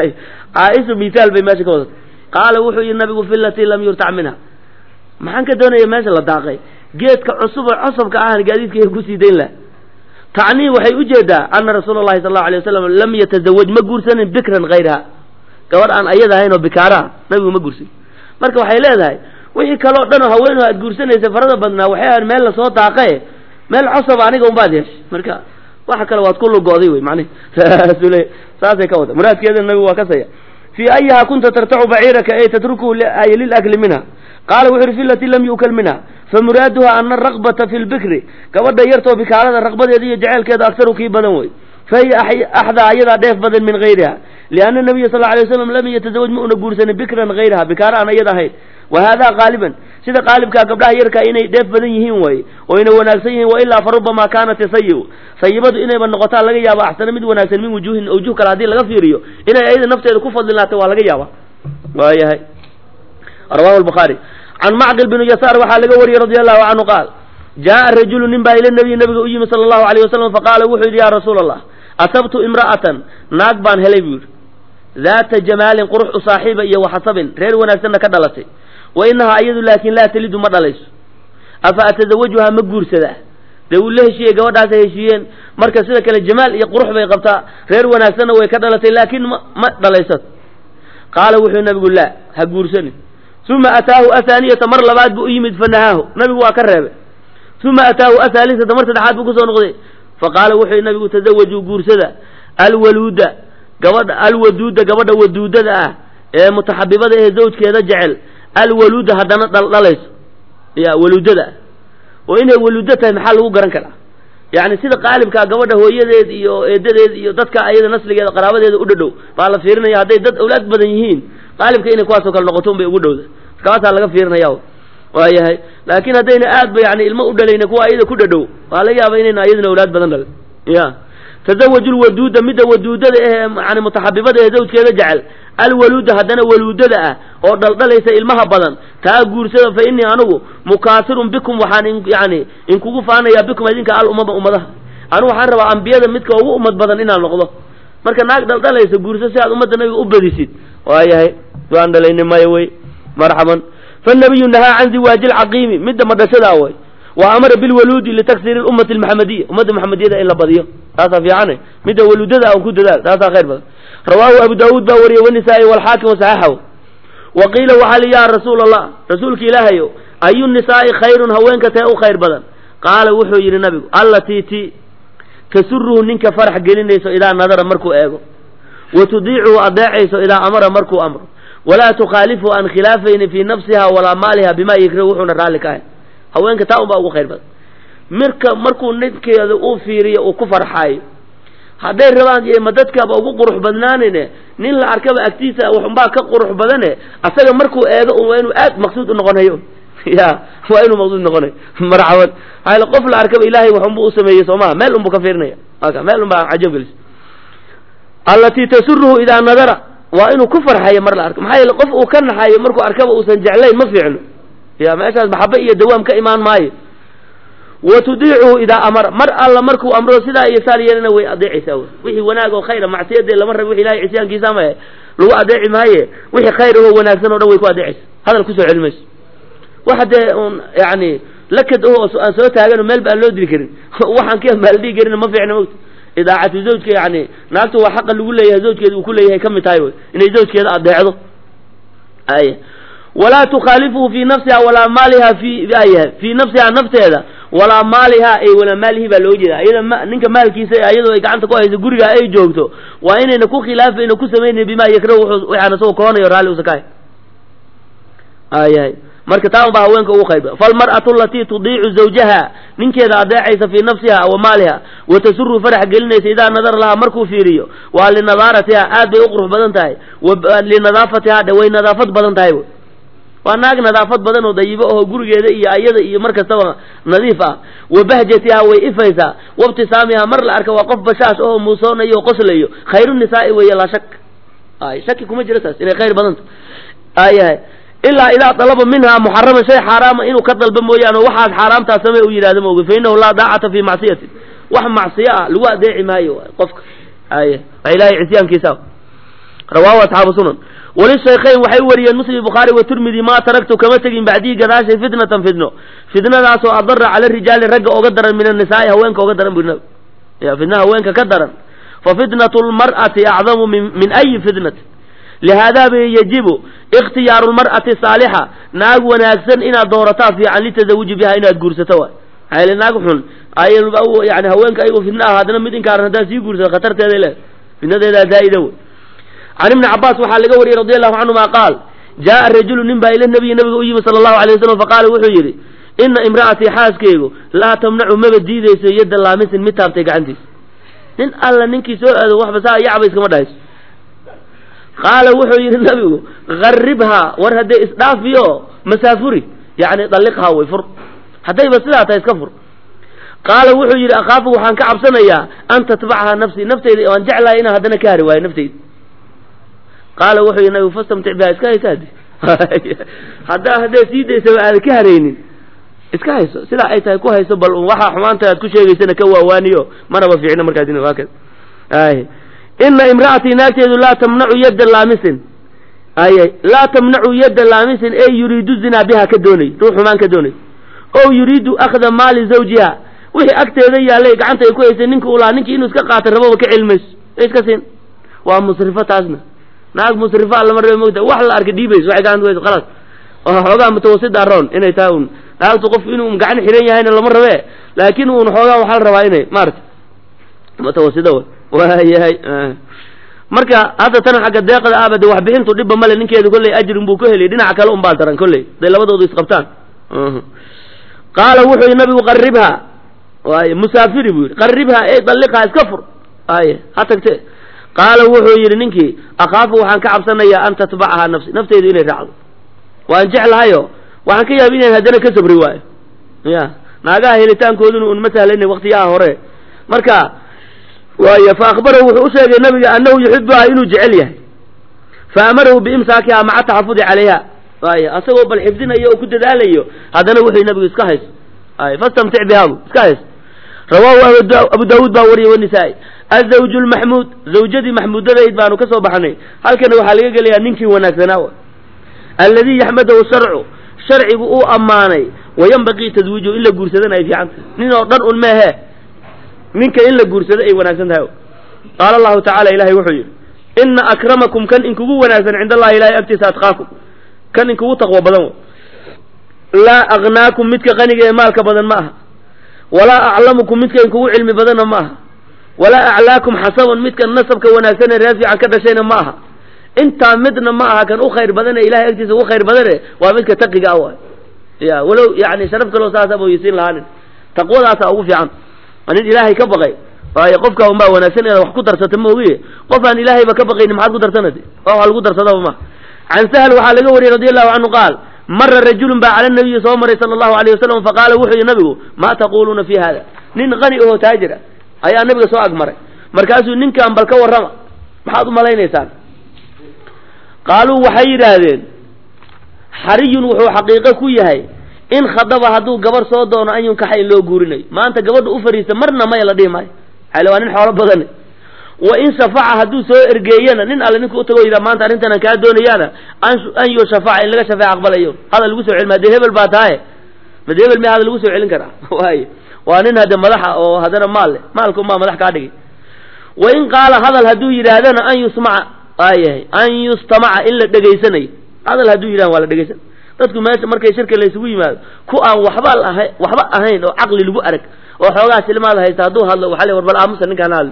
caaisha mithaal bay meesha ka wadatay qaala wuxuu yihi nabigu fi latii lam yurtac minha maxaan ka doonaya meesha la daaqay geedka cusuboo cosabka ahan gaadiidkayga kusii dayn laha tacnii waxay ujeedaa ana rasuula llahi sal allau alay wasalam lam yatazawaj ma guursanin bikran hayraha gabadh aan ayada ahayn oo bikaaraha nabigu ma guursan marka waxay leedahay wixii kaleo dhan oo haweenoo aad guursanaysa farada badnaa waxay ahan meel lasoo daaqe meel cosaba aniga unbaad yeeshay marka waxa kale waad ku lugo'day wey macnihi saasuu le saasay ka wada muraadkeedana nabigu waa kasaya fii ayiha kunta tartacu baciiraka ay tatrukuhu ay lilakli minha qaala wuxu uhi fi lati lam yu'kal minha famuraaduha ana araqbata fi lbikri gabadha yartoo bikaarada raqbadeeda iyo jaceylkeeda aktaru kii badan wey fahiya axdaa ayadaa dheef badan min hayriha lianna nabiya sal alay waslam lam yatazawaj ma una guursanin bikran hayraha bikaara aan ayada ahayn wa hada qaaliban sida qaalibkaa gabdhaha yarkaa inay dheef badan yihiin way oo ina wanaagsan yihiin wailaa fa rubama kaanat sayibu sayibadu inayba noqotaa laga yaaba axsana mid wanaagsan min wujuhin awjuh kale haddii laga fiiriyo inay ayada nafteeda ku fadlilaatay waa laga yaaba waayahay rawahu lbukhaari can macqil binu yasaar waxaa laga wariyey radi allahu canhu qaal jaaa rajulu nin baa ila nabiy nabiga u yimi sala allahu alayh wasalam faqaala wuxuu yidhi ya rasuula allah asabtu imra'atan naag baan helay buu yidhi daata jamaalin qurux u saaxiiba iyo waxasabin reer wanaagsanna ka dhalatay wa inahaa iyadu laakin laa talidu ma dhalayso afa atazawajuhaa ma guursadaa dee uu la heshiiyey gabadhaasay heshiiyeen marka sida kale jamaal iyo qurux bay qabtaa reer wanaagsanna way ka dhalatay laakiin ma ma dhalaysato qaala wuxuu nabigu laa ha guursanin uma ataahu athaaniyata mar labaad buu u yimid fanahaahu nabigu waa ka reebay uma ataahu athaalisata mar saddexaad buu kusoo noqday faqaala wuxuu nabigu tazawajuu guursada alwaluuda gabadha alwaduuda gabadha waduudada ah ee mutaxabibada ee zawjkeeda jecel alwaluuda haddana dhaldhalayso ya waluudada ah oo inay waluudo tahay maxaa lagu garan karaa yacni sida qaalibkaa gabadha hooyadeed iyo eedadeed iyo dadka ayada nasligeeda qaraabadeeda u dhadhow baa la fiirinaya hadday dad awlaad badan yihiin qaalibka inay kuwaasoo kale noqoto unbay ugu dhowda markaasaa laga fiirinaya waayahay laakiin haddayna aad ba yani ilmo u dhalayna kuwa ayada ku dhadhow waa laga yaaba inayna ayaduna awlaad badan dhalin ya tazawaju lwaduuda midda waduudada ee yani mutaxabibada ee zawjkeeda jecel alwaluuda haddana waluudada ah oo dhaldhalaysa ilmaha badan taa guursada fa innii anugu mukaasirun bikum waxaan yani inkugu faanayaa bikum idinka al umama ummadaha anugu waxaan rabaa ambiyada midka ugu ummad badan inaan noqdo marka naag dhaldhalaysa guurso si aad ummadda nabiga u badisid waayahay waan dhalayni maya wey marxaban fanabiyu nahaa can ziwaaji lcaqiimi midda madhashadaa way wa amara bilwaluudi litaksiri ummati lmaxamadiya ummadda maxamediyada in la badiyo taasaa fiicane midda waluudada an ku dadaal taasaa khayr badan rawaahu abu daawuud baa wariyey wanisaa-i walxaakim wasaxaxahu wa qiila waxaa li ya rasuula allah rasuulka ilaahayo ayu nisaa'i khayrun haweenka tee u khayr badan qaala wuxuu yidhi nabigu allatii ti tasuruhu ninka farax gelinayso idaa nadara markuu eego wa tudiicuhu adeecayso idaa amara markuu amro walaa tukhaalifu an khilaafayni fii nafsiha walaa maaliha bimaa yakrahu wuxuuna raalli ka ahay haweenka taa unbaa ugu khayr badan mirka markuu ninkeeda uu fiiriyo uu ku farxaayo hadday rabaan ma dadkaba ugu qurux badnaanine nin la arkaba agtiisa waxunbaa ka qurux badane asaga markuu eego un waa inuu aad maqsuud u noqonayo ya waa inuu maqsuud noqonayo marxaban maxaa qof la arkaba ilaahay waxunbuu u sameeyey soo maha meel unbuu ka fiirinaya aka meel unbaa cajab gelis allatii tasuruhu idaa nadara waa inuu ku farxayo mar la arko maxaa yeele qof uu ka naxayo markuu arkaba uusan jeclayn ma fiicno ya meeshaas maxaba iyo dawaam ka imaan maayo wa tudiicuhu idaa amara mar alla markuu amro sidaa iyo saal yeelana way adeecaysaa wy wixii wanaag oo khayra macsiyadee lama rabo wix ilahay cisyaankiisa ama lagu adeeci maaye wixii khayr oo wanaagsan o dhan way ku adeecaysa hadal kusoo celi mayso waxa dee un yani lakad oo aan soo taagano meel ba aan loo diri karin waxaan ka maaldhigi karin ma fiicna mogta idaacatu zawjka yani naagtu waa xaqa lagu leeyahay zawjkeeda uu ku leeyahay ka mid tahay wey inay zawjkeeda adeecdo ay walaa tukhaalifuhu fii nafsiha walaa maaliha fi ay fii nafsiha nafteeda walaa maaliha ay walaa maalihi baa loo jeeda iyada ma ninka maalkiisa iyadoo ay gacanta ku hayso guriga ay joogto waa inayna ku khilaafayna ku samaynayn bimaa yakrahu waxaan isagoo kohanayo raalli usa kahay ayahay marka taa unbaa haweenka ugu qayba falmar'atu alatii tudiicu zawjaha ninkeeda adeecaysa fii nafsiha wa maaliha wa tasuru farax gelinaysa idaa nadara lahaa markuu fiiriyo waa linadaaratiha aad bay u qurux badan tahay wa linadaafatiha dhe way nadaafad badan tahay waa naag nadaafad badan oo dayibo oo gurigeeda iyo ayada iyo mar kastaba nadiif ah wa bahjatiha way ifaysaa wabtisaamiha mar la arka waa qof bashaash oo muusoonayo o qoslayo khayru nisaa'i weeye laa shak ay shaki kuma jiro taas inay khayr badanta ayahay ilaa idaa dalaba minhaa muxaraman shay xaaraama inuu ka dalba mooyaane waxaad xaaraamtaa samee u yidhahda maogi fa innahu laa daacata fii macsiyatin wax macsiyo ah lagu adeeci maayo qofka ay waa ilahay cisyaankiisa rawaahu asxaabu sunan walishaykhayn waxay wariyeen muslim bukhaari wa tirmidi maa taraktu kama tegin bacdii gadaashay fitnatan fitno fitnadaasoo adara cala rijaali ragga oga daran min annisaai haweenka oga daran bu ya fitna haweenka ka daran fa fitnatu lmar'ati acdamu min min ayi fitnati lihaada bay yajibu ikhtiyaaru lmar'ati saalixa naag wanaagsan inaad doorataa fiican litazawuji biha inaad guursato waay maxaa naag xun ay yani haweenka ayagoo fitna ah haddana mid inkaaran haddaad sii guursato khatarteeday leedahay fitnadeedaa zaa'ida wey can ibni cabaas waxaa laga wariyey radi allahu canhuma qaal jaaa rajulu nin baa ila nabiyi nabiga u yimi sala allahu alay wasalam faqaala wuxuu yidhi ina imra'atii xaaskeygu laa tamnacu maba diidayso yadda laamisin mid taabtay gacantiisa nin alla ninkii soo aado waxba saa yacba iskama dhahayso qaala wuxuu yidhi nabigu garribhaa war haddee isdhaafiyo masaafuri yacni dalliqhaa way fur haddayba sidaa tahay iska fur qaala wuxuu yidhi akhaafu waxaan ka cabsanayaa an tatbacahaa nafsii nafteyda waan jeclahay inaan haddana ka hari waayo nafteyda qaala wuxuu yidhi nabigu fastamtic biha iska hayso haddi haddaa haddee sii daysaba aada ka haraynin iska hayso sidaa ay tahay ku hayso bal waxaa xumaanta aad ku sheegaysana ka waawaaniyo manaba fiicna markaas waa kada ay ina imra'atii naagteedu laa tamnacu yadda laamisin ay laa tamnacu yadda laamisin ey yuriidu zinaa biha ka doonay ruux xumaan ka doonay o yuriidu akhda maali zawjiha wixii agteeda yaallay gacanta ay ku haysay ninka ulaa ninkii inuu iska qaata rababa ka cilmayso iska siin waa musrifo taasna naag musrifo allama rabe mogta wax la arka dhiibayso waxay gacanta ku hayso khalaas oo xoogaa mutawasida aroon inay tahay un naagtu qof inuu gacan xiran yahayna lama rabe laakiin uun xoogaa waxaa la rabaa inay maarata mutawasida w waayahay marka hadda tan xagga deeqda aabade waxbixintu dhibba male ninkeedu kolley ajrin buu ka heliyay dhinaca kale un baa daran kolley haday labadoodu isqabtaan qaala wuxuu yidhi nabigu qarribha waay musaafiri buu yidhi qarribha ey dalliqha iska fur ay ha tagte qaala wuxuu yidhi ninkii akhaafu waxaan ka cabsanayaa an tatbacahaa nafsi nafteydu inay raacdo waan jeclahayo waxaan ka yaaba inaan haddana ka sabri waayo ya naagaha helitaankooduna un ma sahlayna waktiyaha hore marka waay fa akhbarahu wuxuu u sheegay nabiga annahu yuxibuha inuu jecel yahay fa amarahu biimsaakiha maca taxafudi calayha waay asagoo bal xifdinayo oo ku dadaalayo haddana wuxuu nabigu iska hayso ay fastamtic bihabu iska hayso rawaahu abu daawuud baa wariyay wanisaa-i azawju lmaxmuud zawjadii maxmuudadayd baanu ka soo baxnay halkana waxaa laga gelayaa ninkii wanaagsanaa alladii yaxmadahu sharcu sharcigu uu ammaanay wayanbaqii taswiijuhu in la guursadana ay fiicanta nin oo dhan un meehe ninka in la guursado ay wanaagsan tahay qaala allahu tacala ilahay wuxuu yidhi ina akramakum kan inkugu wanaagsan cinda allahi ilahay agtiisa atqaakum kan inkugu taqwo badan laa aknaakum midka qaniga ee maalka badan ma aha walaa aclamukum midka inkugu cilmi badanna ma aha walaa aclaakum xasaban midka nasabka wanaagsan ee reer fiican ka dhashayna ma aha intaa midna ma aha kan u khayr badane ilahay agtiisa ugu khayr badane waa midka taqiga ah waay ya walow yani sharaf kaloo saasa mooyisiin lahaanin taqwadaasa ugu fiican waa nin ilaahay ka baqay waayo qofka unbaa wanaagsan inaad wax ku darsata ma ogiye qof aan ilaahayba ka baqayni maxaad ku darsanati waa wax lagu darsadaba ma can sahl waxaa laga wariyey radi allahu canhu qaal mara rajulun baa cala nabiyi soo maray sala allahu alayh wasalam faqaala wuxuu yihi nabigu maa taquluuna fi hada nin qani aho taajir ah ayaa nabiga soo agmaray markaasuu ninkan bal ka warrama maxaad u malaynaysaan qaaluu waxay yidhaahdeen xariyun wuxuu xaqiiqo ku yahay in khadaba hadduu gabar soo doono an yunkaxa in loo guurinayo maanta gabadha u fariista marna maya la dhihi maayo xale waa nin xoolo badane wa in shafaca hadduu soo ergeeyana nin alle ninka utago yidhaa maanta arrintanan kaa doonayaana an yo shafaca in laga shafeec aqbalayo hadal lagu soo celin hadee hebel baa tahaye made hebel miya hadal lagu soo celin karaa waayo waa nin hadde madaxa oo haddana maal leh maalka umaa madax kaa dhigay wain qaala hadal hadduu yidhaahdana an yusmaca waayahay an yustamaca in la dhegaysanayo hadal hadduu yidhahda waa la dhegaysanay dadku meesha markay shirka laysugu yimaado ku aan waxba laha waxba ahayn oo caqli lagu arag oo xoogaa silmaada haysta hadduu hadlo waxa le war bal aamusa ninkaan hadli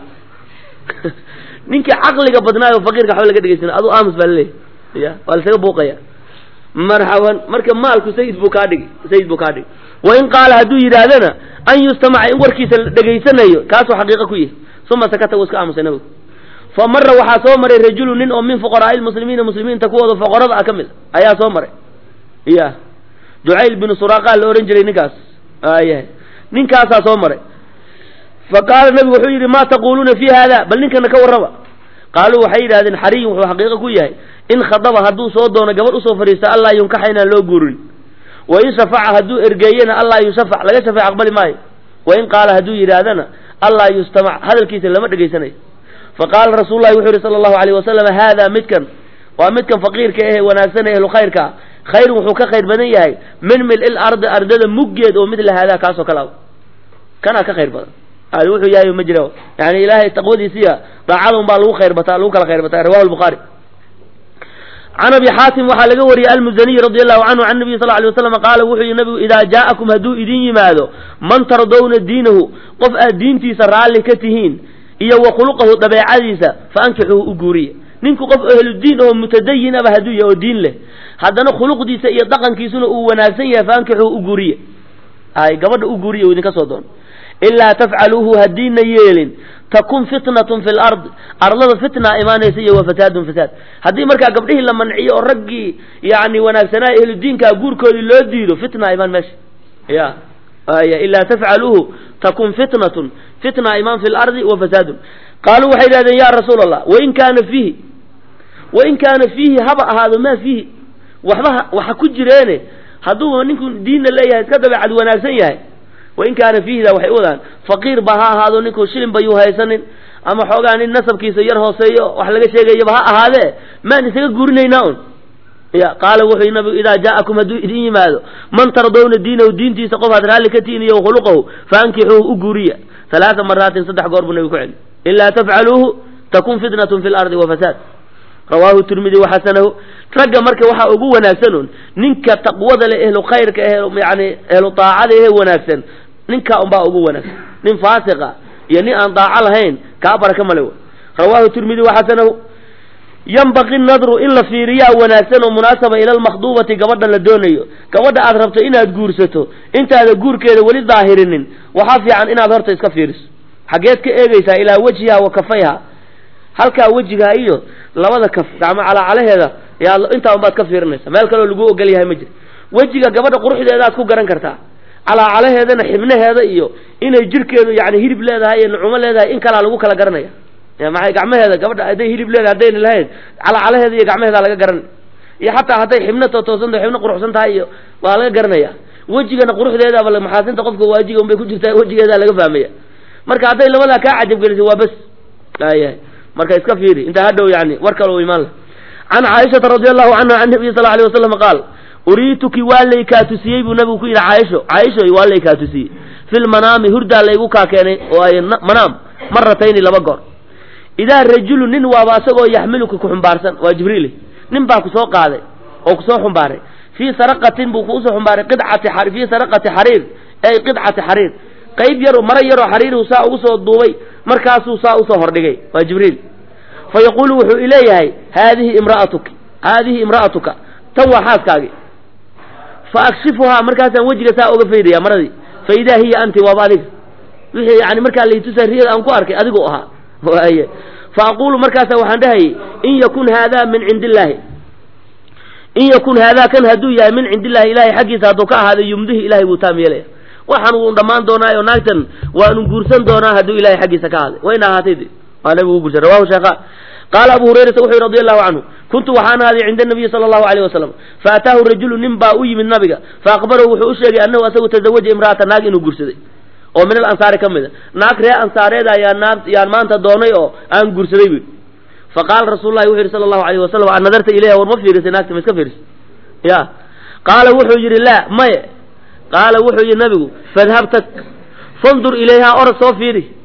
ninkii caqliga badnaayo faqiirka waxba laga dhegaysana aduu aamus baa laleeyahy ya waa lasaga buuqaya marxaban marka maalku sayid buu kaa dhigi sayid buu kaa dhigi wain qaala hadduu yidhaahdana an yustamaca in warkiisa la dhegaysanayo kaasuu xaqiiqo ku yahay uma sakata wuu iska aamusay nabigu fa mara waxaa soo maray rajulu nin oo min fuqaraai lmuslimiina muslimiinta kuwooda foqorada ah ka mid a ayaa soo maray ya ducayl binu suraqaa la ohan jiray ninkaas ayahay ninkaasaa soo maray fa qaala nabigu wuxuu yidhi maa taquluuna fi hada bal ninkana ka warraba qaaluu waxay yidhahdeen xariyun wuxuu xaqiiqo ku yahay in khadaba hadduu soo doono gabadh usoo fadhiista allaa yunkaxa inaan loo guurin wain shafaca hadduu ergeeyena allaa yushafac laga shafeec aqbali maayo wain qaala hadduu yidhaahdana allaa yustamac hadalkiisa lama dhegaysanayo faqaala rasuulu lahi wuxuu yihi sala allahu alayh wasalam haada midkan waa midkan faqiirka ehe wanaagsan ehlu khayrka ah khayrun wuxuu ka khayr badan yahay min mil-il ardi ardada muggeed oo midla haadaa kaasoo kale a kanaa ka khayr badan adi wuxuu yahay ma jira yani ilaahay taqwadiisiya daacada un baa lagu khayr bataa lagu kala khayr bataa rawahu lbukhaari can abi xaatim waxaa laga wariyey almuzaniy radi allahu canhu can nabiy sal lay waslam qaala wuxuu yihi nabigu idaa jaa'akum hadduu idin yimaado man tardawna diinahu qof aad diintiisa raalli ka tihiin iyo wa khuluqahu dabeecadiisa fa ankixuhu u guuriya ninku qof ahludiin oo mutadayin aba hadduu yahay oo diin leh haddana khuluqdiisa iyo dhaqankiisuna uu wanaagsan yahay fa ankixuhu u guuriya ay gabadha u guuriya uu idinka soo doono ilaa tafcaluuhu haddiina yeelin takun fitnatun fi lardi ardada fitnaa imaanaysa iyo wa fasaadun fasaad haddii markaa gabdhihii la manciyo oo raggii yani wanaagsanaa ehludiinkaa guurkoodii loo diido fitnaa imaan meesha ya aya ilaa tafcaluuhu takun fitnatun fitnaa imaan fi lardi wa fasaadun qaaluu waxay yidhahdeen ya rasuula allah wain kaana fiihi wain kaana fiihi haba ahaado maa fiihi waxba waxa ku jireene hadduu ninku diinna leeyahay iska dabeecad wanaagsan yahay wain kaana fiihida waxay u wadaan faqiir ba ha ahaado ninku shilin bayuu haysanin ama xoogaa nin nasabkiisa yar hooseeyo wax laga sheegayaba ha ahaadee maan isaga guurinaynaa un ya qaala wuxuu nabigu idaa jaa'akum hadduu idin yimaado man tardawna diinahu diintiisa qof aad raalli ka tihin iyo wakhuluqahu fa ankixuuhu u guuriya halaaa maraatin saddex goor buu nabigu ku celi ilaa tafcaluuhu takun fitnatun fi lardi wa fasaad rawaahu tirmidi waxasanahu ragga marka waxaa ugu wanaagsan un ninka taqwada leh ehlu khayrka eh yani ehlu daacada ehe wanaagsan ninkaa unbaa ugu wanaagsan nin faasiqa iyo nin aan daaco lahayn kaa baraka male w rawaahu tirmidi waxasanahu yanbaqi nadru in la fiiriyaa wanaagsan oo munaasaba ila almakhduubati gabadha la doonayo gabadha aad rabto inaad guursato intaada guurkeeda weli daahirinin waxaa fiican inaad horta iska fiiriso xaggeed ka eegaysaa ilaa wejhiha wa kafayha halkaa wejigaa iyo labada kaf gacmo calaacalaheeda yaa intaa unbaad ka fiirinaysa meel kaleo lagu ogol yahay ma jiro wejiga gabadha quruxdeedaad ku garan kartaa calaacalaheedana xibnaheeda iyo inay jirkeedu yani hilib leedahay iyo nucumo leedahay in kalaa lagu kala garanaya maxay gacmaheeda gabadha hadday hilib leedahay haddayna lahayn calacalaheeda iyo gacmaheeda laga garanaya iyo xataa hadday xibno totoosan tahay xibno quruxsan tahay iyo waa laga garanaya wejigana quruxdeedaba maxaasinta qofka waajiga unbay ku jirtaa wejigeeda laga fahmaya marka hadday labadaa kaa cajabgelisay waa bes ayahay marka iska fiiri intaa hadhow yani war kale u imaan lah can caaishata radi allahu canha can nabiyi sal alay wasalam qaal uriituki waa laykaa tusiyey buu nabigu ku yidhi caaisho caaishoy waa laykaa tusiyey fi lmanaami hurdaa laygu kaa keenay oo ay manaam maratayni laba goor idaa rajulu nin waaba asagoo yaxmiluka ku xumbaarsan waa jibriil nin baa ku soo qaaday oo kusoo xumbaaray fii saraqatin buu kuusoo xumbaaray qidcati fii saraqati xariir ay qidcati xariir qayb yar mara yaroo xariirihu saa ugu soo duubay markaasuu saa usoo hordhigay waa jibriil fa yaquulu wuxuu ileeyahay haadihi imraatuki haadihi imra'atuka tan waa xaaskaagi fa akshifuhaa markaasaan wejiga saa oga faydaya maradii fa idaa hiya anti waaba adiga wixii yani markaa laytusa riyada aan ku arkay adigoo ahaa waaye fa aquulu markaasa waxaan dhahayay in yakun haadaa min cindi illaahi in yakun haadaa kan hadduu yahay min cindi illahi ilahay xaggiisa hadduu ka ahaaday yumdihi ilahay buu taam yeelaya waxaan wuu dhammaan doonaayo naagtan waanu guursan doonaa hadduu ilahay xaggiisa ka ahaaday wayna ahaatay de waa nabigu u guursan rawahu sheekha qaala abu hurayrata wuxuu yihi radi allahu canhu kuntu waxaan ahaaday cinda nabiyi sala allahu alayh wasalam faataahu rajulu nin baa u yimid nabiga faakbarahu wuxuu u sheegay annahu asagu tazawaja imra'ata naag inuu guursaday oo min alansaari ka mid a naag ree ansaareed ayaa naag yaan maanta doonay oo aan guursaday bu faqaala rasuulu lahi wuxu yihi sala allahu alayh wasalam an nadarta ilayha war ma fiirisay naagta ma iska fiirisay ya qaala wuxuu yidhi laa maye qaala wuxuu yidhi nabigu fadhabtak fandur ilayhaa orod soo fiiri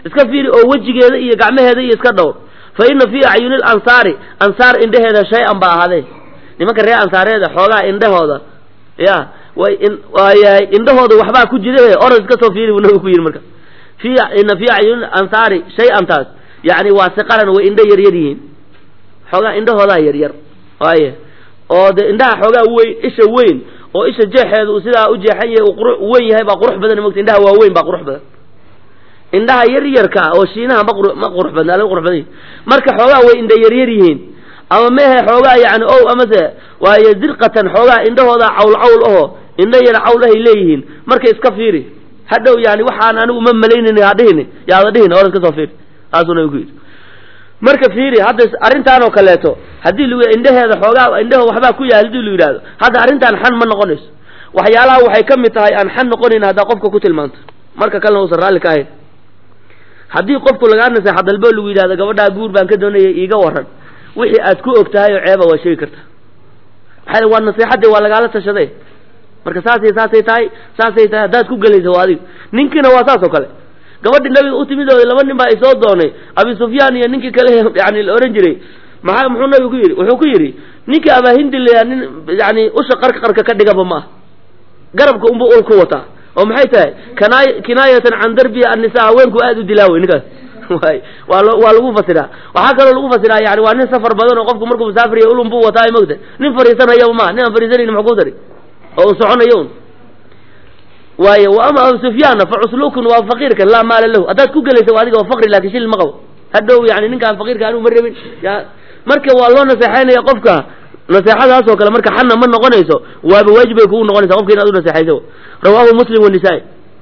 iska fiiri oo wejigeeda iyo gacmaheeda iyo iska dhowr fa ina fii acyuni lansaari ansaar indhaheeda shay-an ba ahaadee nimanka reer ansaareeda xoogaa indhahooda ya way waayahay indhahooda waxbaa ku jira orod iska soo fiiri buu nabigu ku yidhi marka fi ina fii acyuni ansaari shay-antaas yani waa siqaran way indho yaryar yihiin xoogaa indhahoodaa yaryar waaya oo de indhaha xoogaa weyn isha weyn oo isha jeexeeda uu sidaa u jeexan yahay uu quru weyn yahay baa qurux badan mogta indhaha waa weyn baa qurux badan indhaha yar yarka oo shiinaha ma qur ma qurux badna laga qurux badan yihin marka xoogaa way indha yaryar yihiin ama mehe xoogaa yani o amase waaye zirqatan xoogaa indhahooda cawl cawl aho indho yar cawl ahay leeyihiin marka iska fiiri hadhow yani waxaan anigu ma malaynin hadhihin yaada dhihin or iska soo fiiri saasuu nabigu ku yidhi marka fiiri hadda arrintaan oo kaleeto haddii lagu indhaheeda xoogaa indhaho waxbaa ku yahay hadii lu yidhahdo hadda arrintaan xan ma noqonayso waxyaalaha waxay ka mid tahay aan xan noqonayn haddaa qofka ku tilmaanto marka kalena uusan raalli ka ahayn haddii qofku lagaa naseexa dalbo lagu yidhahdo gabadhaa guur baan ka doonaya iiga waran wixii aad ku og tahay oo ceeba waa sheegi karta maxaa waa naseexadii waa lagaala tashaday marka saasay saasay tahay saasay tahay haddaad ku gelaysa waa adiga ninkiina waa saas oo kale gabadhi nabiga u timid oo laba nin baa isoo doonay abi sufyaan iyo ninkii kale yani la ohan jiray maxaa muxuu nabigu ku yidhi wuxuu ku yidhi ninkii abahindi la nin yani usha qarka qarka ka dhigaba ma ah garabka unba ul ku wataa oo maxay tahay kinaay kinaayatan can darbi annisa haweenku aada u dilaa wey ninkaas way waa lo waa lagu fasiraa waxaa kaloo lagu fasiraa yani waa nin safar badan oo qofku markuu musaafiriya ulun buu wataa mogta nin fariisanayaba maa nin aan fariisanayn maxuu ku dari oo uu soconayo un waaye wa ama abu sufyaanna fa cuslukun waa faqiirkan laa maala lahu haddaad ku gelaysa waa adiga waa faqri laakin shil ma qabo hadhow yani ninkaan faqiirka anigu ma rabin ya marka waa loo naseexaynaya qofka naseexadaas oo kale marka xanna ma noqonayso waaba waajib bay kugu noqonaysa qofka inaad u naseexayso rawahu muslim wanisaa-i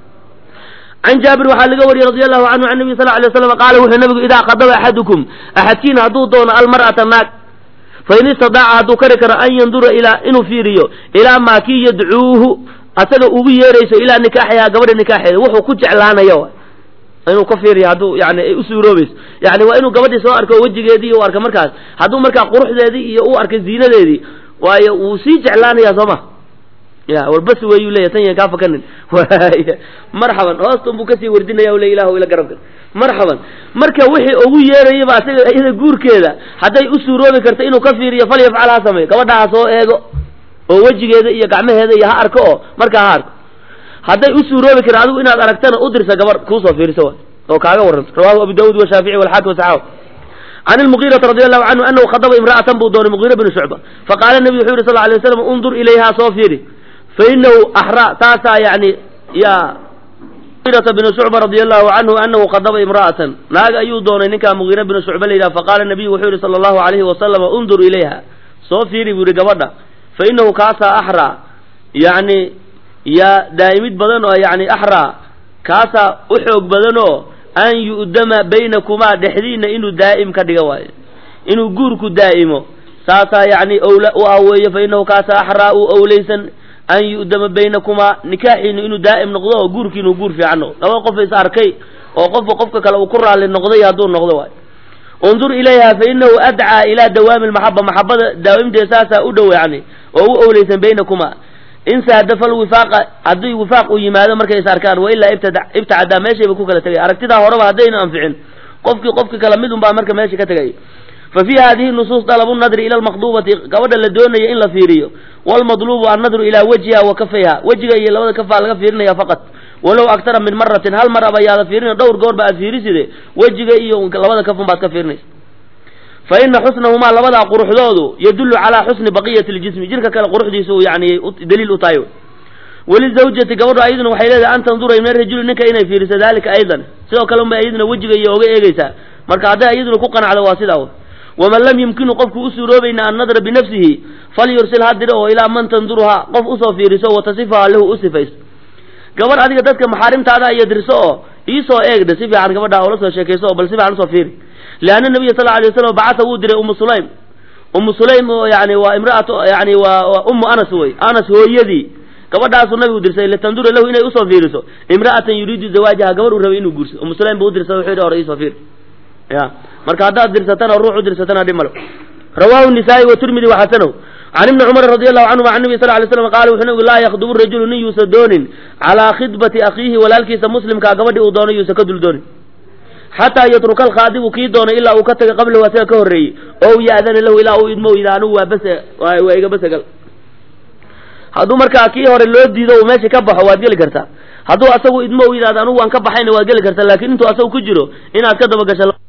can jaabir waxaa laga wariyey radi allahu canhu can nabiy sal ly slam qaala wuxuu nabigu idaa qadaba axadukum axadkiina hadduu doono almar'ata naag fain istadaaca hadduu kari karo an yandura ilaa inuu fiiriyo ilaa maa kii yadcuuhu asaga ugu yeerayso ilaa nikaaxihaa gabadha nikaaxeeda wuxuu ku jeclaanayo inuu ka fiiriyo hadduu yani ay u suuroobayso yani waa inuu gabadhii soo arko wejigeedii u arka markaas hadduu markaa quruxdeedii iyo u arkay ziinadeedii waayo wuu sii jeclaanaya soo ma ya warbas weeyuu leeya tan yan kaa fakanin waaya marxaban hoostan buu kasii wardinaya le ilahu ila garabka marxaban marka wixii ugu yeerayaba asaga iyada guurkeeda hadday u suuroobi karto inuu ka fiiriyo falyafcal ha sameeyo gabadha ha soo eego oo wejigeeda iyo gacmaheeda iyo ha arko oo markaa ha arko hadday u suuroobi karin adigu inaad aragtana u dirsa gabar kuusoo fiiriso wa oo kaaga warranto rawahu abu daawud washaafici walxaakim wasaxaab can ilmugiirati radi allahu canhu anahu khadaba imra'atan buu doonay mugiira binu shucba faqaala nabiyu wuxuu yihi sal lla alay waslam undur ilayhaa soo fiiri fa inahu axraa taasaa yani ya mugiirata binu shucba radi allahu canhu anahu khadaba imra'atan naag ayuu doonay ninkaa mugiira binu shucba la yidhaha faqaala nabiyu wuxuu yihi sala allahu alayhi wasalama undur ilayha soo fiiri buu yihi gabadha fa inahu kaasaa axraa yani yaa daa'imid badan oo yani axraa kaasaa u xoog badan oo an yu'dama baynakumaa dhexdiina inuu daa'im ka dhiga waayo inuu guurku daa'imo saasaa yani owla u ah weeye fa inahu kaasaa axraa u owlaysan an yu'dama baynakumaa nikaaxiinu inuu daa'im noqdo oo guurkiinu guur fiican noqdo laba qof is arkay oo qofka qofka kale uu ku raalli noqday hadduu noqdo waayo undur ilayha fa inahu adcaa ilaa dawaami lmaxaba maxabada daawimteeda saasaa u dhow yani oo u owlaysan baynakumaa in saadafa lwifaaqa haddii wifaaq uu yimaado markay is arkaan wa ilaa ibtada ibtacadaa meeshayba ku kala tegay aragtidaa horeba haddayna anficin qofkii qofki kala mid un baa marka meesha ka tegay fa fii hadihi nusuus dalabu nadri ila lmaqdubati gabadha la doonaya in la fiiriyo walmadlubu annadru ilaa wajhiha wa kafayha wejiga iyo labada kafaa laga fiirinaya faqat walow aktara min maratin hal mar aba yaada fiirina dhowr goor ba aad fiiriside wejiga iyo labada kafun baad ka fiirinaysa fa ina xusnahumaa labadaa quruxdoodu yadullu calaa xusni baqiyati ljismi jirka kale quruxdiisu yani daliil u tahay walizawjati gabadhu ayaduna waxay leedahay an tandura min rajuli ninka inay fiiriso dalika aydan sidoo kale unbay ayaduna wejiga iyo oga eegeysaa marka hadday ayaduna ku qanacdo waa sidaa waman lam yumkinu qofku u suuroobayna annadra binafsihi falyursil ha diro oo ilaa man tanduruhaa qof usoo fiiriso watasifaha lahu u sifayso gabadh adiga dadka maxaarimtaada iyo dirso oo iisoo eegda si fiican gabadha oola soo sheekayso oo bal si fiican usoo fiiri lianna nabiya sal alay waslam bacasa wuu diray umu sulaym umu sulaym oo yani waa imraatu yani waa ummu anas wey anas hooyadii gabadhaasuu nabigu dirsay litandura lahu inay usoo fiiriso imra'atan yuriidu zawaajaha gabadh uu rabay inuu guursado umu sulaym buu udirsada wuxuu yidhi hore iisoo fiir ya marka haddaad dirsatana ruux u dirsatana dhib malo rawahu nisaa'i watirmidi waxasanow can ibni cumar radi allahu canhuma can nabi sal lay slam qaala wuxuu nabigu laa yakdubu rajulu nin yuusa doonin calaa khidbati akhiihi walaalkiisa muslimkaa gabadhii uu doono yuusa ka dul doonin xataa yatruka alkhaadibu kii doonay ilaa uu ka taga qablahu asaga ka horreeyey oo ya'dana lahu ilaa uu idmo yidha anugu waa bas waa iga basagal hadduu markaa kii hore loo diido uu meesha ka baxo waad geli kartaa hadduu asagu idmo u yidhahdo anugu waan ka baxayna waad geli kartaa laakiin intuu asagu ku jiro inaad ka dabagasho